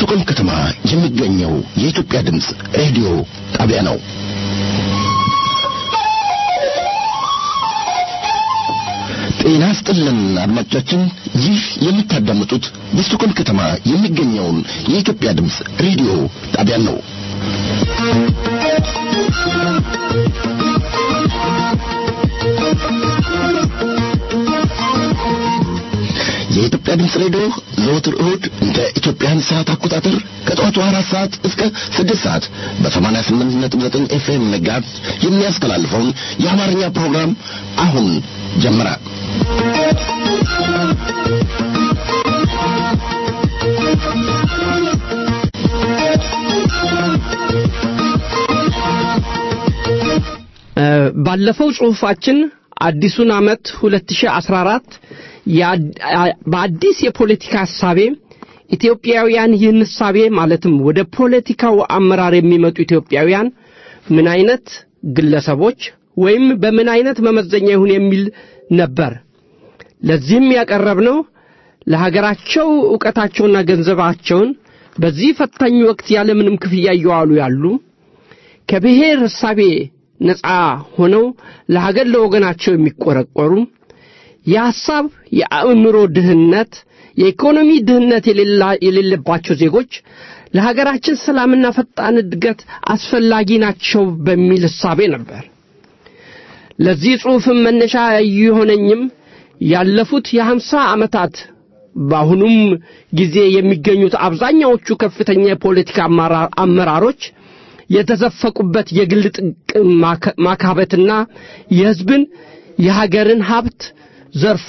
በስቱቆልም ከተማ የሚገኘው የኢትዮጵያ ድምፅ ሬዲዮ ጣቢያ ነው። ጤና ስጥልን አድማጮቻችን፣ ይህ የምታዳምጡት በስቱቆልም ከተማ የሚገኘውን የኢትዮጵያ ድምፅ ሬዲዮ ጣቢያ ነው። የኢትዮጵያ ድምፅ ሬዲዮ ዘወትር እሁድ እንደ ኢትዮጵያን ሰዓት አቆጣጠር ከጠዋቱ አራት ሰዓት እስከ ስድስት ሰዓት በሰማንያ ስምንት ነጥብ ዘጠኝ ኤፍኤም መጋዝ የሚያስተላልፈውን የአማርኛ ፕሮግራም አሁን ጀመረ። ባለፈው ጽሑፋችን አዲሱን ዓመት 2014 በአዲስ የፖለቲካ ሐሳቤ ኢትዮጵያውያን ይህን ሐሳቤ ማለትም ወደ ፖለቲካው አመራር የሚመጡ ኢትዮጵያውያን ምን አይነት ግለሰቦች ወይም በምን አይነት መመዘኛ ይሁን የሚል ነበር። ለዚህም ያቀረብነው ለሀገራቸው ዕውቀታቸውና ገንዘባቸውን በዚህ ፈታኝ ወቅት ያለምንም ክፍያ እየዋሉ ያሉ ከብሔር ሕሳቤ ነፃ ሆነው ለሀገር ለወገናቸው የሚቆረቆሩ የሐሳብ የአእምሮ ድህነት የኢኮኖሚ ድህነት የሌለባቸው ዜጎች ለሀገራችን ሰላምና ፈጣን እድገት አስፈላጊ ናቸው በሚል ሕሳቤ ነበር። ለዚህ ጽሑፍም መነሻ የሆነኝም ያለፉት የሀምሳ ዓመታት በአሁኑም ጊዜ የሚገኙት አብዛኛዎቹ ከፍተኛ የፖለቲካ አመራሮች የተዘፈቁበት የግል ጥቅም ማካበትና የሕዝብን የሀገርን ሀብት ዘርፎ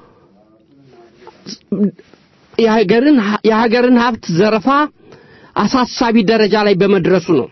የሀገርን ሀብት ዘረፋ አሳሳቢ ደረጃ ላይ በመድረሱ ነው።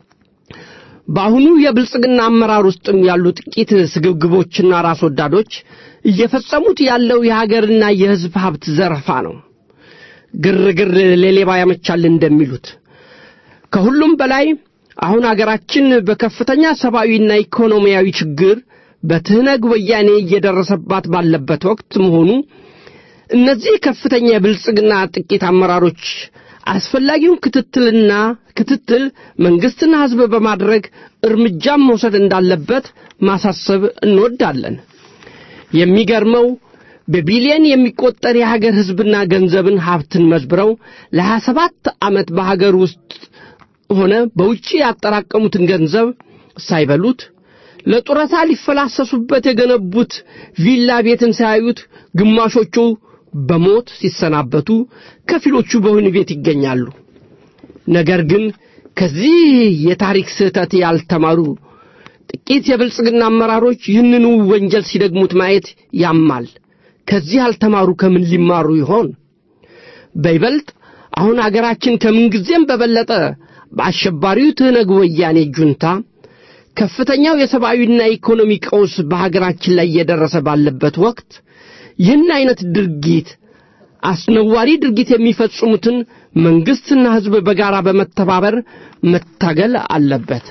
በአሁኑ የብልጽግና አመራር ውስጥም ያሉ ጥቂት ስግብግቦችና ራስ ወዳዶች እየፈጸሙት ያለው የሀገርና የሕዝብ ሀብት ዘረፋ ነው። ግርግር ለሌባ ያመቻል እንደሚሉት ከሁሉም በላይ አሁን አገራችን በከፍተኛ ሰብአዊና ኢኮኖሚያዊ ችግር በትህነግ ወያኔ እየደረሰባት ባለበት ወቅት መሆኑ እነዚህ ከፍተኛ የብልጽግና ጥቂት አመራሮች አስፈላጊውን ክትትልና ክትትል መንግስትና ሕዝብ በማድረግ እርምጃም መውሰድ እንዳለበት ማሳሰብ እንወዳለን። የሚገርመው በቢሊየን የሚቆጠር የሀገር ሕዝብና ገንዘብን ሀብትን መዝብረው ለሀያ ሰባት ዓመት በሀገር ውስጥ ሆነ በውጭ ያጠራቀሙትን ገንዘብ ሳይበሉት ለጡረታ ሊፈላሰሱበት የገነቡት ቪላ ቤትን ሳያዩት ግማሾቹ በሞት ሲሰናበቱ፣ ከፊሎቹ በወህኒ ቤት ይገኛሉ። ነገር ግን ከዚህ የታሪክ ስህተት ያልተማሩ ጥቂት የብልጽግና አመራሮች ይህንኑ ወንጀል ሲደግሙት ማየት ያማል። ከዚህ ያልተማሩ ከምን ሊማሩ ይሆን? በይበልጥ አሁን አገራችን ከምንጊዜም በበለጠ በአሸባሪው ትህነግ ወያኔ ጁንታ ከፍተኛው የሰብአዊና ኢኮኖሚ ቀውስ በሀገራችን ላይ እየደረሰ ባለበት ወቅት ይህን አይነት ድርጊት አስነዋሪ ድርጊት የሚፈጽሙትን መንግሥትና ሕዝብ በጋራ በመተባበር መታገል አለበት።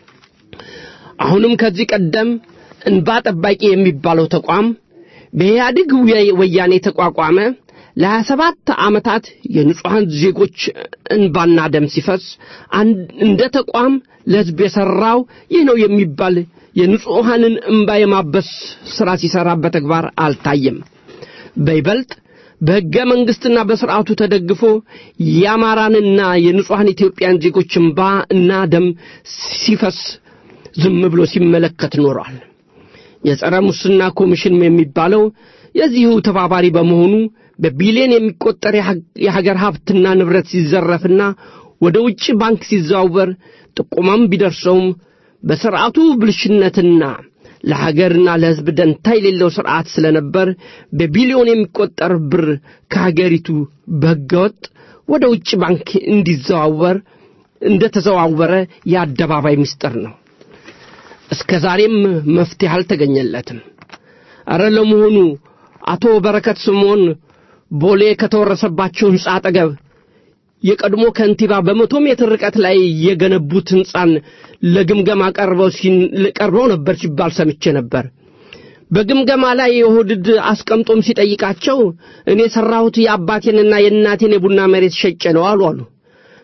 አሁንም ከዚህ ቀደም እንባ ጠባቂ የሚባለው ተቋም በኢህአዴግ ወያኔ ተቋቋመ። ለሀያ ሰባት ዓመታት የንጹሐን ዜጎች እንባና ደም ሲፈስ እንደ ተቋም ለሕዝብ የሠራው ይህ ነው የሚባል የንጹሐንን እንባ የማበስ ሥራ ሲሠራ በተግባር አልታየም። በይበልጥ በሕገ መንግሥትና በሥርዓቱ ተደግፎ የአማራንና የንጹሐን ኢትዮጵያን ዜጎች እንባ እና ደም ሲፈስ ዝም ብሎ ሲመለከት ኖሯል። የጸረ ሙስና ኮሚሽን የሚባለው የዚሁ ተባባሪ በመሆኑ በቢሊዮን የሚቆጠር የሀገር ሀብትና ንብረት ሲዘረፍና ወደ ውጭ ባንክ ሲዘዋወር ጥቆማም ቢደርሰውም በሥርዓቱ ብልሽነትና ለሀገርና ለሕዝብ ደንታ የሌለው ሥርዓት ስለነበር በቢሊዮን የሚቆጠር ብር ከሀገሪቱ በሕገወጥ ወደ ውጭ ባንክ እንዲዘዋወር እንደ ተዘዋወረ የአደባባይ ምስጢር ነው። እስከ ዛሬም መፍትሄ አልተገኘለትም። አረ ለመሆኑ አቶ በረከት ስምዖን ቦሌ ከተወረሰባቸው ሕንፃ አጠገብ የቀድሞ ከንቲባ በመቶ ሜትር ርቀት ላይ የገነቡት ሕንፃን ለግምገማ ቀርበው ቀርበው ነበር ሲባል ሰምቼ ነበር። በግምገማ ላይ የኦህድድ አስቀምጦም ሲጠይቃቸው እኔ የሠራሁት የአባቴንና የእናቴን የቡና መሬት ሸጬ ነው አሉ አሉ።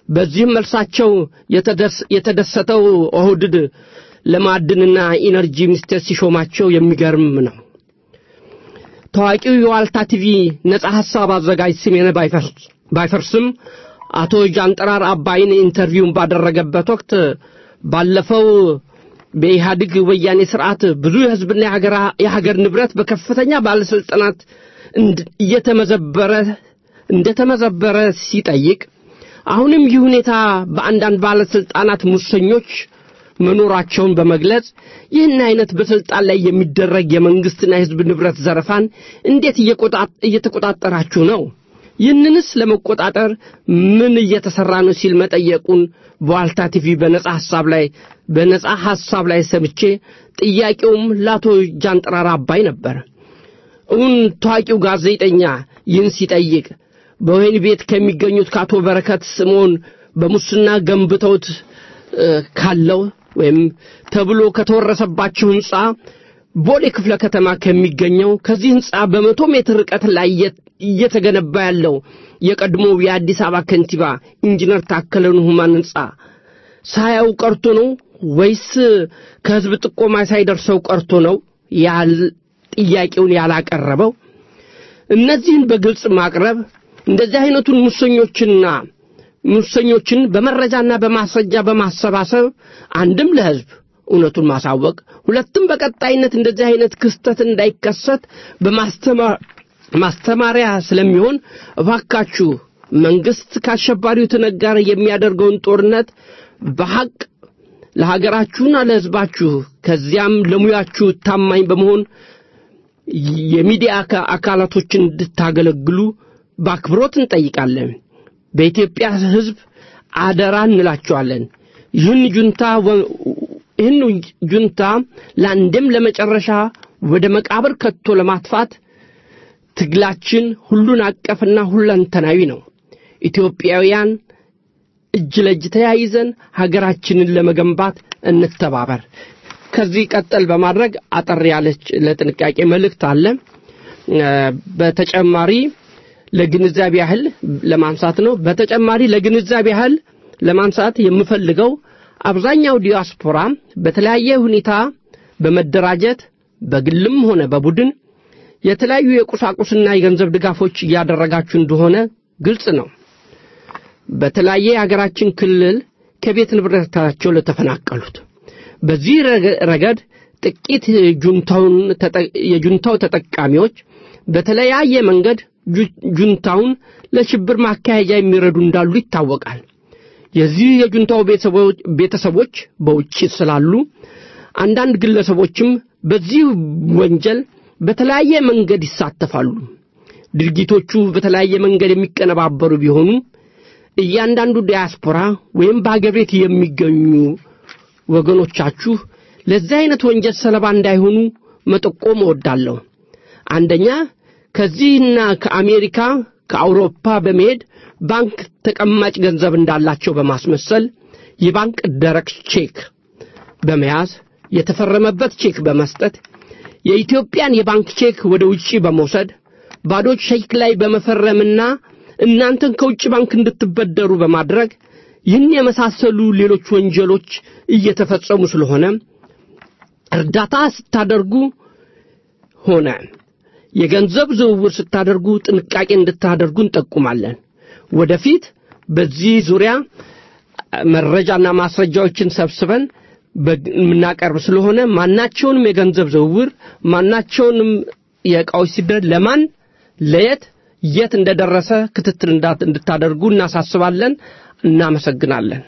በዚህም መልሳቸው የተደሰተው ኦህድድ ለማዕድንና ኢነርጂ ሚኒስቴር ሲሾማቸው የሚገርም ነው። ታዋቂው የዋልታ ቲቪ ነጻ ሐሳብ አዘጋጅ ስሜነ ባይፈርስም አቶ ጃንጥራር አባይን ኢንተርቪውን ባደረገበት ወቅት ባለፈው በኢህአዴግ ወያኔ ስርዓት ብዙ የህዝብና የሀገር ንብረት በከፍተኛ ባለስልጣናት እየተመዘበረ እንደተመዘበረ ሲጠይቅ አሁንም ይህ ሁኔታ በአንዳንድ ባለስልጣናት ሙሰኞች መኖራቸውን በመግለጽ ይህን አይነት በስልጣን ላይ የሚደረግ የመንግስትና የህዝብ ንብረት ዘረፋን እንዴት እየተቆጣጠራችሁ ነው? ይህንንስ ለመቆጣጠር ምን እየተሰራ ነው ሲል መጠየቁን በዋልታ ቲቪ በነጻ ሐሳብ ላይ በነጻ ሐሳብ ላይ ሰምቼ ጥያቄውም ለአቶ ጃንጥራር አባይ ነበር። እውን ታዋቂው ጋዜጠኛ ይህን ሲጠይቅ በወህኒ ቤት ከሚገኙት ከአቶ በረከት ስምዖን በሙስና ገንብተውት ካለው ወይም ተብሎ ከተወረሰባቸው ህንፃ ቦሌ ክፍለ ከተማ ከሚገኘው ከዚህ ህንፃ በመቶ ሜትር ርቀት ላይ እየተገነባ ያለው የቀድሞው የአዲስ አበባ ከንቲባ ኢንጂነር ታከለ ኡማን ህንፃ ሳያው ቀርቶ ነው ወይስ ከህዝብ ጥቆማ ሳይደርሰው ቀርቶ ነው ያል ጥያቄውን ያላቀረበው? እነዚህን በግልጽ ማቅረብ እንደዚህ አይነቱን ሙሰኞችና ሙሰኞችን በመረጃና በማስረጃ በማሰባሰብ አንድም ለህዝብ እውነቱን ማሳወቅ፣ ሁለትም በቀጣይነት እንደዚህ አይነት ክስተት እንዳይከሰት በማስተማሪያ ስለሚሆን እባካችሁ መንግስት ከአሸባሪው ትነግ ጋር የሚያደርገውን ጦርነት በሐቅ ለሀገራችሁና ለህዝባችሁ ከዚያም ለሙያችሁ ታማኝ በመሆን የሚዲያ አካላቶችን እንድታገለግሉ በአክብሮት እንጠይቃለን። በኢትዮጵያ ህዝብ አደራ እንላቸዋለን። ይህን ጁንታ ይህን ጁንታ ለአንድም ለመጨረሻ ወደ መቃብር ከቶ ለማጥፋት ትግላችን ሁሉን አቀፍና ሁለንተናዊ ነው። ኢትዮጵያውያን እጅ ለእጅ ተያይዘን ሀገራችንን ለመገንባት እንተባበር። ከዚህ ቀጠል በማድረግ አጠር ያለች ለጥንቃቄ መልእክት አለ። በተጨማሪ ለግንዛቤ ያህል ለማንሳት ነው። በተጨማሪ ለግንዛቤ ያህል ለማንሳት የምፈልገው አብዛኛው ዲያስፖራ በተለያየ ሁኔታ በመደራጀት በግልም ሆነ በቡድን የተለያዩ የቁሳቁስና የገንዘብ ድጋፎች እያደረጋችሁ እንደሆነ ግልጽ ነው። በተለያየ የሀገራችን ክልል ከቤት ንብረታቸው ለተፈናቀሉት በዚህ ረገድ ጥቂት የጁንታው ተጠቃሚዎች በተለያየ መንገድ ጁንታውን ለሽብር ማካሄጃ የሚረዱ እንዳሉ ይታወቃል። የዚህ የጁንታው ቤተሰቦች በውጭ ስላሉ አንዳንድ ግለሰቦችም በዚህ ወንጀል በተለያየ መንገድ ይሳተፋሉ። ድርጊቶቹ በተለያየ መንገድ የሚቀነባበሩ ቢሆኑ እያንዳንዱ ዲያስፖራ ወይም በአገር ቤት የሚገኙ ወገኖቻችሁ ለዚህ አይነት ወንጀል ሰለባ እንዳይሆኑ መጠቆም እወዳለሁ። አንደኛ ከዚህና ከአሜሪካ ከአውሮፓ በመሄድ ባንክ ተቀማጭ ገንዘብ እንዳላቸው በማስመሰል የባንክ ደረቅ ቼክ በመያዝ የተፈረመበት ቼክ በመስጠት የኢትዮጵያን የባንክ ቼክ ወደ ውጪ በመውሰድ ባዶ ቼክ ላይ በመፈረምና እናንተን ከውጭ ባንክ እንድትበደሩ በማድረግ ይህን የመሳሰሉ ሌሎች ወንጀሎች እየተፈጸሙ ስለሆነ እርዳታ ስታደርጉ ሆነ የገንዘብ ዝውውር ስታደርጉ ጥንቃቄ እንድታደርጉ እንጠቁማለን። ወደፊት በዚህ ዙሪያ መረጃና ማስረጃዎችን ሰብስበን የምናቀርብ ስለሆነ ማናቸውንም የገንዘብ ዝውውር ማናቸውንም የእቃዎች ሲደረግ ለማን ለየት የት እንደደረሰ ክትትል እንድታደርጉ እናሳስባለን። እናመሰግናለን።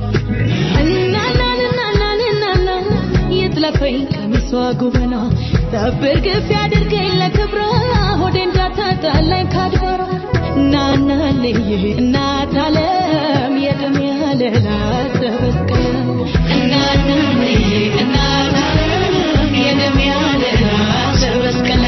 ጉበና ሰብር ግፍ ያድርገኝ ለክብሯ ሆዴ እንዳታጣላኝ ካድባሯ ናናልኝ እናት ዓለም የደም ያለላ ተበስቀለ እናናልኝ እናት ዓለም የደም ያለላ ተበስቀለ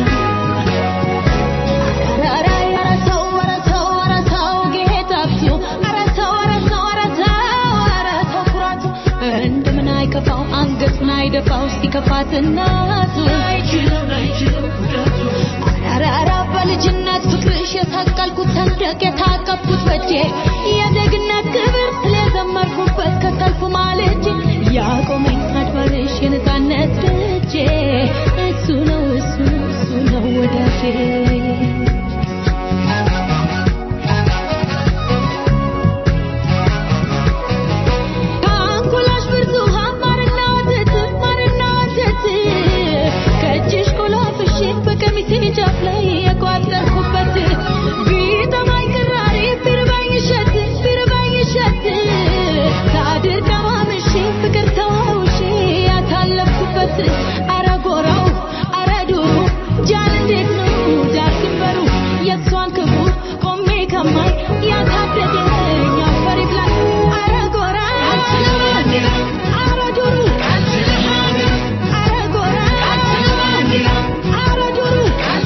እንደምን አይከፋው አንገቱን አይደፋው ሲከፋት እናቱ አራራ በልጅነት ፍቅርሽ የታቀልኩት ሰንደቅ የታቀፍኩት በጄ የዜግነት ክብር ስለዘመርኩበት ከሰልፉ ማልጄ ያቆመኝ አድባርሽ የነፃነት ደጄ እሱ ነው እሱ ነው እሱ ነው ወዳጄ ከአንጎላሽ ብርቱካን ማርና ወተት ማርና ወተት ከእጅሽ ቆላፍሼ በቀሚሴ ጫፍ ላይ የቋጠርኩበት ቢጠማኝ ቅራሪ ቢርባኝ እሸት ቢርባኝ እሸት ሳድር ቀማምሼ ፍቅር ተዋውሼ ያሳለፍኩበት አረ ጎራው አረ ዱሩ ጃን እንዴት ነው ዳር ድንበሩ የእሷን ክፉ ቆሜ ከማይ ያሳደገኝ አፈር ይብላኝ አረ ጎራ አረ ዱሩ አረ ጎራ አረ ዱሩ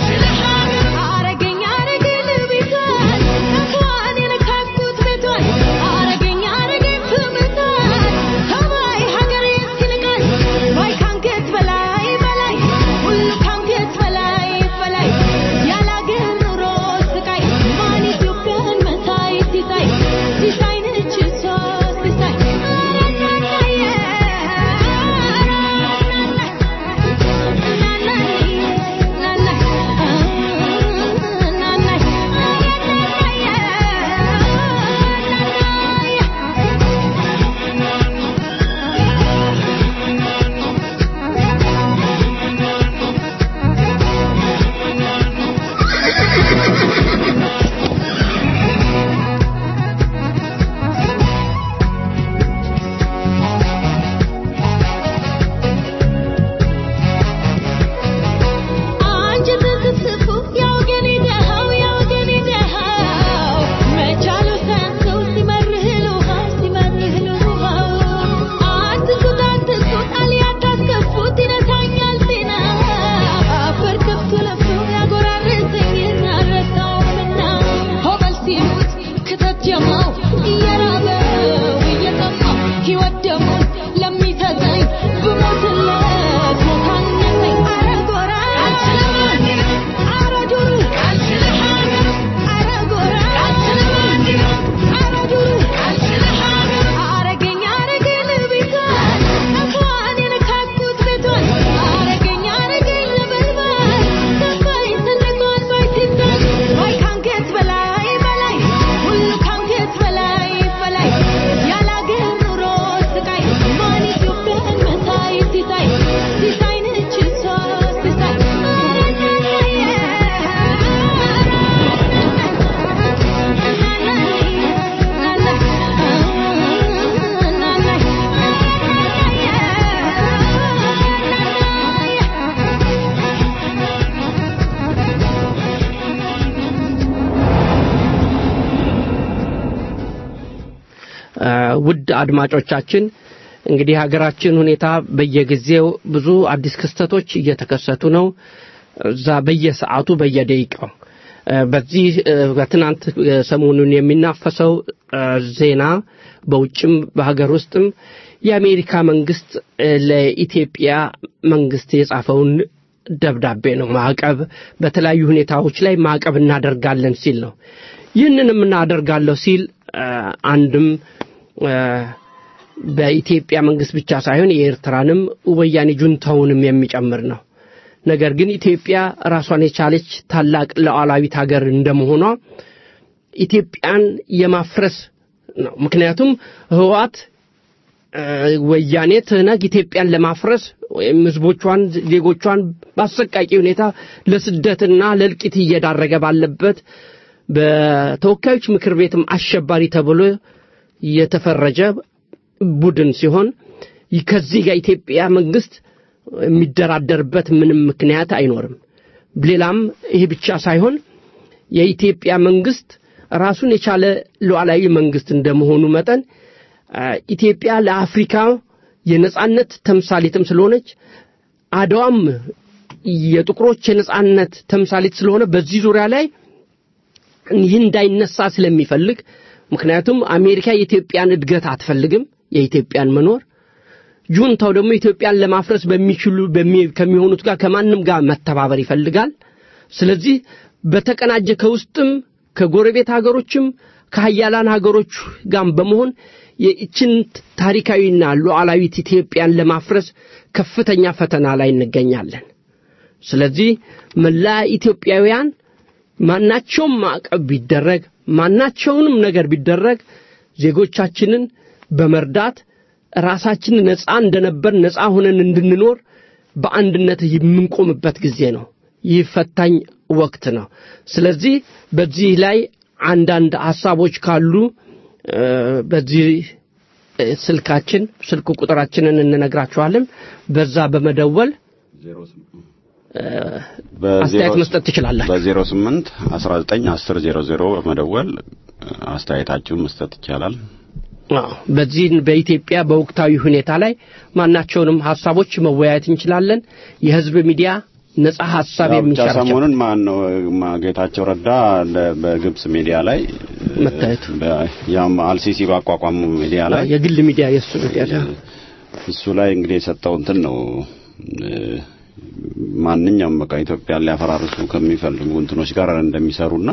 አረገኝ አረገኝ ልቤቷን እንኳን የነካኩት ቤቷን አረገኝ አረገኝ ስምቷን ሰማይ ሀገሬን ሲንቃል ወይ ካንገት በላይ በላይ ሁሉ ካንገት በላይ በላይ ያለ አገር ኑሮ ስቃይ ማን ኢትዮጵያን መሳይ ሲሳይ ሲሳይ ነች እሷ ሲሳይ አንጀት ስፍስፉ ያወገኔ ደሃው ያወገኔ ደሃው መቻሉ ሳያንሰው ሲመርህ ልውሃው ሲመርህ ልውሃው አትስኩት አትስኩት አልያ አታስከፉት ይነሳኛል ጤና አፈር ከፍቶ ለፍቶ ያጎራርሰኝ አልረሳውምና ሆበል ሲሉት ክተት ጀማው እየራበው እየጠማው ሕይወት ደግሞ ለሚሰጠኝ ብሞትለት ሞታነሰኝ አረ ጎራ አረ ዱሩ አረ ጎራ አረ ዱሩ አረገኝ አረገኝ ልቤቷን እንኳን የነካኩት ቤቷን አረገኝ አረገኝ ልበልባል ሰፋኝ ትልቋን ባይትዛል ወይ ካንገት በላይ በላይ ሁሉ ካንገት በላይ በላይ ያለ አገር ኑሮ ስቃይ ማን ኢትዮጵያን መሳይ ሲሳይ ሲሳይ ነች እሷ ሲሳይ ውድ አድማጮቻችን እንግዲህ ሀገራችን ሁኔታ በየጊዜው ብዙ አዲስ ክስተቶች እየተከሰቱ ነው። እዛ በየሰዓቱ በየደቂቃው እ፣ በዚህ እ፣ በትናንት እ፣ ሰሞኑን የሚናፈሰው እ፣ ዜና በውጭም በሀገር ውስጥም የአሜሪካ መንግስት እ፣ ለኢትዮጵያ መንግስት የጻፈውን ደብዳቤ ነው። ማዕቀብ በተለያዩ ሁኔታዎች ላይ ማዕቀብ እናደርጋለን ሲል ነው። ይህንንም እናደርጋለሁ ሲል እ፣ አንድም እ፣ በኢትዮጵያ መንግስት ብቻ ሳይሆን የኤርትራንም ወያኔ ጁንታውንም የሚጨምር ነው። ነገር ግን ኢትዮጵያ ራሷን የቻለች ታላቅ ሉዓላዊት ሀገር እንደመሆኗ ኢትዮጵያን የማፍረስ ነው። ምክንያቱም ህወሓት እ፣ ወያኔ ትህነግ ኢትዮጵያን ለማፍረስ ወይም ህዝቦቿን ዜጎቿን በአሰቃቂ ሁኔታ ለስደትና ለእልቂት እየዳረገ ባለበት በተወካዮች ምክር ቤትም አሸባሪ ተብሎ የተፈረጀ ቡድን ሲሆን ከዚህ ጋር ኢትዮጵያ መንግስት የሚደራደርበት ምንም ምክንያት አይኖርም። ሌላም ይህ ብቻ ሳይሆን የኢትዮጵያ መንግስት ራሱን የቻለ ሉዓላዊ መንግስት እንደመሆኑ መጠን አ፣ ኢትዮጵያ ለአፍሪካ የነጻነት ተምሳሌትም ስለሆነች አድዋም የጥቁሮች የነጻነት ተምሳሌት ስለሆነ በዚህ ዙሪያ ላይ ይህ እንዳይነሳ ስለሚፈልግ ምክንያቱም አሜሪካ የኢትዮጵያን እድገት አትፈልግም፣ የኢትዮጵያን መኖር ጁንታው ደግሞ ኢትዮጵያን ለማፍረስ በሚችሉ በሚ- ከሚሆኑት ጋር ከማንም ጋር መተባበር ይፈልጋል። ስለዚህ በተቀናጀ ከውስጥም ከጎረቤት ሀገሮችም ከሀያላን ሀገሮች ጋር በመሆን የእችን ታሪካዊና ሉዓላዊት ኢትዮጵያን ለማፍረስ ከፍተኛ ፈተና ላይ እንገኛለን። ስለዚህ መላ ኢትዮጵያውያን ማናቸውም ማዕቀብ ቢደረግ ማናቸውንም ነገር ቢደረግ ዜጎቻችንን በመርዳት ራሳችንን ነፃ እንደነበር ነፃ ሆነን እንድንኖር በአንድነት የምንቆምበት ጊዜ ነው። ይህ ፈታኝ ወቅት ነው። ስለዚህ በዚህ ላይ አንዳንድ ሀሳቦች ካሉ እ፣ በዚህ እ፣ ስልካችን ስልክ ቁጥራችንን እንነግራችኋለን። በዛ በመደወል እ፣ አስተያየት መስጠት ትችላላችሁ። በዜሮ ስምንት አስራ ዘጠኝ አስር ዜሮ ዜሮ በመደወል አስተያየታችሁን መስጠት ይቻላል። አዎ፣ በዚህ በኢትዮጵያ በወቅታዊ ሁኔታ ላይ ማናቸውንም ሀሳቦች መወያየት እንችላለን። የህዝብ ሚዲያ ነጻ ሀሳብ ያው ብቻ የሚሰራቸው ሰሞኑን ማን ነው ማ- ጌታቸው ረዳ ለ- በግብጽ ሚዲያ ላይ መታየቱ በ- ያም አልሲሲ ባቋቋሙ ሚዲያ ላይ የግል ሚዲያ የእሱ ሚዲያ እሱ ላይ እንግዲህ የሰጠው እንትን ነው እ፣ ማንኛውም በቃ ኢትዮጵያን ሊያፈራርሱ ከሚፈልጉ እንትኖች ጋር እንደሚሰሩና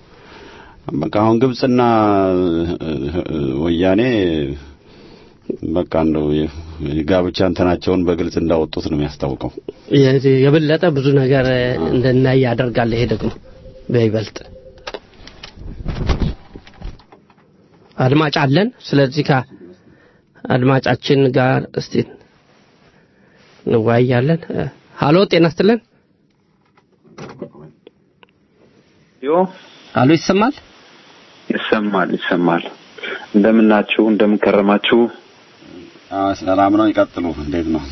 በቃ አሁን ግብጽና እ፣ እ፣ ወያኔ በቃ እንደው የ- የጋብቻ እንትናቸውን በግልጽ እንዳወጡት ነው የሚያስታውቀው። የ- የበለጠ ብዙ ነገር እንድናይ ያደርጋል። ይሄ ደግሞ በይበልጥ አድማጭ አለን። ስለዚህ ከአድማጫችን ጋር እስቲ እንወያያለን። እ፣ ሀሎ ጤና ይስጥልን። ዮ ሀሎ ይሰማል? ይሰማል ይሰማል። እንደምናችሁ እንደምንከረማችሁ? አዎ ሰላም ነው። ይቀጥሉ። እንዴት ነው?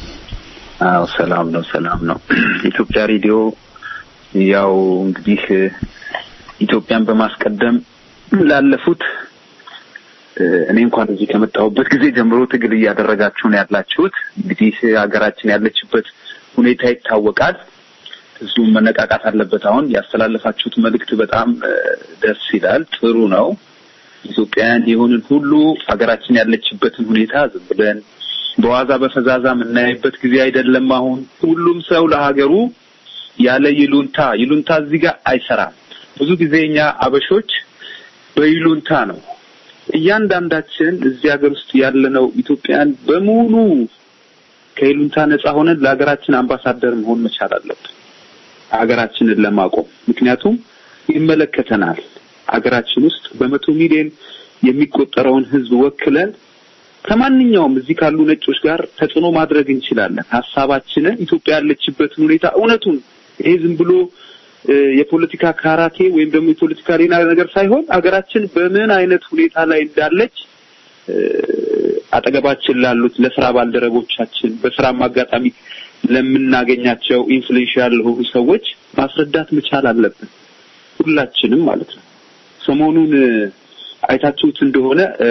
አዎ ሰላም ነው ሰላም ነው። ኢትዮጵያ ሬዲዮ ያው እንግዲህ እ፣ ኢትዮጵያን በማስቀደም ላለፉት እ፣ እኔ እንኳን እዚህ ከመጣሁበት ጊዜ ጀምሮ ትግል እያደረጋችሁ ነው ያላችሁት። እንግዲህ ሀገራችን ያለችበት ሁኔታ ይታወቃል። ህዝቡም መነቃቃት አለበት። አሁን ያስተላለፋችሁት መልእክት በጣም እ፣ ደስ ይላል፣ ጥሩ ነው። ኢትዮጵያውያን የሆንን ሁሉ ሀገራችን ያለችበትን ሁኔታ ዝም ብለን በዋዛ በፈዛዛ የምናይበት ጊዜ አይደለም። አሁን ሁሉም ሰው ለሀገሩ ያለ ይሉንታ ይሉንታ እዚህ ጋር አይሰራም። ብዙ ጊዜ እኛ አበሾች በይሉንታ ነው እያንዳንዳችን እዚህ ሀገር ውስጥ ያለነው ኢትዮጵያን በሙሉ ከይሉንታ ነጻ ሆነን ለሀገራችን አምባሳደር መሆን መቻል አለብን፣ ሀገራችንን ለማቆም ምክንያቱም ይመለከተናል። ሀገራችን ውስጥ በመቶ ሚሊዮን የሚቆጠረውን ህዝብ ወክለን ከማንኛውም እዚህ ካሉ ነጮች ጋር ተጽዕኖ ማድረግ እንችላለን። ሀሳባችንን ኢትዮጵያ ያለችበትን ሁኔታ እውነቱን ይሄ ዝም ብሎ እ፣ የፖለቲካ ካራቴ ወይም ደግሞ የፖለቲካ ሌላ ነገር ሳይሆን ሀገራችን በምን አይነት ሁኔታ ላይ እንዳለች እ፣ አጠገባችን ላሉት ለስራ ባልደረቦቻችን በስራም አጋጣሚ ለምናገኛቸው ኢንፍሉዌንሻል ለሆኑ ሰዎች ማስረዳት መቻል አለብን። ሁላችንም ማለት ነው። ሰሞኑን እ፣ አይታችሁት እንደሆነ እ፣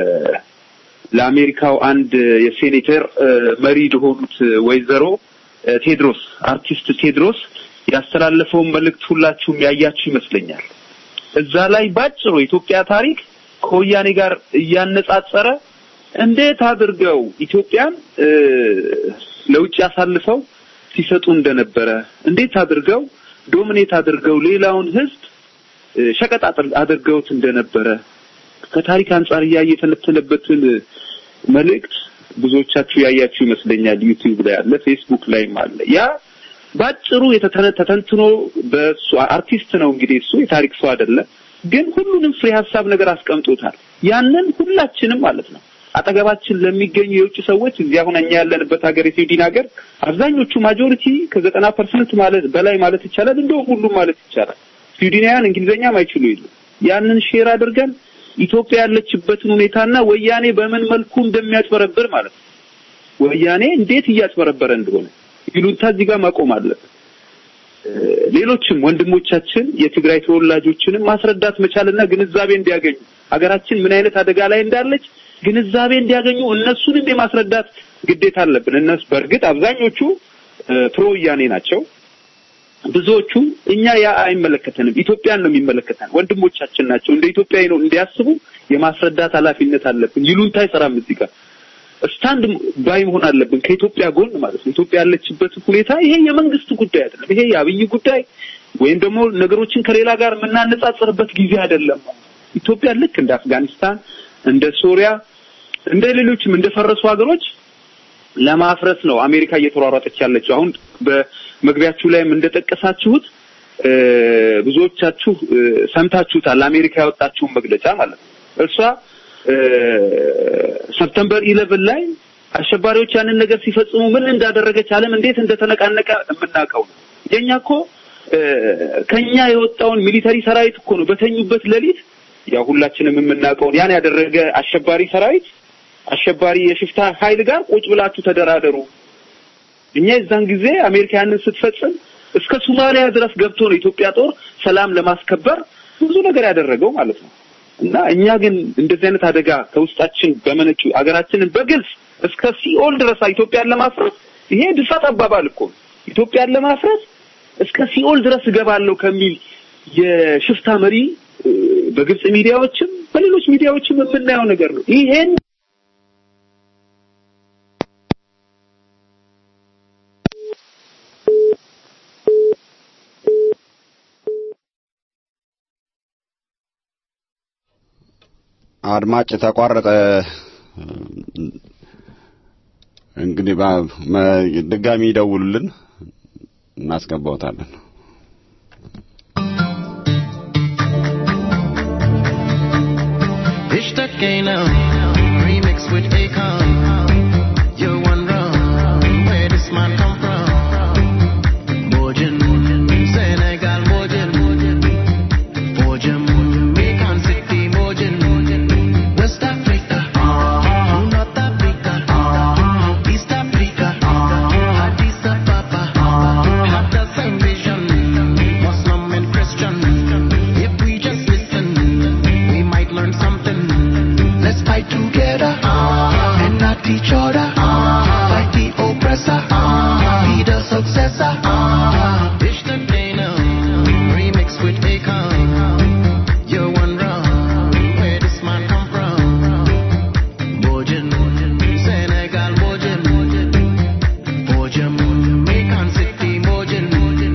ለአሜሪካው አንድ የሴኔተር እ፣ መሪ ለሆኑት ወይዘሮ እ፣ ቴድሮስ አርቲስት ቴድሮስ ያስተላለፈውን መልእክት ሁላችሁም ያያችሁ ይመስለኛል። እዛ ላይ ባጭሩ የኢትዮጵያ ታሪክ ከወያኔ ጋር እያነጻጸረ እንዴት አድርገው ኢትዮጵያን እ፣ ለውጭ አሳልፈው ሲሰጡ እንደነበረ እንዴት አድርገው ዶሚኔት አድርገው ሌላውን ሕዝብ እ፣ ሸቀጥ አድር- አድርገውት እንደነበረ ከታሪክ አንጻር እያየ የተነተነበትን መልእክት ብዙዎቻችሁ ያያችሁ ይመስለኛል። ዩቲዩብ ላይ አለ፣ ፌስቡክ ላይም አለ። ያ ባጭሩ የተተነ- ተተንትኖ በሱ አርቲስት ነው እንግዲህ እሱ የታሪክ ሰው አይደለም፣ ግን ሁሉንም ፍሬ ሀሳብ ነገር አስቀምጦታል። ያንን ሁላችንም ማለት ነው አጠገባችን ለሚገኙ የውጭ ሰዎች እዚህ አሁን እኛ ያለንበት ሀገር የስዊድን ሀገር አብዛኞቹ ማጆሪቲ ከዘጠና ፐርሰንት ማለት በላይ ማለት ይቻላል እንደውም ሁሉም ማለት ይቻላል ስዊድናውያን እንግሊዝኛም አይችሉ የሉ ያንን ሼር አድርገን ኢትዮጵያ ያለችበትን ሁኔታና ወያኔ በምን መልኩ እንደሚያጭበረብር ማለት ነው ወያኔ እንዴት እያጭበረበረ እንደሆነ ይሉንታ እዚህ ጋር ማቆም አለበት። ሌሎችም ወንድሞቻችን የትግራይ ተወላጆችንም ማስረዳት መቻልና ግንዛቤ እንዲያገኙ ሀገራችን ምን አይነት አደጋ ላይ እንዳለች ግንዛቤ እንዲያገኙ እነሱንም የማስረዳት ግዴታ አለብን። እነሱ በእርግጥ አብዛኞቹ ፕሮ ወያኔ ናቸው። ብዙዎቹ እኛ ያ አይመለከተንም፣ ኢትዮጵያን ነው የሚመለከተን፣ ወንድሞቻችን ናቸው፣ እንደ ኢትዮጵያዊ ነው እንዲያስቡ የማስረዳት ኃላፊነት አለብን። ይሉንታ አይሰራም እዚህ ጋር ስታንድ ባይ መሆን አለብን ከኢትዮጵያ ጎን ማለት ነው። ኢትዮጵያ ያለችበት ሁኔታ ይሄ የመንግስት ጉዳይ አይደለም። ይሄ የአብይ ጉዳይ ወይም ደግሞ ነገሮችን ከሌላ ጋር የምናነጻጽርበት ጊዜ አይደለም። ኢትዮጵያ ልክ እንደ አፍጋኒስታን፣ እንደ ሶሪያ፣ እንደ ሌሎችም እንደፈረሱ ሀገሮች ለማፍረስ ነው አሜሪካ እየተሯሯጠች ያለችው። አሁን በመግቢያችሁ ላይም እንደጠቀሳችሁት ብዙዎቻችሁ ሰምታችሁታል። አሜሪካ ያወጣችውን መግለጫ ማለት ነው እርሷ ሰፕተምበር ኢለቨን ላይ አሸባሪዎች ያንን ነገር ሲፈጽሙ ምን እንዳደረገች ዓለም እንዴት እንደተነቃነቀ የምናውቀው ነው። የኛ እኮ ከኛ የወጣውን ሚሊተሪ ሰራዊት እኮ ነው በተኙበት ሌሊት ያው ሁላችንም የምናውቀውን ያን ያደረገ አሸባሪ ሰራዊት አሸባሪ የሽፍታ ኃይል ጋር ቁጭ ብላችሁ ተደራደሩ። እኛ የዛን ጊዜ አሜሪካ ያንን ስትፈጽም እስከ ሶማሊያ ድረስ ገብቶ ነው ኢትዮጵያ ጦር ሰላም ለማስከበር ብዙ ነገር ያደረገው ማለት ነው። እና እኛ ግን እንደዚህ አይነት አደጋ ከውስጣችን በመነጩ አገራችንን በግልጽ እስከ ሲኦል ድረስ ኢትዮጵያን ለማፍረስ ይሄ ድፋት አባባል እኮ ኢትዮጵያን ለማፍረስ እስከ ሲኦል ድረስ እገባለሁ ከሚል የሽፍታ መሪ በግብጽ ሚዲያዎችም በሌሎች ሚዲያዎችም የምናየው ነገር ነው። ይሄን አድማጭ ተቋረጠ። እንግዲህ ድጋሚ ይደውሉልን፣ እናስገባውታለን። Ishtakena, remix with Akon. You're one wrong, where this man come from? Bojin, Senegal, Bojin. Bojin, Macon City, Bojin. West Africa, North Africa, East Africa, Addis Ababa. Have the same vision, Muslim and Christian. If we just listen, we might learn something. Let's fight together and not each other. Fight the oppressor, be the successor. Dish the Dana, remix with Akon. You're one wrong, where this man come from? Bojin, Senegal, Bojin. Bojin, Macon City, Bojin.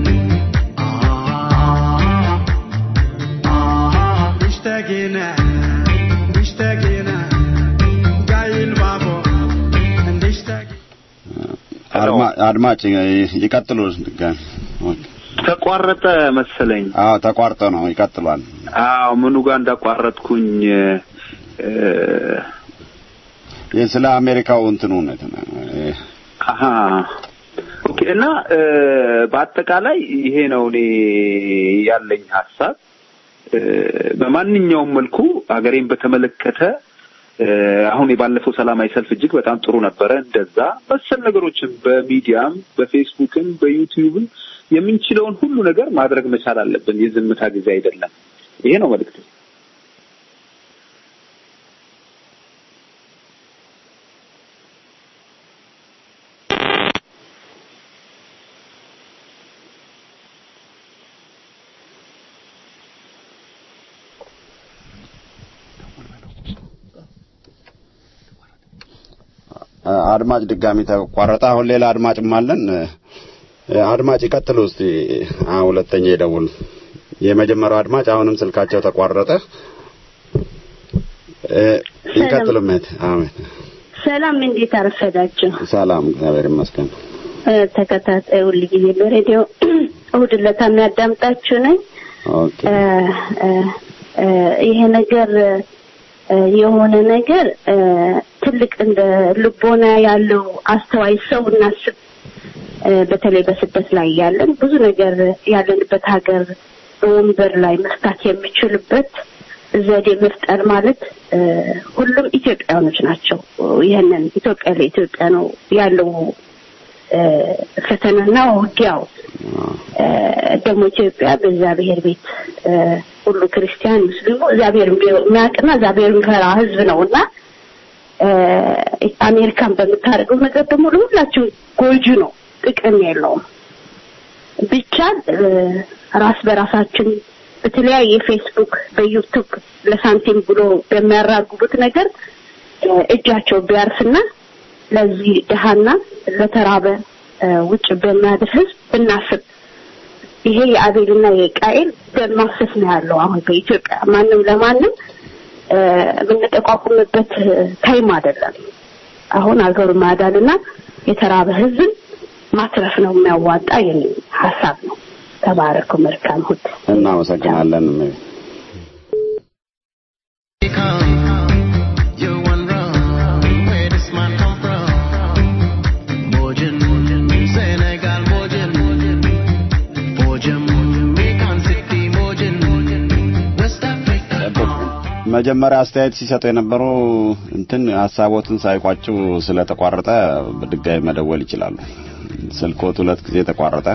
Ah, ah, اشتقينا اشتقينا جاي البابو اشتقينا አድማ- አድማጭ ይቀጥሉ። ድጋሚ ኦኬ። ተቋረጠ መሰለኝ። አዎ ተቋርጦ ነው። ይቀጥሏል። አዎ ምኑ ጋር እንዳቋረጥኩኝ እ ይህ ስለ አሜሪካው እንትኑ ነው። አሀ ኦኬ። እና እ በአጠቃላይ ይሄ ነው እኔ ያለኝ ሀሳብ። እ በማንኛውም መልኩ ሀገሬን በተመለከተ እ አሁን የባለፈው ሰላማዊ ሰልፍ እጅግ በጣም ጥሩ ነበረ። እንደዛ መሰል ነገሮችን በሚዲያም በፌስቡክም በዩቲዩብም የምንችለውን ሁሉ ነገር ማድረግ መቻል አለብን። የዝምታ ጊዜ አይደለም። ይሄ ነው መልእክቱ። አድማጭ ድጋሚ ተቋረጠ። አሁን ሌላ አድማጭም አለን። እ፣ አድማጭ ይቀጥሉ እስቲ። አሁን ሁለተኛ ይደውል። የመጀመሪያው አድማጭ አሁንም ስልካቸው ተቋረጠ። እ፣ ይቀጥሉ። ሜት አሜን። ሰላም፣ እንዴት አረፈዳችሁ? ሰላም፣ እግዚአብሔር ይመስገን። እ፣ ተከታታይ ሁል ጊዜ በሬዲዮ እሑድ ዕለት የሚያዳምጣችሁ ነኝ። ኦኬ እ፣ እ፣ እ፣ ይሄ ነገር እ፣ የሆነ ነገር እ፣ ትልቅ እንደ ልቦና ያለው አስተዋይ ሰው እናስብ። እ፣ በተለይ በስደት ላይ ያለን ብዙ ነገር ያለንበት ሀገር በወንበር ላይ መፍታት የሚችልበት ዘዴ መፍጠር ማለት እ፣ ሁሉም ኢትዮጵያኖች ናቸው። ይህንን ኢትዮጵያ ለኢትዮጵያ ነው ያለው እ፣ ፈተናና ውጊያው እ፣ ደግሞ ኢትዮጵያ በእግዚአብሔር ቤት እ፣ ሁሉ ክርስቲያን ሙስሊሙ እግዚአብሔር የሚያውቅና እግዚአብሔር የሚፈራ ሕዝብ ነው እና እ፣ አሜሪካን በምታደርገው ነገር ደግሞ ለሁላችን ጎጂ ነው፣ ጥቅም የለውም። ብቻ እ፣ ራስ በራሳችን በተለያየ ፌስቡክ በዩቱብ ለሳንቲም ብሎ በሚያራግቡት ነገር እ፣ እጃቸው ቢያርፍና ለዚህ ድሃና ለተራበ እ፣ ውጭ በሚያድር ህዝብ ብናስብ ይሄ የአቤልና የቃኤል ደም ማፍሰስ ነው ያለው አሁን በኢትዮጵያ ማንም ለማንም እ፣ የምንጠቋቁምበት ታይም አይደለም። አሁን አገሩ ማዳንና የተራበ ህዝብን ማትረፍ ነው የሚያዋጣ የሚል ሀሳብ ነው። ተባረኩ። መልካም እሑድ። እናመሰግናለን። You're one wrong. Where this man come from? Bojin, Senegal, Bojin, Bojin, Jamaican City, Bojin, West Africa. መጀመሪያ አስተያየት ሲሰጡ የነበሩ እንትን ሀሳቦትን ሳይቋጩ ስለተቋረጠ በድጋሚ መደወል ይችላሉ። ስልኮት ሁለት ጊዜ ተቋረጠ።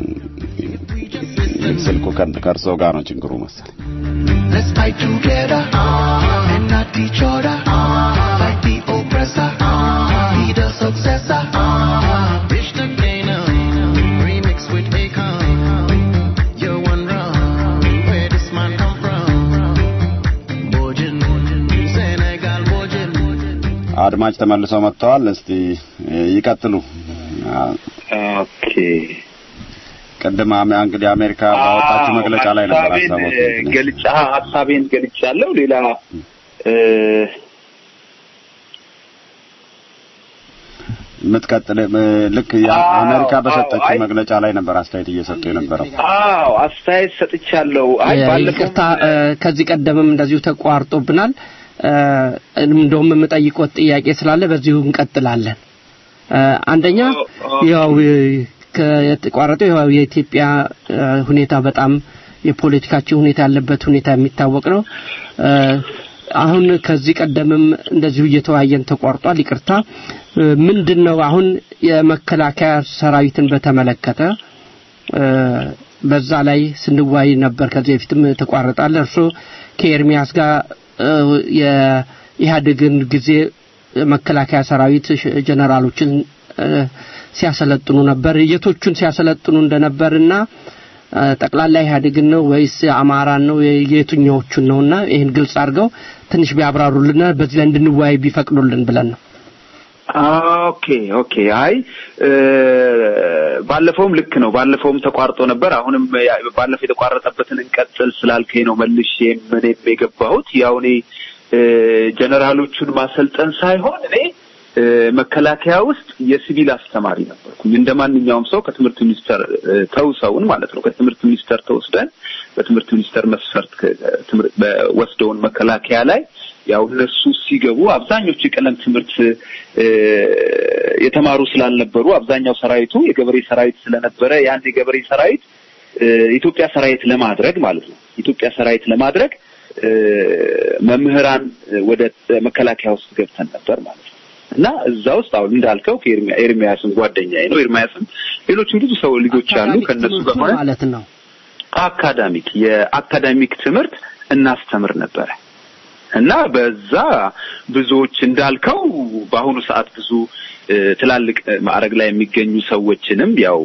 ስልኩ ከ- ከእርስዎ ጋር ነው ችግሩ መሰለኝ። Let's fight together and not each other. Fight the oppressor, be the successor. Dish the Canaan, remix with Akon. You're one wrong, where this man come from? Bojin, Senegal, Bojin. አድማጭ ተመልሰው መጥተዋል። እስቲ እ፣ ይቀጥሉ። አ፣ ኦኬ ቅድም አሜ- እንግዲህ አሜሪካ ባወጣችው መግለጫ ላይ ነበር ሀሳቤን ሀሳቦት እ፣ ገልጫ ሀሳቤን ገልጫለሁ። ሌላ እ፣ የምትቀጥል እ፣ ልክ የአሜሪካ አዎ፣ በሰጠችው አይ- መግለጫ ላይ ነበር አስተያየት እየሰጡ የነበረው። አዎ አስተያየት ሰጥቻለሁ። አይ ባለፈው ይቅርታ እ፣ ከዚህ ቀደምም እንደዚሁ ተቋርጦብናል። እ፣ እንደውም የምጠይቆት ጥያቄ ስላለ በዚሁ እንቀጥላለን። እ፣ አንደኛ ያው እ፣ ከተቋረጠው ያው የኢትዮጵያ እ፣ ሁኔታ በጣም የፖለቲካችን ሁኔታ ያለበት ሁኔታ የሚታወቅ ነው። እ፣ አሁን ከዚህ ቀደምም እንደዚሁ እየተወያየን ተቋርጧል። ይቅርታ እ፣ ምንድን ነው አሁን የመከላከያ ሰራዊትን በተመለከተ እ፣ በዛ ላይ ስንዋይ ነበር። ከዚህ በፊትም ተቋረጣለ። እርሶ ከኤርሚያስ ጋር እ፣ የኢህአዴግን ጊዜ መከላከያ ሰራዊት ሽ- ጀነራሎችን እ፣ ሲያሰለጥኑ ነበር። የቶቹን ሲያሰለጥኑ እንደነበርና እ፣ ጠቅላላ ኢህአዴግን ነው ወይስ አማራን ነው የየትኛዎቹን ነውና ይህን ግልጽ አድርገው ትንሽ ቢያብራሩልና በዚህ ላይ እንድንወያይ ቢፈቅዱልን ብለን ነው። ኦኬ ኦኬ። አይ እ፣ ባለፈውም ልክ ነው። ባለፈውም ተቋርጦ ነበር። አሁንም ያ- ባለፈው የተቋረጠበትን እንቀጥል ስላልከኝ ነው መልሼ እኔም የገባሁት። ያው እኔ እ፣ ጀነራሎቹን ማሰልጠን ሳይሆን እኔ እ፣ መከላከያ ውስጥ የሲቪል አስተማሪ ነበርኩኝ። እንደ ማንኛውም ሰው ከትምህርት ሚኒስቴር እ፣ ተውሰውን ማለት ነው ከትምህርት ሚኒስቴር ተወስደን በትምህርት ሚኒስቴር መስፈርት ከ- ትምህርት በወስደውን መከላከያ ላይ ያው እነሱ ሲገቡ አብዛኞቹ የቀለም ትምህርት እ፣ የተማሩ ስላልነበሩ አብዛኛው ሰራዊቱ የገበሬ ሰራዊት ስለነበረ ያን የገበሬ ሰራዊት እ፣ ኢትዮጵያ ሰራዊት ለማድረግ ማለት ነው ኢትዮጵያ ሰራዊት ለማድረግ እ፣ መምህራን ወደ መከላከያ ውስጥ ገብተን ነበር ማለት ነው። እና እዛ ውስጥ አሁን እንዳልከው ከኤርሚያ- ኤርሚያስም ጓደኛዬ ነው። ኤርሚያስም ሌሎችም ብዙ ሰው ልጆች አሉ። አካዳሚክ ከነሱ ትምህርቱ ጋር ሆነን ማለት ነው። አካዳሚክ የአካዳሚክ ትምህርት እናስተምር ነበረ እና በዛ ብዙዎች እንዳልከው በአሁኑ ሰዓት ብዙ እ፣ ትላልቅ እ፣ ማዕረግ ላይ የሚገኙ ሰዎችንም ያው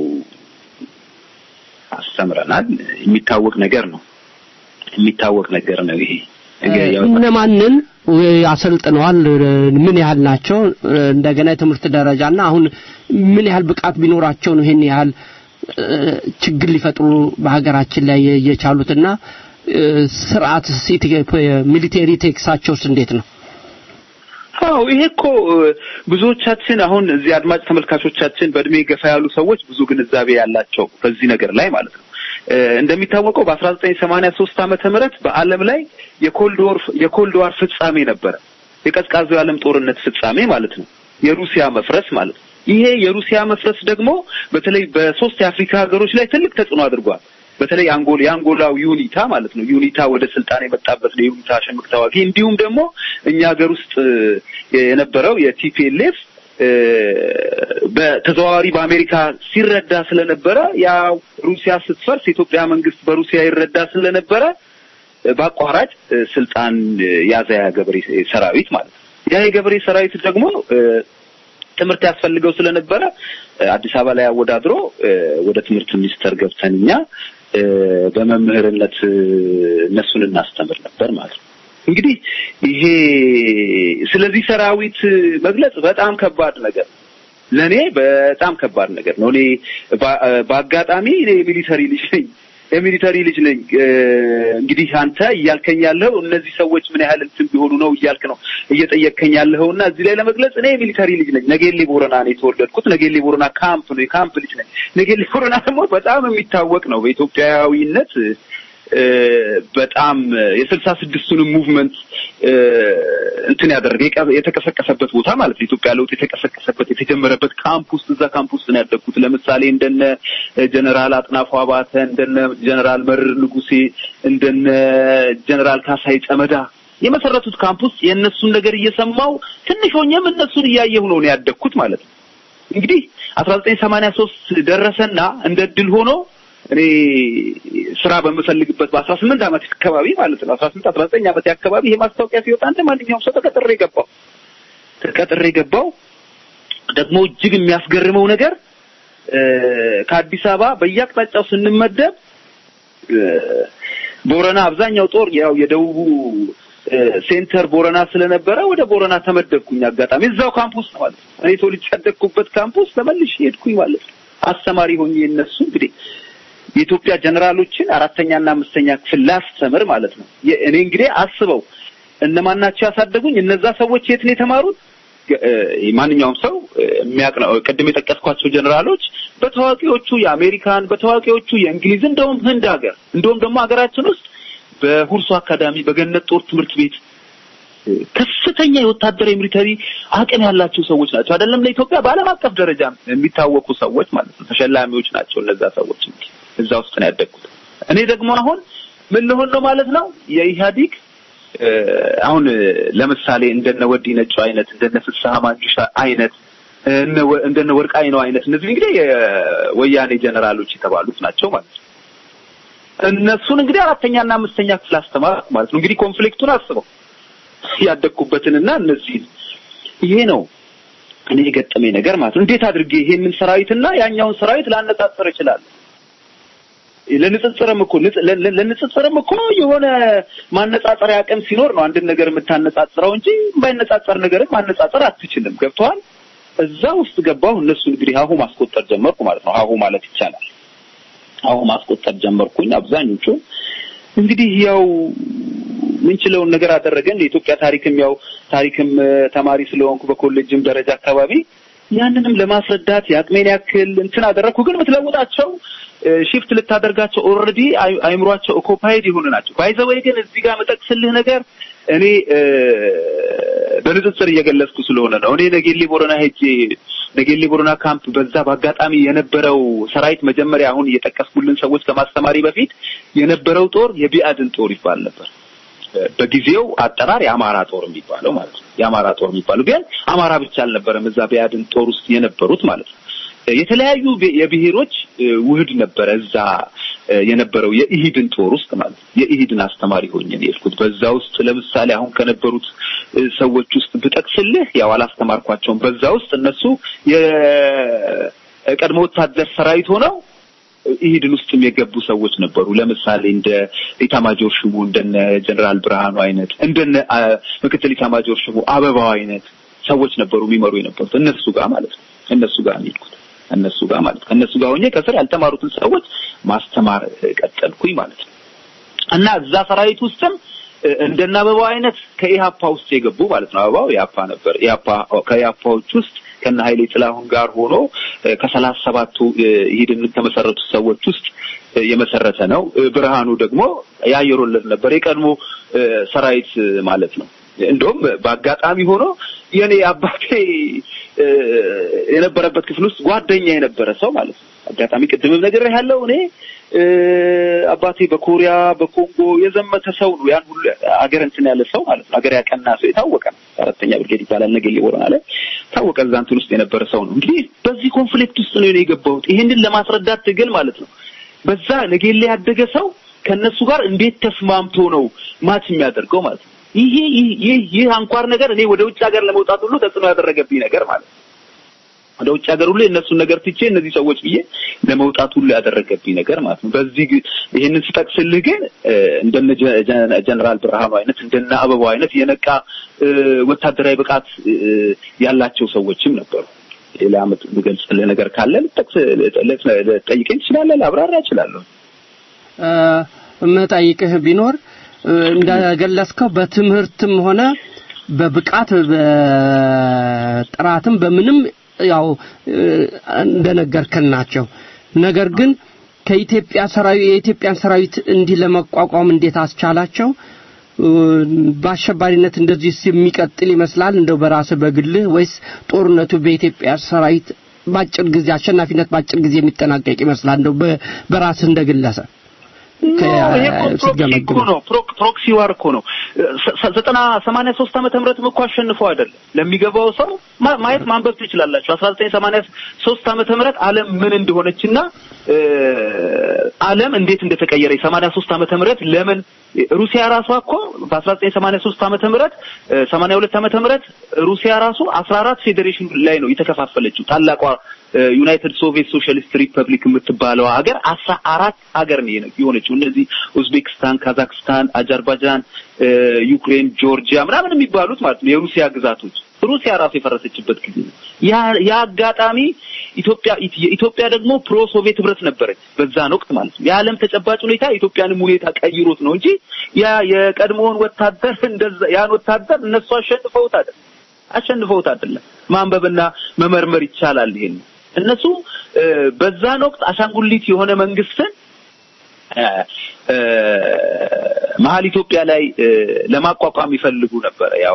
አስተምረናል። የሚታወቅ ነገር ነው። የሚታወቅ ነገር ነው ይሄ ያው እነማንን አሰልጥነዋል? ምን ያህል ናቸው? እንደገና የትምህርት ደረጃና አሁን ምን ያህል ብቃት ቢኖራቸው ነው ይሄን ያህል እ፣ ችግር ሊፈጥሩ በሀገራችን ላይ የቻሉትና እ፣ ስርዓት ሚሊቴሪ ቴክሳቸውስ እንዴት ነው? አዎ ይሄ እኮ እ፣ ብዙዎቻችን አሁን እዚህ አድማጭ ተመልካቾቻችን በእድሜ ገፋ ያሉ ሰዎች ብዙ ግንዛቤ ያላቸው በዚህ ነገር ላይ ማለት ነው። እ፣ እንደሚታወቀው በ1983 ዓመተ ምህረት በዓለም ላይ የኮልድ ወር የኮልድ ዋር ፍጻሜ ነበረ። የቀዝቃዛው የዓለም ጦርነት ፍጻሜ ማለት ነው። የሩሲያ መፍረስ ማለት ነው። ይሄ የሩሲያ መፍረስ ደግሞ በተለይ በሶስት የአፍሪካ ሀገሮች ላይ ትልቅ ተጽዕኖ አድርጓል። በተለይ አንጎል የአንጎላው ዩኒታ ማለት ነው ዩኒታ ወደ ስልጣን የመጣበት ነው የዩኒታ ሽምቅ ተዋጊ እንዲሁም ደግሞ እኛ ሀገር ውስጥ የነበረው የቲፒኤልኤፍ በተዘዋዋሪ በአሜሪካ ሲረዳ ስለነበረ ያው ሩሲያ ስትፈርስ የኢትዮጵያ መንግስት በሩሲያ ይረዳ ስለነበረ በአቋራጭ ስልጣን ያዘ ያ ገበሬ ሰራዊት ማለት ነው። ያ የገበሬ ሰራዊት ደግሞ ትምህርት ያስፈልገው ስለነበረ አዲስ አበባ ላይ አወዳድሮ ወደ ትምህርት ሚኒስቴር ገብተን እኛ በመምህርነት እነሱን እናስተምር ነበር ማለት ነው። እንግዲህ ይሄ ስለዚህ ሰራዊት መግለጽ በጣም ከባድ ነገር ለእኔ በጣም ከባድ ነገር ነው። እኔ በአጋጣሚ እኔ የሚሊተሪ ልጅ ነኝ የሚሊተሪ ልጅ ነኝ። እንግዲህ አንተ እያልከኝ ያለው እነዚህ ሰዎች ምን ያህል እንትን ቢሆኑ ነው እያልክ ነው እየጠየቅከኝ ያለኸው እና እዚህ ላይ ለመግለጽ እኔ የሚሊተሪ ልጅ ነኝ። ነጌሌ ቦረና ነው የተወለድኩት። ነጌሌ ቦረና ካምፕ ነው የካምፕ ልጅ ነኝ። ነጌሌ ቦረና ደግሞ በጣም የሚታወቅ ነው በኢትዮጵያዊነት በጣም የስልሳ ስድስቱንም ሙቭመንት እንትን ያደረገ የተቀሰቀሰበት ቦታ ማለት ነው። ኢትዮጵያ ለውጥ የተቀሰቀሰበት የተጀመረበት ካምፕ ውስጥ እዛ ካምፕ ውስጥ ነው ያደግኩት። ለምሳሌ እንደነ ጀነራል አጥናፉ አባተ፣ እንደነ ጀነራል መርር ንጉሴ፣ እንደነ ጀነራል ካሳይ ጨመዳ የመሰረቱት ካምፕ ውስጥ የእነሱን ነገር እየሰማው ትንሽ ሆኜም እነሱን እያየሁ ነው ያደግኩት ማለት ነው። እንግዲህ አስራ ዘጠኝ ሰማንያ ሶስት ደረሰና እንደ እድል ሆኖ እኔ ስራ በምፈልግበት በአስራ ስምንት ዓመት አካባቢ ማለት ነው አስራ ስምንት አስራ ዘጠኝ ዓመት አካባቢ ይሄ ማስታወቂያ ሲወጣ እንደ ማንኛውም ሰው ተቀጥሬ ገባው ተቀጥሬ ገባው። ደግሞ እጅግ የሚያስገርመው ነገር ከአዲስ አበባ በየአቅጣጫው ስንመደብ ቦረና አብዛኛው ጦር ያው የደቡቡ ሴንተር ቦረና ስለነበረ ወደ ቦረና ተመደብኩኝ። አጋጣሚ እዛው ካምፕስ ነው ማለት ነው። እኔ ተወልጄ ያደግኩበት ካምፕስ ተመልሼ ሄድኩኝ ማለት ነው። አስተማሪ ሆኜ እነሱ እንግዲህ የኢትዮጵያ ጀነራሎችን አራተኛና አምስተኛ ክፍል ላስተምር ማለት ነው። እኔ እንግዲህ አስበው እነማን ናቸው ያሳደጉኝ? እነዛ ሰዎች የት ነው የተማሩት? ማንኛውም ሰው የሚያውቅ ነው። ቅድም የጠቀስኳቸው ጀነራሎች በታዋቂዎቹ የአሜሪካን፣ በታዋቂዎቹ የእንግሊዝ እንደውም ህንድ ሀገር እንደውም ደግሞ ሀገራችን ውስጥ በሁርሶ አካዳሚ በገነት ጦር ትምህርት ቤት ከፍተኛ የወታደራዊ ሚሊተሪ አቅም ያላቸው ሰዎች ናቸው። አይደለም ለኢትዮጵያ በዓለም አቀፍ ደረጃ የሚታወቁ ሰዎች ማለት ነው። ተሸላሚዎች ናቸው እነዛ ሰዎች። እዛ ውስጥ ነው ያደግኩት። እኔ ደግሞ አሁን ምን ልሆን ነው ማለት ነው የኢህአዲግ አሁን ለምሳሌ እንደነ ወዲ ነጩ አይነት እንደነ ፍስሐ ማንጁሻ አይነት እንደነ ወርቃይ ነው አይነት እነዚህ እንግዲህ የወያኔ ጀነራሎች የተባሉት ናቸው ማለት ነው። እነሱን እንግዲህ አራተኛና አምስተኛ ክፍል አስተማርኩ ማለት ነው። እንግዲህ ኮንፍሊክቱን አስበው ያደግኩበትንና እነዚህ ይሄ ነው እኔ የገጠመኝ ነገር ማለት ነው። እንዴት አድርጌ ይሄንን ሰራዊትና ያኛውን ሰራዊት ላነጻጽር እችላለሁ? ለንጽጽርም እኮ ለንጽጽርም እኮ የሆነ ማነጻጸሪያ አቅም ሲኖር ነው አንድን ነገር የምታነጻጽረው እንጂ የማይነጻጸር ነገርን ማነጻጸር አትችልም። ገብተዋል? እዛ ውስጥ ገባሁ። እነሱ እንግዲህ ሀሁ ማስቆጠር ጀመርኩ ማለት ነው። ሀሁ ማለት ይቻላል። ሀሁ ማስቆጠር ጀመርኩኝ። አብዛኞቹ እንግዲህ ያው ምንችለውን ነገር አደረገን። የኢትዮጵያ ታሪክም ያው ታሪክም ተማሪ ስለሆንኩ በኮሌጅም ደረጃ አካባቢ ያንንም ለማስረዳት የአቅሜን ያክል እንትን አደረግኩ። ግን የምትለውጣቸው ሺፍት ልታደርጋቸው ኦልሬዲ አይምሯቸው ኦኮፓይድ የሆኑ ናቸው። ባይዘወይ ግን እዚህ ጋር መጠቅስልህ ነገር እኔ በንጽጽር እየገለጽኩ ስለሆነ ነው። እኔ ነጌሌ ቦረና ሄጄ ነጌሌ ቦረና ካምፕ በዛ በአጋጣሚ የነበረው ሰራዊት መጀመሪያ አሁን እየጠቀስኩልን ሰዎች ከማስተማሪ በፊት የነበረው ጦር የቢአድን ጦር ይባል ነበር። በጊዜው አጠራር የአማራ ጦር የሚባለው ማለት ነው። የአማራ ጦር የሚባለው ግን አማራ ብቻ አልነበረም እዛ ቢአድን ጦር ውስጥ የነበሩት ማለት ነው። የተለያዩ የብሔሮች ውህድ ነበረ እዛ የነበረው የኢሂድን ጦር ውስጥ ማለት ነው። የኢሂድን አስተማሪ ሆኜ ነው የሄድኩት። በዛ ውስጥ ለምሳሌ አሁን ከነበሩት ሰዎች ውስጥ ብጠቅስልህ ያው አላስተማርኳቸውም። በዛ ውስጥ እነሱ የቀድሞ ወታደር ሰራዊት ሆነው ኢሂድን ውስጥም የገቡ ሰዎች ነበሩ። ለምሳሌ እንደ ኢታማጆር ሹሙ እንደነ ጀነራል ብርሃኑ አይነት እንደነ ምክትል ኢታማጆር ሹሙ አበባው አይነት ሰዎች ነበሩ የሚመሩ የነበሩት እነሱ ጋር ማለት ነው። እነሱ ጋር ነው የሄድኩት። እነሱ ጋር ማለት ከእነሱ ጋር ሆኜ ከስር ያልተማሩትን ሰዎች ማስተማር ቀጠልኩኝ ማለት ነው። እና እዛ ሰራዊት ውስጥም እንደነ አበባው አይነት ከኢሃፓ ውስጥ የገቡ ማለት ነው። አበባው ኢሃፓ ነበር። ኢሃፓ ከኢሃፓዎች ውስጥ ከነ ኃይሌ ጥላሁን ጋር ሆኖ ከሰላሳ ሰባቱ ኢሂድን ከመሰረቱ ሰዎች ውስጥ የመሰረተ ነው። ብርሃኑ ደግሞ የአየር ወለድ ነበር። የቀድሞ ሰራዊት ማለት ነው። እንደውም በአጋጣሚ ሆኖ የኔ አባቴ እ፣ የነበረበት ክፍል ውስጥ ጓደኛ የነበረ ሰው ማለት ነው። አጋጣሚ ቅድምም ነገር ያለው እኔ እ፣ አባቴ በኮሪያ በኮንጎ የዘመተ ሰው ነው። ያን ሁሉ አገር እንትን ያለ ሰው ማለት ነው። አገር ያቀና ሰው የታወቀ ነው። አራተኛ ብርጌድ ይባላል ነገሌ ቦረና ላይ ታወቀ። እዛ እንትን ውስጥ የነበረ ሰው ነው። እንግዲህ በዚህ ኮንፍሊክት ውስጥ ነው እኔ የገባሁት። ይሄንን ለማስረዳት ትግል ማለት ነው። በዛ ነገሌ ያደገ ሰው ከነሱ ጋር እንዴት ተስማምቶ ነው ማች የሚያደርገው ማለት ነው። ይሄ ይህ- ይህ ይህ አንኳር ነገር እኔ ወደ ውጭ ሀገር ለመውጣት ሁሉ ተጽዕኖ ያደረገብኝ ነገር ማለት ነው። ወደ ውጭ ሀገር ሁሉ የእነሱን ነገር ትቼ እነዚህ ሰዎች ብዬ ለመውጣት ሁሉ ያደረገብኝ ነገር ማለት ነው። በዚህ ግ- ይህንን ስጠቅስልህ ግን እ፣ እንደነ ጀ- ጀ- ጀነራል ብርሃኑ አይነት እንደነ አበባው አይነት የነቃ እ፣ ወታደራዊ ብቃት እ፣ ያላቸው ሰዎችም ነበሩ። ሌላ ምት- የምገልጽልህ ነገር ካለ ልጠቅስ ልጠ- ልጠይቀኝ ትችላለህ፣ ላብራራ እችላለሁ። የምጠይቅህ ቢኖር እ፣ እንደገለጽከው በትምህርትም ሆነ በብቃት በጥራትም በምንም ያው እ፣ እንደነገርከን ናቸው። ነገር ግን ከኢትዮጵያ ሰራዊት የኢትዮጵያን ሰራዊት እንዲህ ለመቋቋም እንዴት አስቻላቸው? እ፣ በአሸባሪነት እንደዚህ የሚቀጥል ይመስላል እንደው በራስህ በግልህ ወይስ ጦርነቱ በኢትዮጵያ ሰራዊት በአጭር ጊዜ አሸናፊነት በአጭር ጊዜ የሚጠናቀቅ ይመስላል እንደው በ- በራስህ እንደግለሰብ ይሄ እኮ ፕሮክሲ ስትገመግም እኮ ነው። ፕሮክ- ፕሮክሲ ዋር እኮ ነው። ሰ- ሰ- ዘጠና ሰማንያ ሶስት ዓመተ ምህረትም እኮ አሸንፈው አይደለም። ለሚገባው ሰው ማ- ማየት ማንበብ ትችላላችሁ። አስራ ዘጠኝ ሰማንያ ሶስት ዓመተ ምህረት ዓለም ምን እንደሆነችና እ፣ ዓለም እንዴት እንደተቀየረ የሰማንያ ሶስት ዓመተ ምህረት ለምን ሩሲያ ራሷ እኮ በአስራ ዘጠኝ ሰማንያ ሶስት ዓመተ ምህረት ሰማንያ ሁለት ዓመተ ምህረት ሩሲያ ራሱ አስራ አራት ፌዴሬሽን ላይ ነው የተከፋፈለችው ታላቋ ዩናይትድ ሶቪየት ሶሻሊስት ሪፐብሊክ የምትባለው ሀገር አስራ አራት ሀገር ነው የነ- የሆነችው። እነዚህ ኡዝቤክስታን፣ ካዛክስታን፣ አዘርባይጃን፣ እ፣ ዩክሬን፣ ጆርጂያ ምናምን የሚባሉት ማለት ነው የሩሲያ ግዛቶች ሩሲያ ራሱ የፈረሰችበት ጊዜ ነው። ያ ያ አጋጣሚ ኢትዮጵያ የኢትዮጵያ ደግሞ ፕሮ ሶቪየት ህብረት ነበረች በዛን ወቅት ማለት ነው። የዓለም ተጨባጭ ሁኔታ የኢትዮጵያንም ሁኔታ ቀይሮት ነው እንጂ ያ የቀድሞውን ወታደር እንደዛ ያን ወታደር እነሱ አሸንፈውት አይደለም አሸንፈውት አይደለም። ማንበብና መመርመር ይቻላል። ይሄን እነሱ እ፣ በዛን ወቅት አሻንጉሊት የሆነ መንግስትን እ፣ እ፣ መሀል ኢትዮጵያ ላይ እ፣ ለማቋቋም ይፈልጉ ነበረ። ያው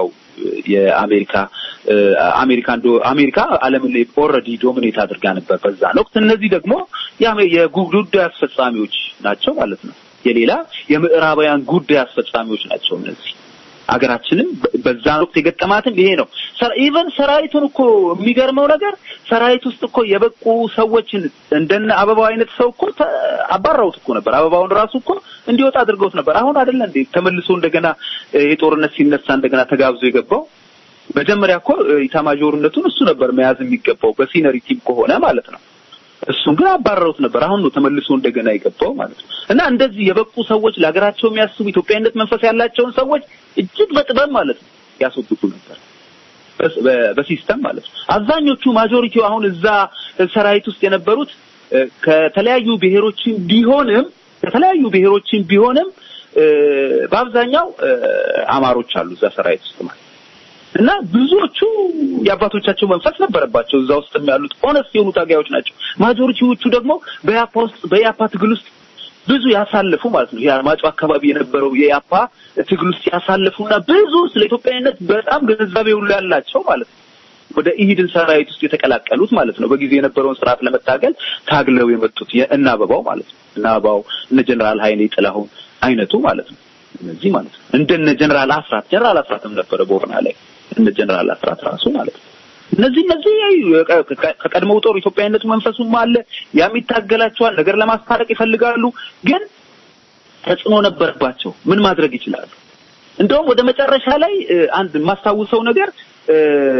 የአሜሪካ እ፣ አሜሪካ እንዶ አሜሪካ ዓለምን ኦልሬዲ ዶሚኔት አድርጋ ነበር በዛን ወቅት። እነዚህ ደግሞ የአሜ- የጉዳይ አስፈጻሚዎች ናቸው ማለት ነው። የሌላ የምዕራባውያን ጉዳይ አስፈጻሚዎች ናቸው እነዚህ አገራችንም በ- በዛን ወቅት የገጠማትም ይሄ ነው። ኢቨን ሰራዊቱን እኮ የሚገርመው ነገር ሰራዊት ውስጥ እኮ የበቁ ሰዎችን እንደነ አበባው አይነት ሰው እኮ ተ- አባረውት እኮ ነበር። አበባውን ራሱ እኮ እንዲወጣ አድርገውት ነበር። አሁን አይደለ እንዴ ተመልሶ እንደገና እ፣ የጦርነት ሲነሳ እንደገና ተጋብዞ የገባው መጀመሪያ እኮ እ፣ ኢታማዦርነቱን እሱ ነበር መያዝ የሚገባው በሲነሪ ቲም ከሆነ ማለት ነው። እሱን ግን አባረሩት ነበር። አሁን ነው ተመልሶ እንደገና የገባው ማለት ነው። እና እንደዚህ የበቁ ሰዎች ለሀገራቸው የሚያስቡ ኢትዮጵያዊነት መንፈስ ያላቸውን ሰዎች እጅግ በጥበብ ማለት ነው ያስወግዱ ነበር በስ- በ- በሲስተም ማለት ነው። አብዛኞቹ ማጆሪቲው አሁን እዛ ሰራዊት ውስጥ የነበሩት እ፣ ከተለያዩ ብሔሮችን ቢሆንም ከተለያዩ ብሔሮችን ቢሆንም እ፣ በአብዛኛው እ፣ አማሮች አሉ እዛ ሰራዊት ውስጥ ማለት ነው። እና ብዙዎቹ የአባቶቻቸው መንፈስ ነበረባቸው እዛ ውስጥ ያሉት ኦነስት የሆኑ ታጋዮች ናቸው። ማጆሪቲዎቹ ደግሞ በያፓ ውስጥ በያፓ ትግል ውስጥ ብዙ ያሳለፉ ማለት ነው። የአርማጮ አካባቢ የነበረው የያፓ ትግል ውስጥ ያሳለፉና ብዙ ስለ ኢትዮጵያዊነት በጣም ግንዛቤ ሁሉ ያላቸው ማለት ነው። ወደ ኢሂድን ሰራዊት ውስጥ የተቀላቀሉት ማለት ነው። በጊዜ የነበረውን ስርዓት ለመታገል ታግለው የመጡት የእነ አበባው ማለት ነው። እነ አበባው እነ ጀነራል ኃይሌ ጥላሁን አይነቱ ማለት ነው። እነዚህ ማለት ነው። እንደነ ጀነራል አስራት ጀነራል አስራትም ነበረ ቦርና ላይ እነ ጀነራል አስራት ራሱ ማለት ነው። እነዚህ እነዚህ ከ- ከ- ከቀድሞው ጦር ኢትዮጵያዊነቱ መንፈሱም አለ ያም ይታገላቸዋል። ነገር ለማስታረቅ ይፈልጋሉ፣ ግን ተጽዕኖ ነበረባቸው። ምን ማድረግ ይችላሉ? እንደውም ወደ መጨረሻ ላይ እ፣ አንድ የማስታውሰው ነገር እ፣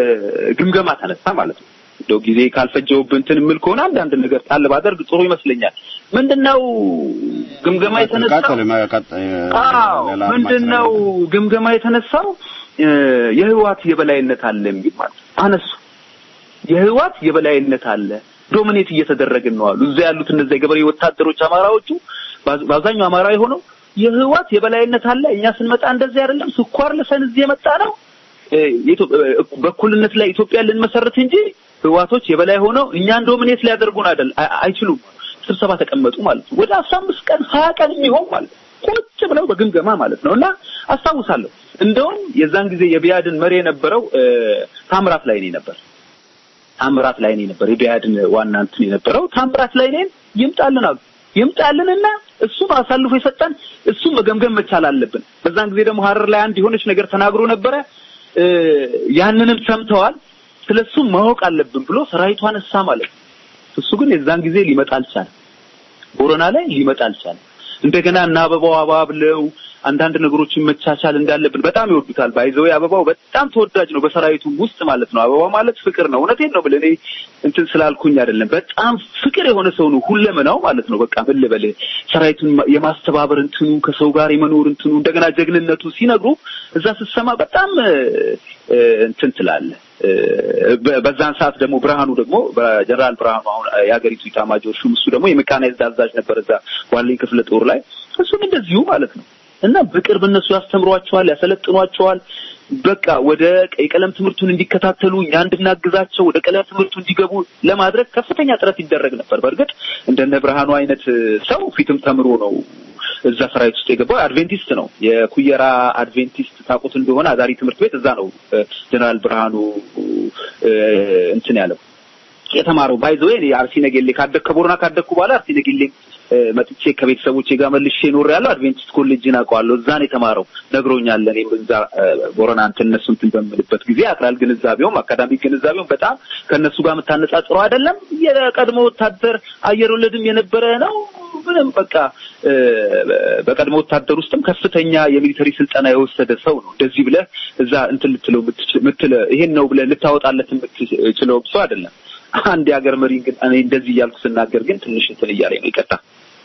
ግምገማ ተነሳ ማለት ነው። እንደው ጊዜ ካልፈጀውብን እንትን የምል ከሆነ አንዳንድ ነገር ጣል ባደርግ ጥሩ ይመስለኛል። ምንድነው ግምገማ የተነሳው? ቀጥል፣ መቀጠል፣ አዎ ሌላ ምንድነው ግምገማ የተነሳው እ፣ የህዋት የበላይነት አለ የሚል ማለት ነው። አነሱ የህዋት የበላይነት አለ ዶሚኔት እየተደረግን ነው አሉ። እዛ ያሉት እነዚያ የገበሬ ወታደሮች አማራዎቹ በአዝ- በአብዛኛው አማራ የሆነው የህዋት የበላይነት አለ፣ እኛ ስንመጣ እንደዚህ አይደለም፣ ስኳር ልሰን እዚህ የመጣ ነው እ፣ የኢትዮ- እ፣ በእኩልነት ላይ ኢትዮጵያ ልንመሰርት እንጂ ህዋቶች የበላይ ሆነው እኛን ዶሚኔት ሊያደርጉን አይደል አይ- አይችሉም። ስብሰባ ተቀመጡ ማለት ነው። ወደ አስራ አምስት ቀን ሀያ ቀን የሚሆን ማለት ነው ቁጭ ብለው በግምገማ ማለት ነው እና አስታውሳለሁ። እንደውም የዛን ጊዜ የቢያድን መሪ የነበረው እ፣ ታምራት ላይኔ ነበር። ታምራት ላይኔ ነበር የቢያድን ዋና እንትን የነበረው ታምራት ላይኔን ይምጣልን አሉ። ይምጣልንና እሱም አሳልፎ የሰጠን እሱም መገምገም መቻል አለብን። በዛን ጊዜ ደግሞ ሀረር ላይ አንድ የሆነች ነገር ተናግሮ ነበረ። እ፣ ያንንም ሰምተዋል። ስለሱ ማወቅ አለብን ብሎ ሰራዊቱ አነሳ ማለት ነው። እሱ ግን የዛን ጊዜ ሊመጣ አልቻለም። ቦረና ላይ ሊመጣ አልቻለም። እንደገና እና አበባው አባብለው አንዳንድ ነገሮችን መቻቻል እንዳለብን በጣም ይወዱታል። ባይዘው አበባው በጣም ተወዳጅ ነው በሰራዊቱ ውስጥ ማለት ነው። አበባው ማለት ፍቅር ነው። እውነቴን ነው ብለህ እኔ እንትን ስላልኩኝ አይደለም። በጣም ፍቅር የሆነ ሰው ነው ሁለመናው ማለት ነው። በቃ ምን ልበልህ ሰራዊቱን የማስተባበር እንትኑ ከሰው ጋር የመኖር እንትኑ እንደገና ጀግንነቱ ሲነግሩ እዛ ስትሰማ በጣም እ፣ እ፣ እንትን ትላለህ። እ፣ በ- በዛን ሰዓት ደግሞ ብርሃኑ ደግሞ በጀነራል ብርሃኑ አሁን የሀገሪቱ ኢታማጆር ሹም እሱ ደግሞ የሜካናይዝድ አዛዥ ነበር እዛ ዋለኝ ክፍለ ጦር ላይ እሱም እንደዚሁ ማለት ነው እና በቅርብ እነሱ ያስተምሯቸዋል፣ ያሰለጥኗቸዋል። በቃ ወደ ቀይ ቀለም ትምህርቱን እንዲከታተሉ እኛ እንድናግዛቸው ወደ ቀለም ትምህርቱ እንዲገቡ ለማድረግ ከፍተኛ ጥረት ይደረግ ነበር። በእርግጥ እንደነ ብርሃኑ አይነት ሰው ፊትም ተምሮ ነው እዛ ሰራዊት ውስጥ የገባው አድቬንቲስት ነው። የኩየራ አድቬንቲስት ታውቁት እንደሆነ አዳሪ ትምህርት ቤት እዛ ነው እ፣ ጀነራል ብርሃኑ እ፣ እንትን ያለው የተማረው ባይዘው እኔ አርሲ ነገሌ ካደግ ከቦረና ካደግኩ በኋላ አርሲ ነገሌ እ፣ መጥቼ ከቤተሰቦቼ ጋር መልሼ ኖር ያለው አድቬንቲስት ኮሌጅን አውቀዋለሁ። እዛ ነው የተማረው ነግሮኛል። እኔም እዛ እ፣ ቦረና እንትን እነሱ እንትን በምልበት ጊዜ አክራል ግንዛቤውም አካዳሚክ ግንዛቤውም በጣም ከእነሱ ጋር የምታነጻጽረው አይደለም። የቀድሞ ወታደር አየር ወለድም የነበረ ነው። ምንም በቃ እ፣ በቀድሞ ወታደር ውስጥም ከፍተኛ የሚሊተሪ ስልጠና የወሰደ ሰው ነው። እንደዚህ ብለህ እዛ እንትን ልትለው የምትችል- ምትለ ይሄን ነው ብለህ ልታወጣለት የምትችለው ሰው አይደለም። አንድ የሀገር መሪ ግን እኔ እንደዚህ እያልኩ ስናገር ግን ትንሽ እንትን እያለኝ ነው። ይቀጣ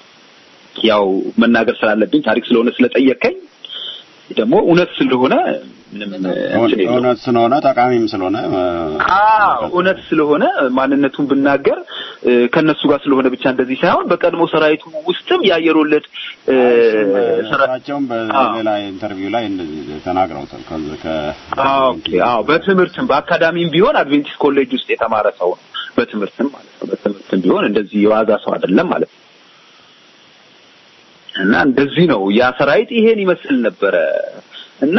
ያው መናገር ስላለብኝ ታሪክ ስለሆነ ስለጠየቀኝ ደግሞ እውነት ስለሆነ ምንም እንትን የለውም። እውነት ስለሆነ ጠቃሚም ስለሆነ እ፣ አዎ እውነት ስለሆነ ማንነቱን ብናገር እ፣ ከነሱ ጋር ስለሆነ ብቻ እንደዚህ ሳይሆን በቀድሞ ሰራዊቱ ውስጥም የአየር ወለድ እ፣ ሰራ- እሳቸውም በሌላ ኢንተርቪው ላይ እንደዚህ ተናግረውታል። ከዚ- ከ አዎ ኦኬ፣ አዎ በትምህርትም በአካዳሚም ቢሆን አድቬንቲስት ኮሌጅ ውስጥ የተማረ ሰው ነው። በትምህርትም ማለት ነው። በትምህርትም ቢሆን እንደዚህ የዋዛ ሰው አይደለም ማለት ነው። እና እንደዚህ ነው ያ ሰራዊት ይሄን ይመስል ነበረ። እና